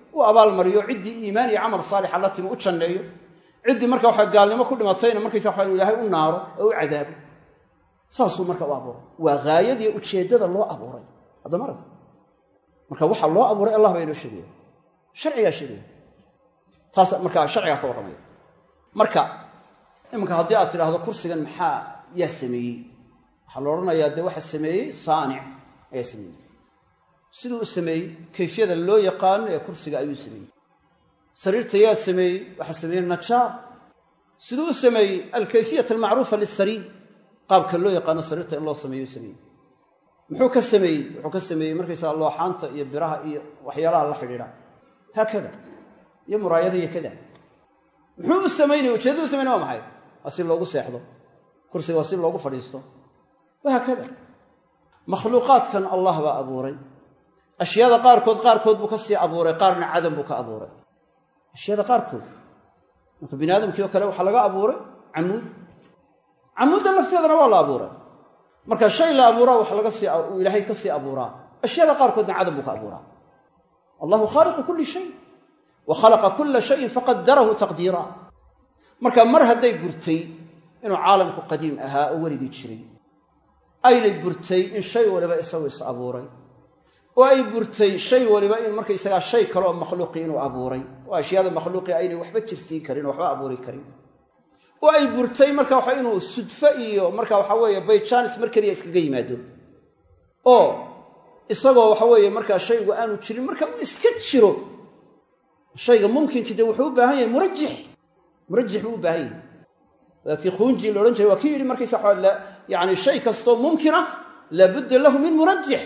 u abaalmariyo ciddii iimaan iyo camal saalixa la timi u janneeyo ciddii marka waxa gaalnimo ku dhimatayna markaysa waxa ilaahay u naaro oo u cadaabo saasuu marka u abuuray waa haayadiiyo ujeeddada loo abuuray haddama arag marka waxa loo abuuray allah baa inoo sheegaya sharcigaa sheegaya taas markaa sharcigaa ka warramaya marka iminka haddii aad tidhaahdo kursigan maxaa yaa sameeyey waxaa la odhanayaa dee waxa sameeyey saanic ayaa sameeyey siduu u sameeyey kayfiyada loo yaqaano ee kursiga ayuu sameeyey sariirta yaa sameeyey waxaa sameeyey najaar siduu u sameeyey alkayfiyat almacruufa lisariir qaabka loo yaqaano sariirta in loo sameeyo sameeyey muxuu ka sameeyey wuxuu ka sameeyey markaysaa looxaanta iyo biraha iyo waxyaalaha la xidhiidha haakada iyo muraayada iyo kada muxuu u samaynaya ujeeddadu u samaynaya waa maxay waa si loogu seexdo kursiga waa si loogu fadhiisto wahaakada makhluuqaadkan allah baa abuuray ashyaada qaarkood qaarkood buu ka sii abuuray qaarna cadam buu ka abuuray ashyaada qaarkood marka bini aadamkii oo kale waxaa laga abuuray camuud camuudda lafteedana waa la abuuray marka shay la abuuraa wax laga sii uu ilaahay ka sii abuuraa ashyaada qaarkoodna cadam buu ka abuuraa allahu khaaliqu kulli shay wa khalaqa kulla shayin faqadarahu taqdiira marka mar hadday burtay inuu caalamku qadiim ahaa oo weligii jiray aynay burtay in shay waliba isagu is abuuray oo ay burtay shay waliba in markaysagaa shay kale oo makhluuqii inuu abuuray oo ashyaada makhluuqii aynay waxba jirsiin karin oo waxba abuuri karin oo ay burtay marka waxa inuu sudfo iyo marka waxa weeye bayjaanis mar keliya iskaga yimaado oo isagoo waxa weeye markaa shaygu aanu jirin marka uu iska jiro shayga mumkinkii dee wuxuu u baahan yahay murajix murajix buu u baahan yahay wadaadkii khuunji la odhan jiray waa kii yidhi markaysa yani shay kastoo mumkina laabudda lahu min murajix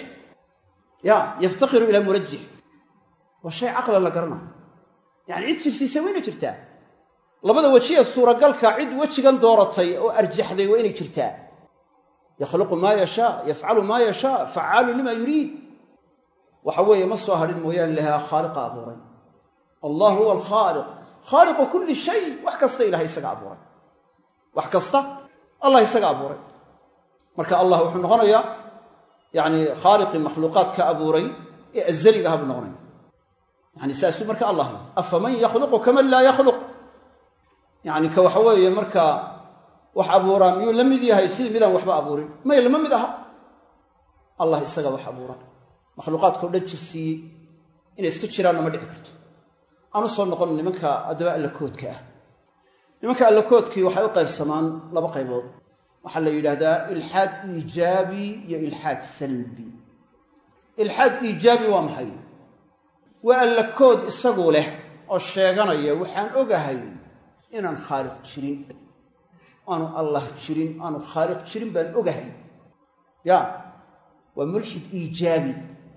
ya yaftaqiru ilaa murajix waa shay caqlan la garanayo yani cid jirsiisa waa inay jirtaa labada weji ee suuragalka cid wejigan dooratay oo arjaxday waa inay jirtaa yakhluqu maa yashaa yafcalu maa yashaa facaalu lima yuriid waxa weeye ma soo hadhin mooyaane lahaa khaaliqa abuuray allah huwa alkhaaliq khaaliqu kulli shay wax kasta ilahay isaga abuuray wax kasta allah isaga abuuray marka allah wuxuu noqonayaa yani khaaliqii makhluuqaad ka abuuray ee azaliga aha buu noqonaya yani saasuu marka allah leh afaman yakhluqu kaman laa yakhluq yani ka waxa weeye markaa wax abuuraa miyuu la mid yahay sidii midaan waxba abuurin may lama mid aha allah isaga wax abuura makhluuqaadkao dhan jirsiiyey inay iska jiraanna ma dhici karto aanu soo noqon nimanka addaba allakoodka ah nimanka allakoodkii waxay u qaybsamaan laba qaybood waxaa la yidhaahdaa ilxaad iijaabi iyo ilxaad salbi ilxaad iijaabi waa maxay waa allakood isagu leh oo sheeganaya waxaan ogahay inaan khaaliq jirin aanu allah jirin aanu khaaliq jirin baan ogahay ya waa mulxid iijaabi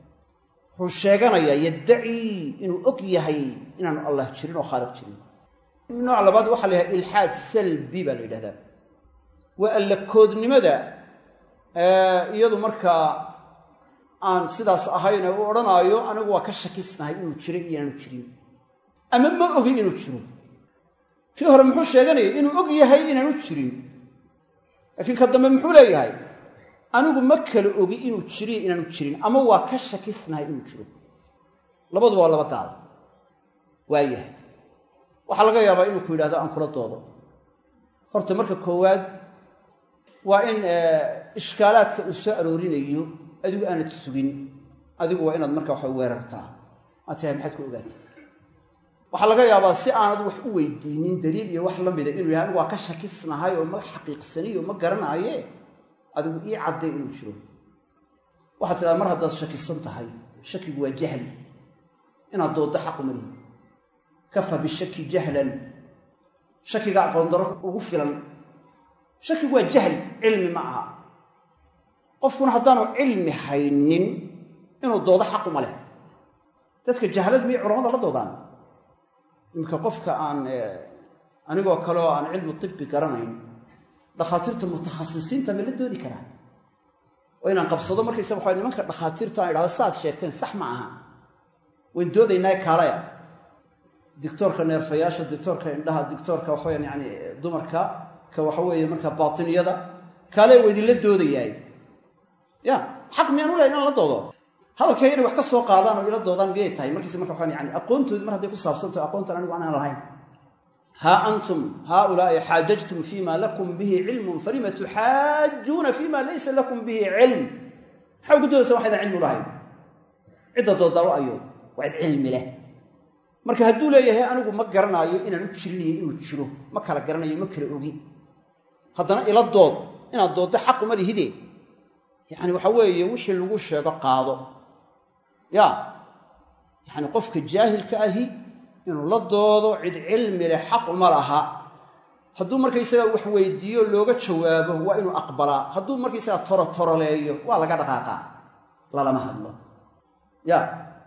wuxuu sheeganayaa yaddacii inuu og yahay inaanu allah jirin oo khaaliq jirin nooc labaad waxaa la yidhaha ilxaad salbi baa la yidhahdaa waa allakoodnimada iyadu markaa aan sidaas ahayne u odhanaayo anigu waa ka shakisnahay inuu jiray iyo inaanu jirin ama ma ogin inuu jiro kii hore muxuu sheeganayay inuu og yahay inaanu jirin laakiin ka dambe muxuu leeyahay anigu ma kala ogi inuu jiriyo inaanu jirin ama waa ka shakisnahay inuu jiro labaduba waa laba gaal waayahay waxaa laga yaabaa inuu ku yidhahdo aan kula doodo horta marka koowaad waa in ishkaalaadka uu soo aroorinayo adigu aanad sugin adigu waa inaad marka waxa weerartaa aad tahay maxaad ku ogaatay waxaa laga yaabaa si aanad wax u weydiinin daliil iyo wax la mida inuu yahay anigu waa ka shakisnahay oo ma xaqiiqsaniyo ma garanaaye adigu ii cadday inuu jiro waxaad tidhahda mar haddaad shakisan tahay shakigu waa jahli inaad dooddo xaqu malihi kafa bishaki jahlan shakiga aqoon daro ugu filan shakigu waa jahli cilmi ma aha qofkuna haddaanu cilmi haynin inuu doodo xaquma leh dadka jahlad miyay culamada la doodaan iminka qofka aan anigoo kale oo aan cilmu tibbi garanayn dhakhaatiirta mutakhasisiinta ma la doodi karaa oo inaan qabsado markaysa waxa nimanka dhakhaatiirtu aan idhahdo saaad sheegteen sax ma aha wayn doodaynaa kaalaya dictoorka neerfayaasha dictoorka indhaha dictoorka waxaweyaan yani dumarka ka waxa weeye markaa baatiniyada kaale waa idinla doodayaay ya xaq miyaan u lehay inaan la doodo hadalkayga inay wax ka soo qaadaan oo ila doodaan miyay tahay markiise marka waxaan yani aqoontoodi mar hadday ku saabsantaho aqoontan anigu aanaan lahayn haa antum haaulaai xaajajtum fima lakum bihi cilmun falima tuxaajuuna fima laysa lakum bihi cilm maxaa ugu doodaysa waxaydan cilmi ulahayn cidda doodaawo ayo waa cid cilmi leh marka hadduu leeyahay anigu ma garanaayo inaan u jirinayo inuu jiro ma kala garanayo ma kala ogi haddana ila dood inaad dooddo xaquma lihide yacni waxa weeye wixii lagu sheego qaado ya yacni qofka jaahilka ahi inuu la doodo cid cilmi leh xaq uma laha hadduu markaysagaa wax weydiiyo looga jawaabo waa inuu aqbalaa hadduu markaysagaa torotoroleeyo waa laga dhaqaaqaa lalama hadlo ya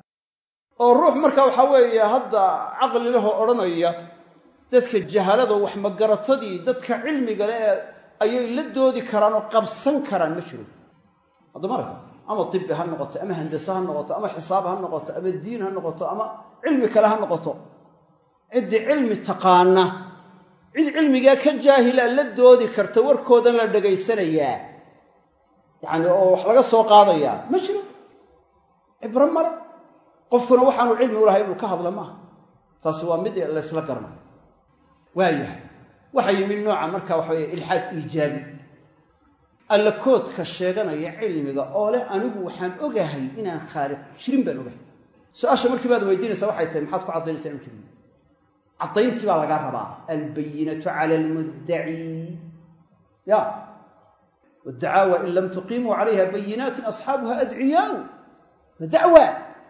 oo ruux marka waxaa weeye hadda caqli lehoo odhanaya dadka jahalada wax magaratadii dadka cilmiga leh ayay la doodi karaan oo qabsan karaan ma jiro haddama aragta ama tibi ha noqoto ama handase ha noqoto ama xisaab ha noqoto ama diin ha noqoto ama cilmi kale ha noqoto ciddii cilmi taqaana cid cilmigaa ka jaahila la doodi karta warkoodan la dhegaysanayaa yacani oo wax laga soo qaadayaa ma jiro cibro male qofkuna waxaanu cilmi u lahay inuu ka hadla maaha taasi waa mid laysla garanayo waayahay waxaa yimid nooca marka waxa weye ilxaad iijaabi alla koodka sheeganaya cilmiga oo leh anigu waxaan ogahay inaan khaaliq jirin baan ogahay su-aasha markii baad weydiinaysaa waxay tahay maxaad ku caddaynaysaa inu jirin caddayntii baa lagaa rabaa albayinatu cala almuddaci ya waddacaawa in lam tuqiimuu calayha bayinaatin asxaabuha adciyaau wa dacwa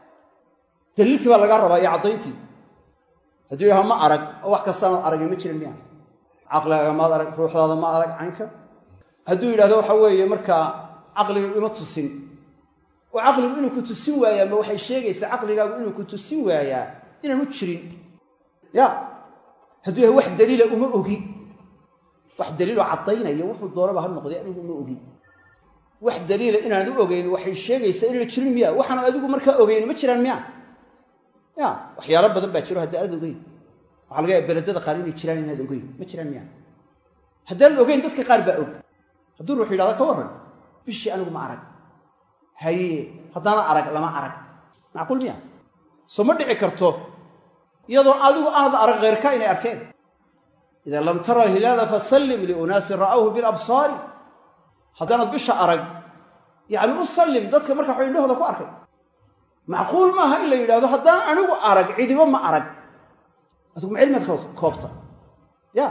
daliilkii baa lagaa rabaa iyo caddayntii hadduu yaha ma arag oo wax kastaanaad aragin ma jiran miya caqligaaga maad arag ruuxdaada ma arag caynka hadduu yidhahdo waxa weeye markaa caqliga ima tusin oo caqligu inuu ku tusin waayaa ma waxay sheegaysaa caqligaagu inuu ku tusin waayaa inaanu jirin ya hadduu yahay wax daliila uma ogi wax daliiloo caddaynaya wuxuu doonaba ha noqday anigu uma ogi wax daliila inaanad u ogeyn waxay sheegaysaa inayna jirin miya waxaanad adigu markaa ogeyn ma jiraan miya ya waxyaalo badan baa jiro haddi aad ogeyn waxaa laga yaaba beledada qaar inay jiraan inaad ogeyn ma jiraan miya haddaanad ogeyn dadka qaar baa og hadduu ruux yidhahda ka warran bishii anigu ma arag haye haddaana arag lama arag macquul miya soo ma dhici karto iyadoo adigu aanad arag kheyrka inay arkeen idaa lam tara alhilaala fasallim liunaasin ra'awhu bilabsaari haddaanad bisha arag yacni u sallim dadka marka waxa indhahooda ku arkay macquul maaha in la yidhahdo haddaan anigu arag cidibo ma arag adigu ma cilmiad koobta ya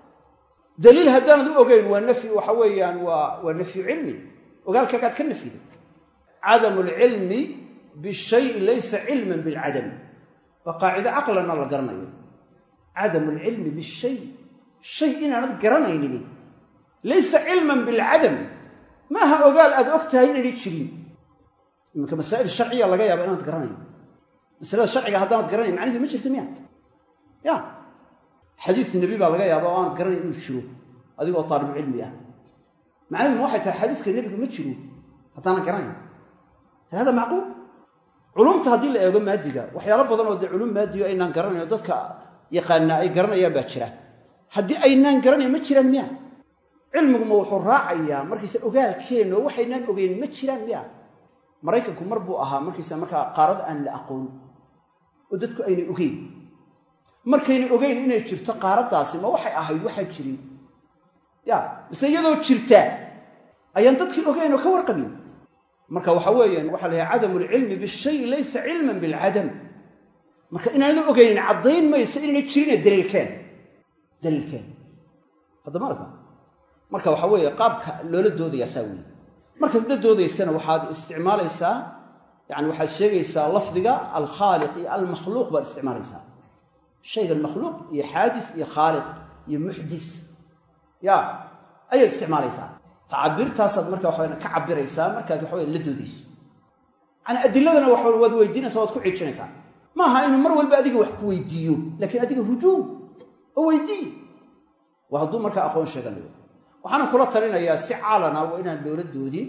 daliil haddaanad u ogeyn waa nafyi waxa weeyaan waa waa nafyu cilmi ogaalkaagaad ka nafyiday cadamu alcilmi bishayi laysa cilman bilcadam waa qaacido caqlana la garanayo cadamu alcilmi bishay shay inaanad garanaynin laysa cilman bilcadam maaha ogaal aad og tahay inaynay jirin iminka masaa'il sharciya laga yaaba inaanad garanayn masalada sharciga haddaanad garanayn macniheedu ma jirta miya ya xadiis nebi baa laga yaaba oo aanad garanayn inuu jiro adigoo taalibucilmi ah macnaheedu waxay tahay xadiiska nebiga ma jiro haddaanan garanayn hal hada macquul culumta haddii la eego maadiga waxyaalo badan oo dee culum maadiga aynaan garanayn oo dadka yaqaanaa ay garanayaan baa jira haddii aynaan garanayn ma jiraan miya cilmiguma wuxuu raacayaa markaysa ogaalkeenna oo waxaynaan ogeyn ma jiraan miya maraykanku mar buu ahaa markaysa markaa qaarad aan la aqoon oo dadku aynay ogeyn markaynay ogeyn inay jirto qaaraddaasi ma waxay ahayd waxaan jirin ya mise iyadoo jirta ayaan dadkii ogeyn oo ka warqabin marka waxa weeyaan waxaa la yahay cadamu alcilmi bishayi laysa cilman bilcadam marka inaanad ogeynin caddayn mayso inayna jirine daliilkeen daliilkeen haddama aragta marka waxa weeye qaabka loola doodayaa saa weeye markaad la doodaysana waxaad isticmaalaysaa yani waxaad sheegaysaa lafdiga alkhaaliq iyo almakhluuq baad isticmaalaysaa shaygan makhluuq iyo xaadis iyo khaaliq iyo muxdis ya ayaad isticmaalaysaa tacabirtaasaad marka waxa ka cabiraysaa markaad waxa la doodayso yani adiladana wa waad weydiinaysaa waad ku cijinaysaa maaha inuu mar walba adiga wax ku weydiiyo laakiin adiga hujuum oo weydii waa hadduu markaa aqoon sheeganayo waxaana kula talinayaa si caalana waa inaan loola doodin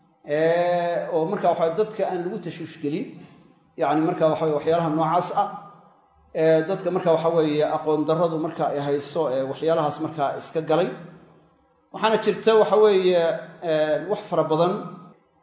oo marka waxa dadka aan lagu tashuushgelin yani marka waxa waxyaalaha noocaas ah dadka marka waxa weeye aqoon darradu marka ay hayso ee waxyaalahaas markaa iska galay waxaana jirta waxa weeye wax fara badan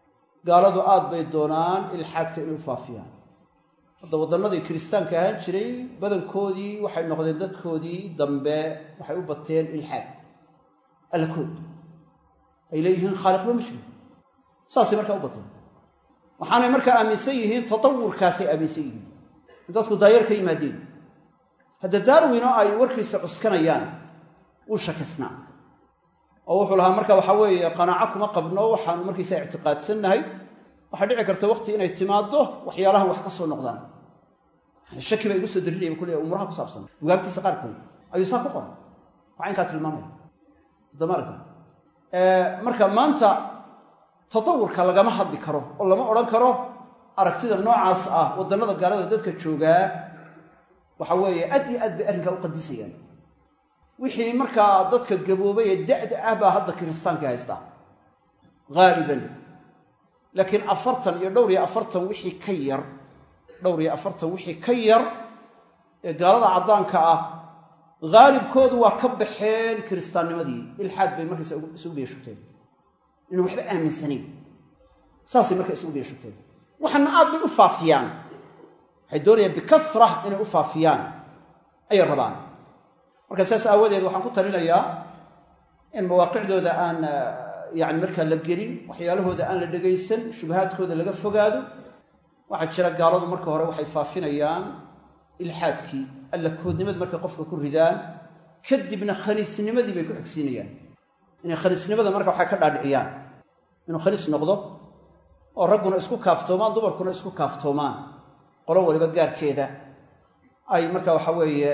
gaaladu aad bay doonaan ilxaadka inay u faafiyaan hadda waddannadii kiristaanka ahaan jiray badankoodii waxay noqdeen dadkoodii dambe waxay u bateen ilxaad allakood ay leeyihiin khaaliqba ma jiro saasay markaa u bateen waxaanay markaa aaminsan yihiin tatawurkaasay aaminsan yihiin in dadku daayar ka yimaadeen hadda darwino ay warkiisa cuskanayaan wuu shakisnaa oo wuxuu lahaa marka waxaa weeye qanaaco kuma qabno waxaanu markiisa ictiqaadsannahay waxaa dhici karta waqti inay timaaddo waxyaalahan wax ka soo noqdaan yani shaki baa igu soo darinaya bu kuleeya umuraha ku saabsan bugaagtiisa qaarkood ayuu saa ku qoran waa inkaa tilmaamaya damarka marka maanta tatawurka lagama hadli karo oo lama odhan karo aragtida noocaas ah waddannada gaalada dadka joogaa waxa weeye aad iyo aad bay arrinkaa u qadisayaan wixii markaa dadka gaboobay ee da'da ah baa hadda kiristaanka haystaa haaliban laakiin afartan iyo dhowr iyo afartan wixii ka yar dhowr iyo afartan wixii ka yar ee gaalada caddaanka ah haalibkoodu waa ka baxeen kiristaannimadii ilxaad bay markaysa isugu biyashubteen inaan waxba aaminsanayn saasay markaa isugu biyashubteen waxaana aad bay u faafiyaan waxay doonayaan bikasra inay u faafiyaan ayay rabaan marka saas aawadeed waxaan ku talinayaa in mawaaqicdooda aan yani markaa la gelin waxyaalahooda aan la dhegaysan shubahaadkooda laga fogaado waxaa jira gaaladu marka hore waxay faafinayaan ilxaadkii alla koodnimad markay qofka ku ridaan kadibna khaniisnimadii bay ku xigsiinayaan inay khaniisnimada marka waxay ka dhaadhiciyaan inuu khaniis noqdo oo ragguna isku kaaftoomaan dumarkuna isku kaaftoomaan qolo waliba gaarkeeda ay marka waxa weeye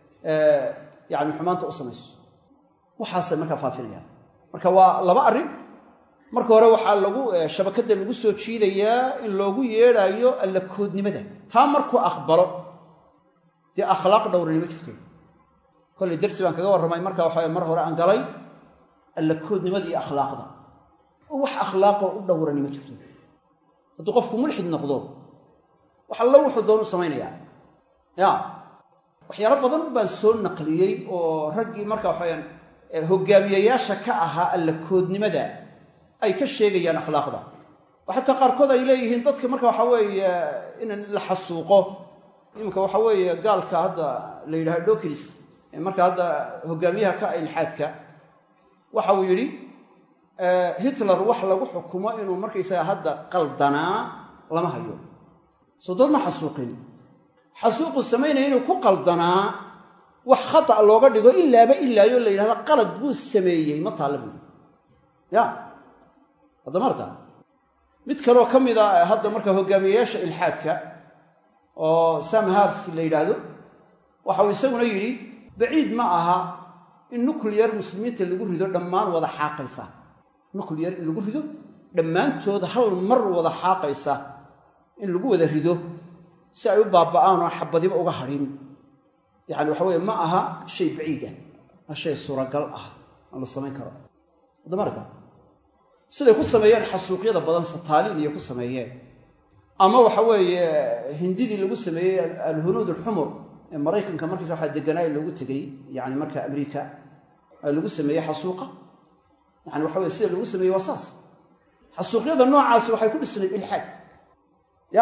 yani xumaanta u samayso waxaasay markaa faafinayaan marka waa laba arrin marka hore waxaa lagu shabakadda lagu soo jiidayaa in loogu yeedhaayo alla koodnimada taa markuu aqbalo dee akhlaaq dhowrani ma jirto kollay darsi baan kaga warramay marka waxa mar hore aan galay alla koodnimada iyo akhlaaqda oo wax akhlaaqoo u dhowrani ma jirto hadduu qofku mulxid noqdo wax allo wuxuu doonu samaynayaa ya waxyaalo badan baan soo naqliyey oo raggii marka waxawayaan hogaamiyayaasha ka ahaa alla koodnimada ay ka sheegayaan akhlaaqda oo xataa qaarkood ay leeyihiin dadka marka waxa weeye in la xasuuqo iminka waxa weeye gaalka hadda la yidhaha dokris ee marka hadda hogaamiyaha ka ah ilxaadka waxa uu yidhi hitler wax lagu xukumo inuu markaysaga hadda qaldanaa lama hayo soo dad ma xasuuqin xasuuqu samaynaya inuu ku qaldanaa wax khata looga dhigo ilaaba ilaayo la yidhahda qalad buu sameeyey ma taalla buui ya hadda marta mid kaloo ka mid a hadda marka hogaamiyayaasha ilxaadka oo sam hars la yidhaahdo waxauu isaguna yidhi baciid ma aha in nucliyar muslimiinta lagu rido dhammaan wada xaaqaysa nucliyar in lagu rido dhammaantood hal mar wada xaaqaysa in lagu wada rido si ay u baaba'aan oo xabadiba uga hadhin yacani waxa weye ma aha shay baciidah ma shay suuragal ah aan la samayn karo adamarka siday ku sameeyeen xasuuqyada badan sataaliin iyo ku sameeyeen ama waxa weeye hindidii lagu sameeyey alhunuud alxumur ee maraykanka markiisa waxaa deganaa loogu tegey yani marka amriika lagu sameeyey xasuuqa yani waxa weye sida loogu sameeyey waa saas xasuuqyada noocaasi waxay ku dhisnayd ilxaad ya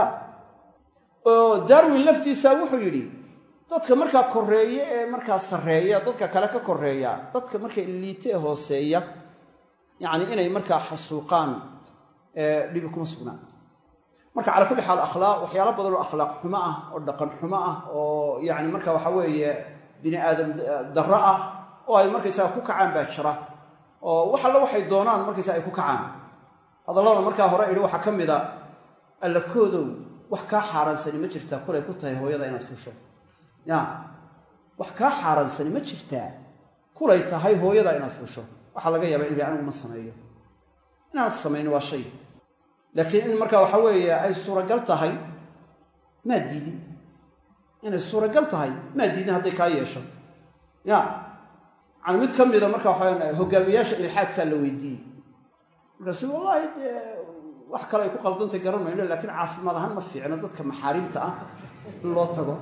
oo darwin laftiisa wuxuu yidhi dadka markaa koreeye ee markaa sarreeya dadka kale ka koreeya dadka marka liite ee hooseeya yacni inay markaa xasuuqaan dhibi kuma sugnaan marka cala kulli xaal akhlaaq waxyaalo badan oo akhlaaq xumo ah oo dhaqan xumo ah oo yacni marka waxa weeye bini aadam darro ah oo ay markaysaga ku kacaan baa jira oo wax alla waxay doonaan markaysaga ay ku kacaan hadallada markaa hore idhi waxaa ka mid a allakoodow wax kaa xaaraansani ma jirtaa kulay ku tahay hooyada inaad fusho ya wax kaa xaaraansani ma jirtaa kulay tahay hooyada inaad fusho waxaa laga yaaba ilmi anigu ma sameeyo inaad samayno waa shay laakiin in marka waxa weeye ay suuragal tahay maa diidin inay suuragal tahay maa diidin hadday kaa yeesho ya yani mid ka mida marka waxaa hogaamiyaasha ilxaadkaa la weydiiyey markaasu wallaahi dee wax kale ay ku qaldantay garan mayno laakiin caafimaad ahaan ma fiicno dadka maxaarimta ah in loo tago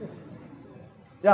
ya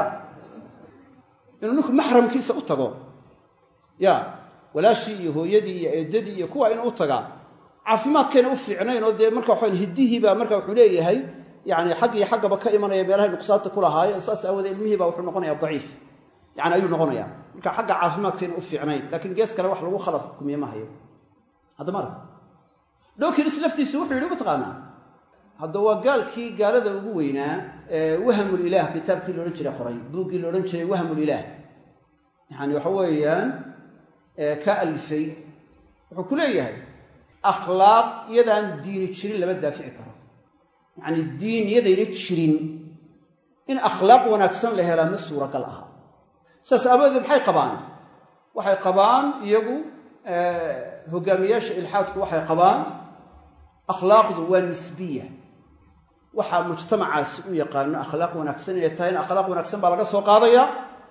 inuu ninku maxramkiisa u tago ya walaashii iyo hooyadii iyo eedadii iyo kuwa inuu u tagaa caafimaadkayna u fiicnayn oo dee marka waxaan hiddihiibaa marka wuxuu leeyahay yani xag iyo xaggaba ka imanaya meelahay nuqsaanta ku lahaayeen saas aawoodee ilmihiiba wuxuu noqonaya daciif yani ayuu noqonaya marka xagga caafimaadkayna u fiicnayn laakiin gees kale wax lagu khalad xukumiye ma hayo haddama arka dhokinis laftiisu wuxuu yidhi mataqaanaa hadda waa gaalkii gaalada ugu weynaa ee wahamulilaah kitaabkii laodhan jiray qoray buuggii laodhan jiray wahamulilaah yani waxa weeyaan ka alifay wuxuu ku leeyahay akhlaaq iyadaan diini jirin lama daafici karo yacni diin iyadayna jirin in akhlaaq wanaagsan la helaa ma suuragal aha saas aabadeed maxay qabaan waxay qabaan iyagu hogaamiyaasha ilxaadku waxay qabaan akhlaaqdu waa nisbiya waxaa mujtamacaasi u yaqaano akhlaaq wanaagsan inay tahay in akhlaaq wanaagsan baa laga soo qaadaya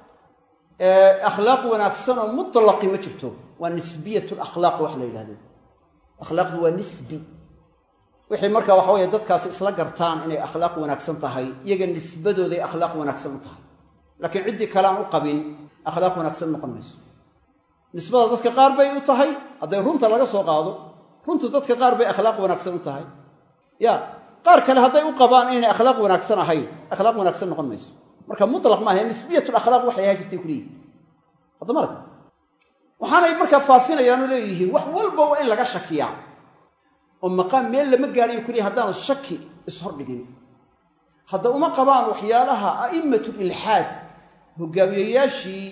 akhlaaq wanaagsan oo mutlaqi ma jirto waa nisbiyat lakhlaaq wax la yidhahdo akhlaaqdu waa nisbi wixii marka waxa weye dadkaasi isla gartaan inay akhlaaq wanaagsan tahay iyaga nisbadooday akhlaaq wanaagsan u tahay laakiin ciddii kale aan u qabin akhlaaq wanaagsan noqon mayso nisbada dadka qaar bay u tahay hadday runta laga soo qaado runtu dadka qaar bay akhlaaq wanaagsan u tahay ya qaar kale hadday u qabaan inaynay akhlaaq wanaagsan ahayn akhlaaq wanaagsan noqon mayso marka mutlaq maaha nisbiyatulakhlaaq waxay ahaa jirtay kuleeyihin hadda marka waxaanay markaa faafinayaanoo leeyihiin wax walba waa in laga shakiyaa oo maqaam meel lama gaadhayo kuleeyihin haddaan shaki ishordhigin hadda uma qabaan waxyaalaha a'imatu ilxaad hogaamiyayaashii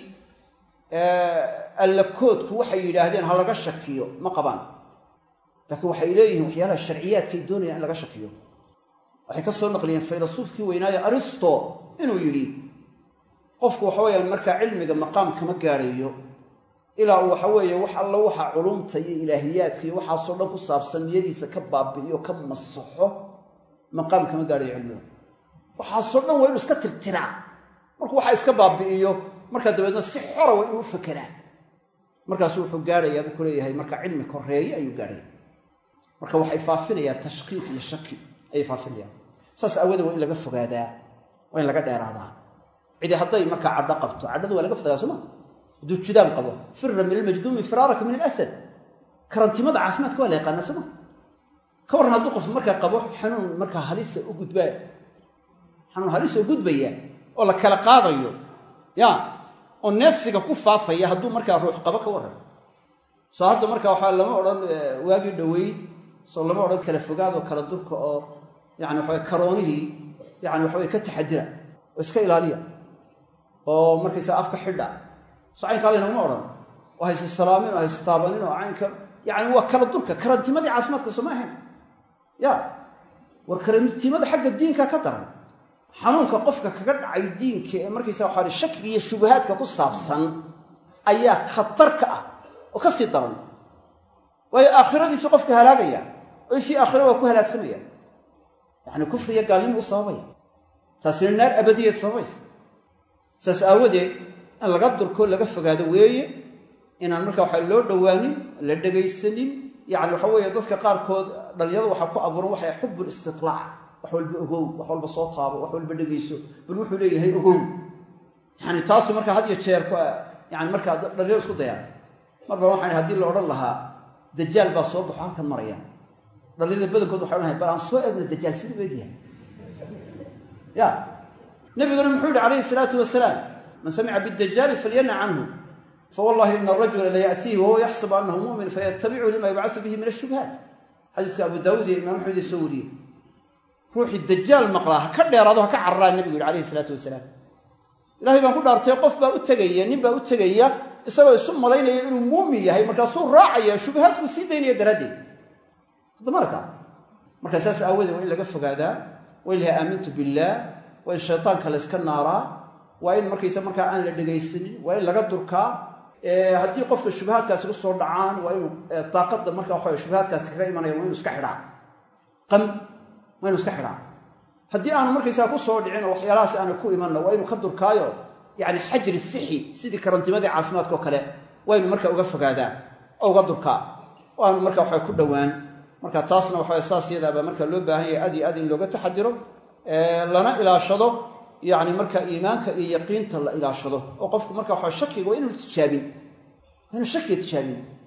allakoodku waxay yidhaahdeen ha laga shakiyo ma qabaan laakiin waxay leeyihiin waxyaalaha sharciyaadkay doonayaan in laga shakiyo waxay ka soo naqliyeen faylasuufkii weynaaye aristo inuu yidhi qofku waxa weeyaan markaa cilmiga maqaam kama gaadhayo ilaa uu waxa weeye wax alla waxa culumta iyo ilaahiyaadka iyo waxaasoo dhan ku saabsan niyadiisa ka baabi'iyo ka masaxo maqaam kama gaadhayo cilmiga waxaasoo dhan waa inuu iska tirtiraa markuu waxa iska baabi'iyo markaa dabeedna si xora waa inuu u fakeraa markaasu wuxuu gaadhayaa buu ku leeyahay marka cilmi koreeye ayuu gaadhaya marka waxay faafinayaan tashkiik iyo shaki ayay faafinayaan saas aawadee waa in laga fogaadaa waa in laga dheeraadaa cidi hadday markaa cadho qabto cadhada waa laga fogaadaa sooma hadduu judaam qabo fira min almajduumi firaaraka min alasad karantimada caafimaadka waa la yaqaanaa sooma ka warran hadduu qof markaa qabo xanuun markaa halisa u gudbaa xanuun halisa u gudbaya oo la kala qaadayo ya oo neefsiga ku faafaya hadduu markaa ruux qabo ka warran soo hadda markaa waxaa lama odhan waagii dhoweyd soo lama odhan kala fogaadoo kala durka oo yani waxawe karoonihii yani waxaweye ka taxadira oo iska ilaaliya oo markaysaa afka xidha so caynkaa laynaguma odhan oo hayse salaamin oo hayse taabanin oo caynka yani waa kala durka karantimadii caafimaadka sooma ahayn ya war karantimada xagga diinka ka daran xanuunka qofka kaga dhacay diinka ee markaysa waxaa shakiga iyo shubahaadka ku saabsan ayaa khatar ka ah oo ka sii daran waayo aakhiradiisu qofka halaagaya oo ishii aakhira waa ku halaagsamaya yacni kufriya gaalnimo u sababaya taasina naar abadiya sababaysa saas aawadeed in laga durko laga fogaado weeye inaan marka waxaa loo dhowaanin la dhegaysanin yacni waxa weeye dadka qaarkood dhallinyarada waxaa ku abuuran waxay xubbul istitlaac wax walba ogow wax walba soo taabo wax walba dhegayso bal wuxuu leeyahay ogow yani taasu markaa had iyo jeer yani markaa dhalinyaro isku dayaan marba waxaan haddii la odhan lahaa dajaal baa soo baxo halkan maraya dhalinyarada badankood waxay odhanahay bal aan soo egno dajaal siduu u egyahay ya nabiguna muxuu yihi calayhi salaatu wasalaam man samica bidajaali falyana canhu fawallahi ina arajula layaatiihi wahuwa yaxsabu anahu mumin fayatabicu lima yubcasu bihi min ashubhaat xadiiska abu daawuud iyo imaam axmed soo wariyey ruuxii dajaal maqlaa ha ka dheeraado ha ka cararaa nebigu yihi calayhi salaatu wasalaam ilahay baan ku dhaartay qof baa u tegaya nin baa u tegaya isagoo isu malaynaya inuu muumin yahay markaasuu raacaya shubahaadkuu sii daynaya daraaddeed hadda marka marka saas aawadeed waa in laga fogaadaa waa in laha aamintu billaah waa in shaytaanka la yska naaraa waa in markaysa markaa aan la dhegaysanin waa in laga durkaa haddii qofka shubahaadkaasi ku soo dhacaan waa inuu daaqada marka waxa shubahaadkaasi kaga imanaya waa inu iska xidhaa qam waa inu iska xidhaa haddii aanu markaysaa ku soo dhicin oo waxyaalahaas aana ku imanna waa inuu ka durkaayo yani xajri sixi sidii karantimadii caafimaadka oo kale waa inu marka uga fogaadaa oo uga durkaa oo aanu marka waxa ku dhowaan marka taasna waxa saas yadaabaa marka loo baahan yahay aad iyo aad in looga taxadiro lana ilaashado yani marka iimaanka iyo yaqiinta la ilaashado oo qofku marka waxa shakiga waa inuu tijaabin waa inuu shakiga tijaabin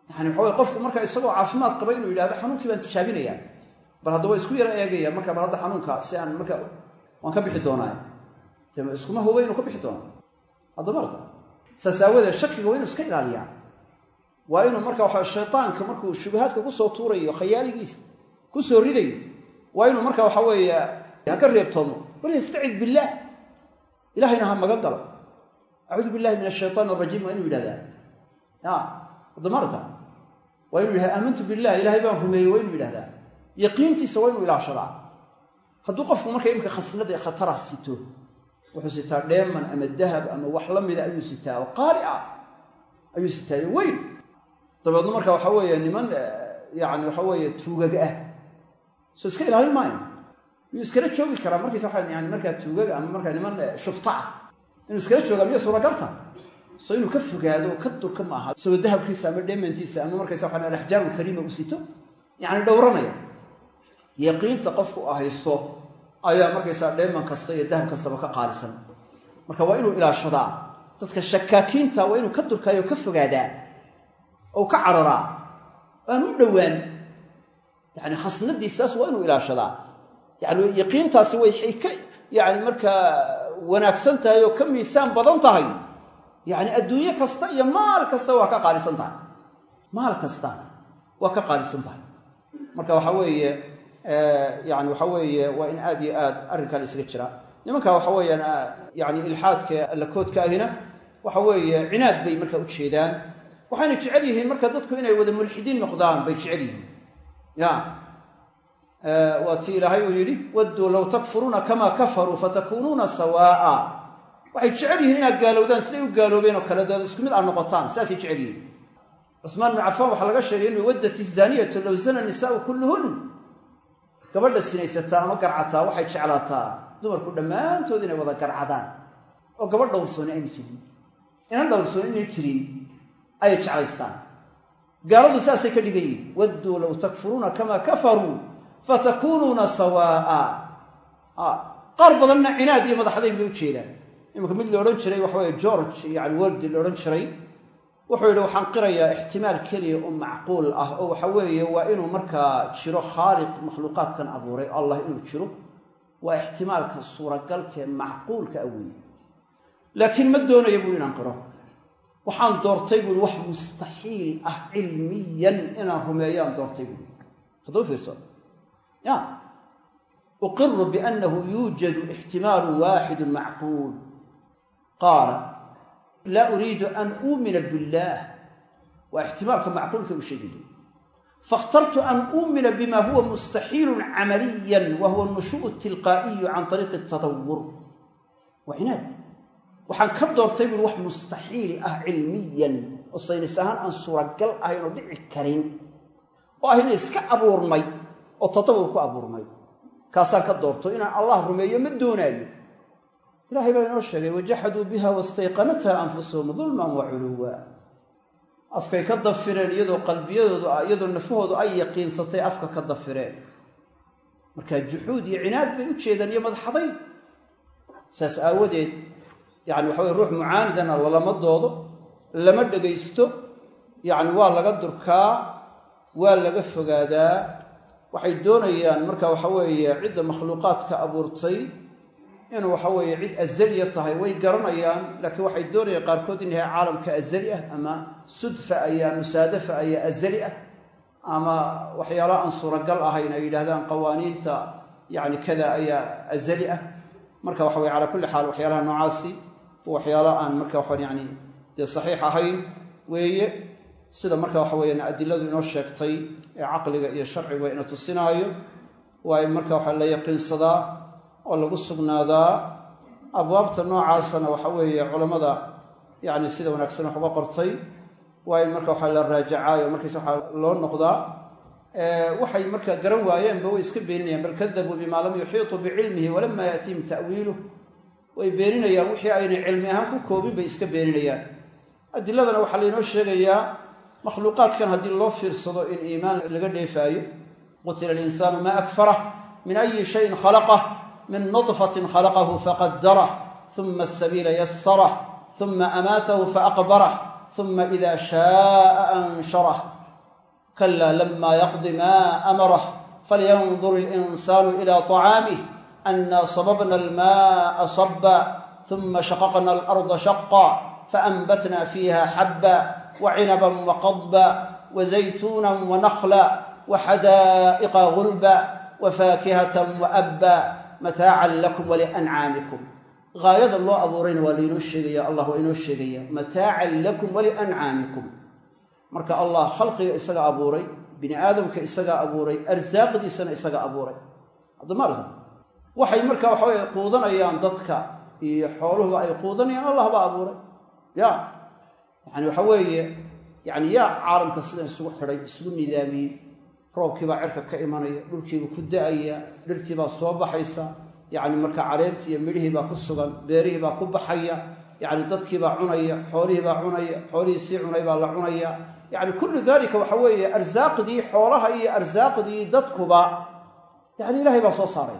yani waxa wey qofku marka isagoo caafimaad qaba inuu yidhahdo xanuunkii baan tijaabinayaa bal hadda waa isku yara eegaya marka bal hadda xanuunka si aan marka waan ka bixi doonaa de iskuma huba inuu ka bixi doono hadda marta saas aawadeed shakiga waa inu iska ilaaliyaa waa inuu marka waxa shaytaanka markuu shubahaadka kusoo tuurayo khayaaligiisa kusoo ridayo waa inuu marka waxa weeye ha ka reebtoomo bal yastacid billaah ilahayna ha magan galo acuudu billahi min ashaytaan arajiim waa inuu yidhahdaa ya hadda marta waa inuu yidhahda aamantu billah ilahay baan rumeeyey waa inuu yidhahdaa yaqiintiisa waa inuu ilaashadaa hadduu qofku marka imika khasnada khatara sito wuxuu sitaa dheeman ama dahab ama wax la mida ayuu sitaa oo qaali ah ayuu sitaayo weyn dabeedna marka waxa weeye niman yani waxa weeye tuugag ah soo iska ilaalin maayo miyuu iskala joogi karaa markiisa waa yani markaa tuugaga ama markaa niman shufta ah inuu iskala joogaa miya suuragalta so inuu ka fogaado ka durka ma aha isagoo dahabkiisa ama dheemantiisa ama markaysa waa alaxjaaru kariima u sito yani dhowranaya yaqiinta qofku u haysto ayaa markaysaa dheeman kasta iyo dahab kastaba ka qaalisan marka waa inuu ilaashadaa dadka shakaakiinta waa inuu ka durkaayo o ka fogaadaa oo ka cararaa aan u dhowaan yani khasnadiisaas waa inuu ilaashadaa yani yaqiintaasi way ka yani markaa wanaagsan tahay oo ka miisaan badan tahay yani adduunye kasta iyo maal kasta waa ka qaalisan tahay maal kasta waa ka qaalisan tahay marka waxa weeye yani waxa weeye waa in aad iyo aad arrinkan isaga jira nimanka waxa weeyaan yani ilxaadka allakoodka ahina waxa weeye cinaad bay marka u jeedaan waxayna jecel yihiin marka dadku inay wada mulxidiin noqdaan bay jecel yihiin ya waa tii ilaahay uu yidhi wadduu low takfuruuna kamaa kafaruu fatakuunuuna sawaaa waxay jecel yihiin inaad gaalowdaan siday u gaaloobeen oo kale dood isku mid aad noqotaan saasay jecel yihiin cusmaan bnu cafaan waxaa laga sheegay inuu waddat izaniyatu low zana nisaau kulluhun gabadha sinaysataa ama garcataa waxay jeclaataa dumarku dhammaantood inay wada garcadaan oo gabadh dhowrsooni ayna jirin inan dhowrsooni inay jirin ayay jeclaystaan gaaladu saasay ka dhigan yihin wadduu low takfuruuna kamaa kafaruu fatakuunuuna sawaaa qaar badanna cinaad iyo madaxdayg bay u jeedaan iminka mid la odhan jiray waxa weye george yani wordi la odhan jiray wuxuu yidhi waxaan qirayaa ixtimaal keliya oo macquul ah oo waxa weeye waa inuu markaa jiro khaaliq makhluuqaadkan abuuray allah inuu jiro waa ixtimaalka suuragalkee macquulka a weeye laakiin ma doonaya buui inaan qiro waxaan doortay buui wax mustaxiil ah cilmiyan inaan rumeeyaan doortay buui hadduu fiirso ya uqiru biannahu yuujadu ixtimaalu waaxidu macquul qaala laa uriidu an uumina billaah waa ixtimaalka macquulka u sheegaya faاkhtartu an uumina bima huwa mustaxiilu camaliya wa huwa nushuء tilqaa'iyu can طariiqi اtatawur waa cinaad waxaan ka doortay buri wax mustaxiil ah cilmiyan oo saynis ahaan aan suuragal ahayn oo dhici karin oo ahayna iska abuurmay oo tatawur ku abuurmay kaasaan ka doorto inaan allah rumeeyo ma doonaayo ilahay baa inoo sheegay wajaxaduu biha wastayqanatha anfusuhum dulman wa culuwa afkay ka dafireen iyadoo qalbiyadoodu iyadoo nafahoodu ay yaqiinsatay afka ka dafireen marka juxuud iyo cinaad bay u jeedaan iyo madaxaday saas aawadeed yani waxa weye ruux mucaanidana lalama doodo lama dhegaysto yacni waa laga durkaa waa laga fogaadaa waxay doonayaan marka waxa weeye cidda makhluuqaadka abuurtay inuu waxa weeye cid azaliya tahay way garanayaan laakiin waxay doonayaan qaarkood in yahay caalamka azali ah ama sudfa ayaa musaadafa ayaa azali ah ama waxyaala aan suuragal ahayn ay yidhahdaan qawaaniinta yani kada ayaa azali ah marka waxa weye calaa kulli xaal waxyaalaha noocaasi waxyaala aan marka waxaan yani dee saxiix ahayn weeye sida marka waxa weeyaan adiladu inoo sheegtay ee caqliga iyo sharciga ina tusinaayo waa in marka waxa la yaqiinsadaa oo lagu sugnaadaa abwaabta noocaasana waxa weeye culammada yani sida wanaagsan wax uga qortay waa in marka waxa la raajacaayo markiis waxaa loo noqdaa waxay marka garan waayeenba way iska beeninayaan bal kadabuu bimaa lam yuxiituu bicilmihi walama yaatiihim ta'wiiluh way beeninayaan wixii aynay cilmi ahaan ku koobin bay iska beeninayaan adiladana waxaa laynoo sheegayaa makhluuqaadkan haddii loo fiirsado in iimaan laga dheefaayo qutila alinsaanu maa akfarah min ayi shayin khalaqah min nudfatin khalaqahu faqadarah uma asabiila yasarah uma amaatahu faaqbarah uma ida shaaa ansharah kala lama yaqdi ma amarah falyandur اlinsaanu ila طacaamih ana sababna almaءa saba uma shaqaqna alarda shaqa faanbatna fiiha xaba wacinaba waqadba wazaytuuna wanakla waxadaa'iqa gulba wafaakihata waabba mataacan lakum waliancaamikum gaayada loo abuurayna waa lainoo sheegaya allah waa inoo sheegaya mataacan lakum waliancaamikum marka allah khalqiga isaga abuuray bini aadamka isagaa abuuray arsaaqdiisana isaga abuuray haddamaarta waxay marka waxa weye quudanayaan dadka iyo xooluhuba ay quudanayaan allah baa abuuray ya yani waxa weeye yani yaa caalamka sidan isugu xidhay isugu nidaamiyey roobkiibaa cirka ka imanaya dhulkiiba ku da-aya dhirtiibaa soo baxaysa yani marka caleentii iyo midhihii baa ku sugan beerihii baa ku baxaya yani dadkiibaa cunaya xoolihiibaa cunaya xoolihii sii cunay baa la cunaya yani kullu dalika waxa weeye arsaaqdii xoolaha iyo arsaaqdii dadkuba yani ilahay baa soo saaray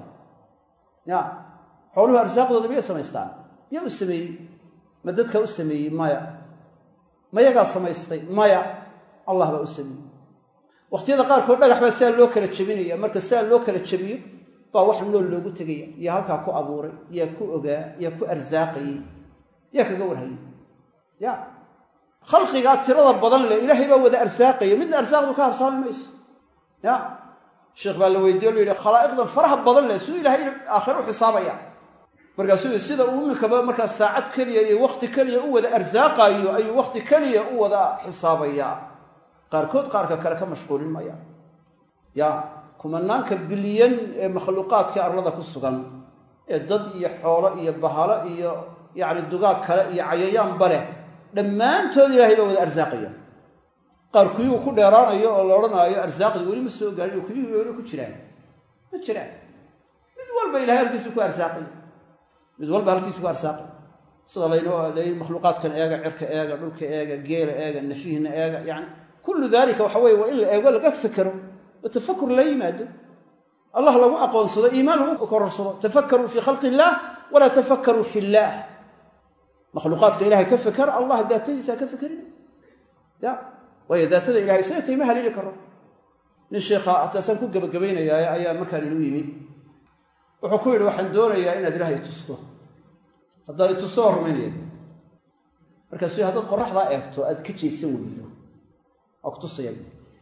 ya xooluhu arsaaqdooda miyay samaystaan yaa u sameeyey ma dadka u sameeyey maya mayagaa samaystay maya allah baa u sameeyey wakhtiyada qaarkood dhagax baa sidaa loo kala jebinaya marka sidaa loo kala jebiyo baa wax nool loogu tegaya yaa halkaa ku abuuray yaa ku ogaa yaa ku arsaaqayey yaa kaga warhayay ya khalqigaa tirada badan leh ilaahay baa wada arsaaqaya midna arsaaqdu ka habsaami mayso ya sheekh baa la weydiye o la yidhi khalaa'iqdan faraha badan leh siduu ilahay aakhire u xisaabaya markaasuu sida uu iminkaba markaa saacad keliya iyo wakhti keliya u wada arsaaqaayo ayuu wakhti keliya u wada xisaabayaa qaarkood qaarka kale ka mashquulin maya ya kumanaanka bilyan ee makhluuqaadka arlada ku sugan ee dad iyo xoolo iyo bahalo iyo yacni dugaag kale iyo cayayaanba leh dhammaantood ilaahay baa wada arsaaqaya qaar kuyugu ku dheeraanayo oo la odhanaayo arsaaqdii weli ma soo gaarin oo kuyugu weli ku jiraan ma jiraan mid walba ilahay halkiisu ku arsaaqay mid walba halkiisu ku arsaaqay sida laynoo layi makhluuqaadkan eega cirka eega dhulka eega geela eega nafihina eega yani kullu dalika waxa weye waa in la eego laga fekero oo tafakur la yimaado allah lagu aqoonsado iimaan lagu kororsado tafakaruu fii khalqi illaah walaa tafakaruu fi illaah makhluuqaadka ilahay ka feker allah daatadiisa ka fekerina ya waayo daatada ilahay isaga tayma haliili karo nin sheikha hataasaan ku gebagabaynayaa ayaa markaa ninu yimi wuxuu ku yidhi waxaan doonayaa inaad ilahay itusto haddaad itusto waa rumaynaya markaasuu haddaad qoraxdaa eegto aad ka jeesan weydo waa kutusaya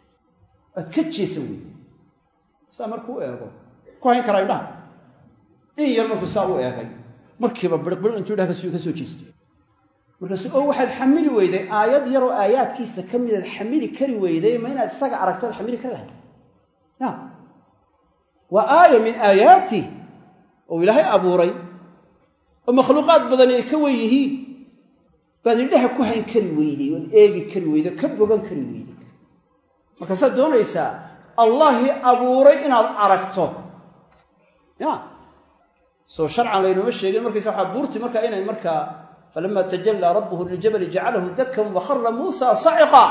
aad ka jeesan weydo saa markuu eego ku hayn karaa indhaha in yar markuu saa u eegay markiiba birbir intuu idhaha kas ka soo jeestay markaasu oo waxaad xamili weyday aayad yaroo aayaadkiisa ka midaad xamili kari weyday ma inaad isaga aragtaad xamili kari lahayd ya waa aaya min aayaatih oo ilaahay abuuray oo makhluuqaad badani ay ka wen yihiin baad indhaha ku hayn kari weyday ood eegi kari weyday ka bogan kari weyday markaasaad doonaysaa allahii abuuray inaad aragto ya soo sharcan laynooma sheegin markaysa waxaa buurti markaa inay markaa falama tajallaa rabbuhu liljabali jacalahu dakan wakhara muusa saciqa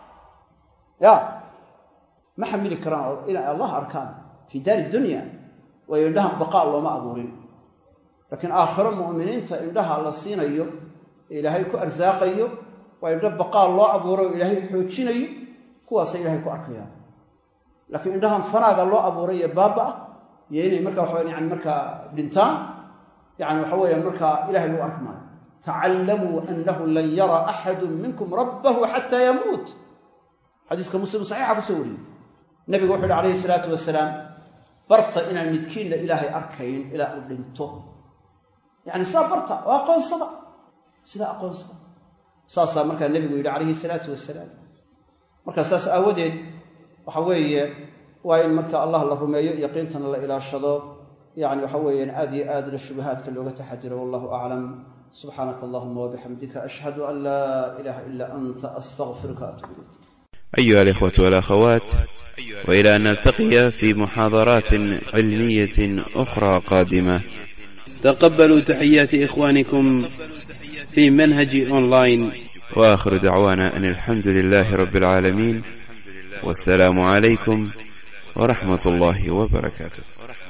ya ma xamili karaan inay allah arkaan fii daari dunya waayo indhahan baqaa looma abuurin laakiin aakhiro mu'miniinta indhaha la siinayo ee ilaahay ku arsaaqayo waa indho baqaa loo abuuro o ilaahay xoojinayo kuwaasay ilahay ku arkayaan laakiin indhahan fanaaga loo abuuray ee baaba ah iyo inay markaa waxa yani markaa dhintaan yani waxa weeyaan markaa ilahay lagu arki maayo tacallamuu annahu lan yara axadu minkum rabbahu xataa yamuut xadiiska muslim saxiixa kusoo wariyey nabigu wuxu uhi calayhi salaatu wasalaam barta inaan midkiinna ilaahay arkayn ilaa uu dhinto yani saa barta oo aqoonsada sidaa aqoonsada saasaa markaa nebigu yidhi calayhi salaatu wasalaam markaa saas aawadeed waxa weeye waa in marka allah la rumeeyo yaqiintana la ilaashado yani waxa weeyaan aad iyo aadna shubahaadka looga taxadiro wallahu aclam subxaanaka allahuma wabixamdika ashhadu an laa ilaha ila anta astaqfiruka atuub ilayk أيها الإخوة والأخوات وإلى أن نلتقي في محاضرات علمية أخرى قادمة تقبلوا تحيات إخوانكم في منهج أونلاين وآخر دعوانا أن الحمد لله رب العالمين والسلام عليكم ورحمة الله وبركاته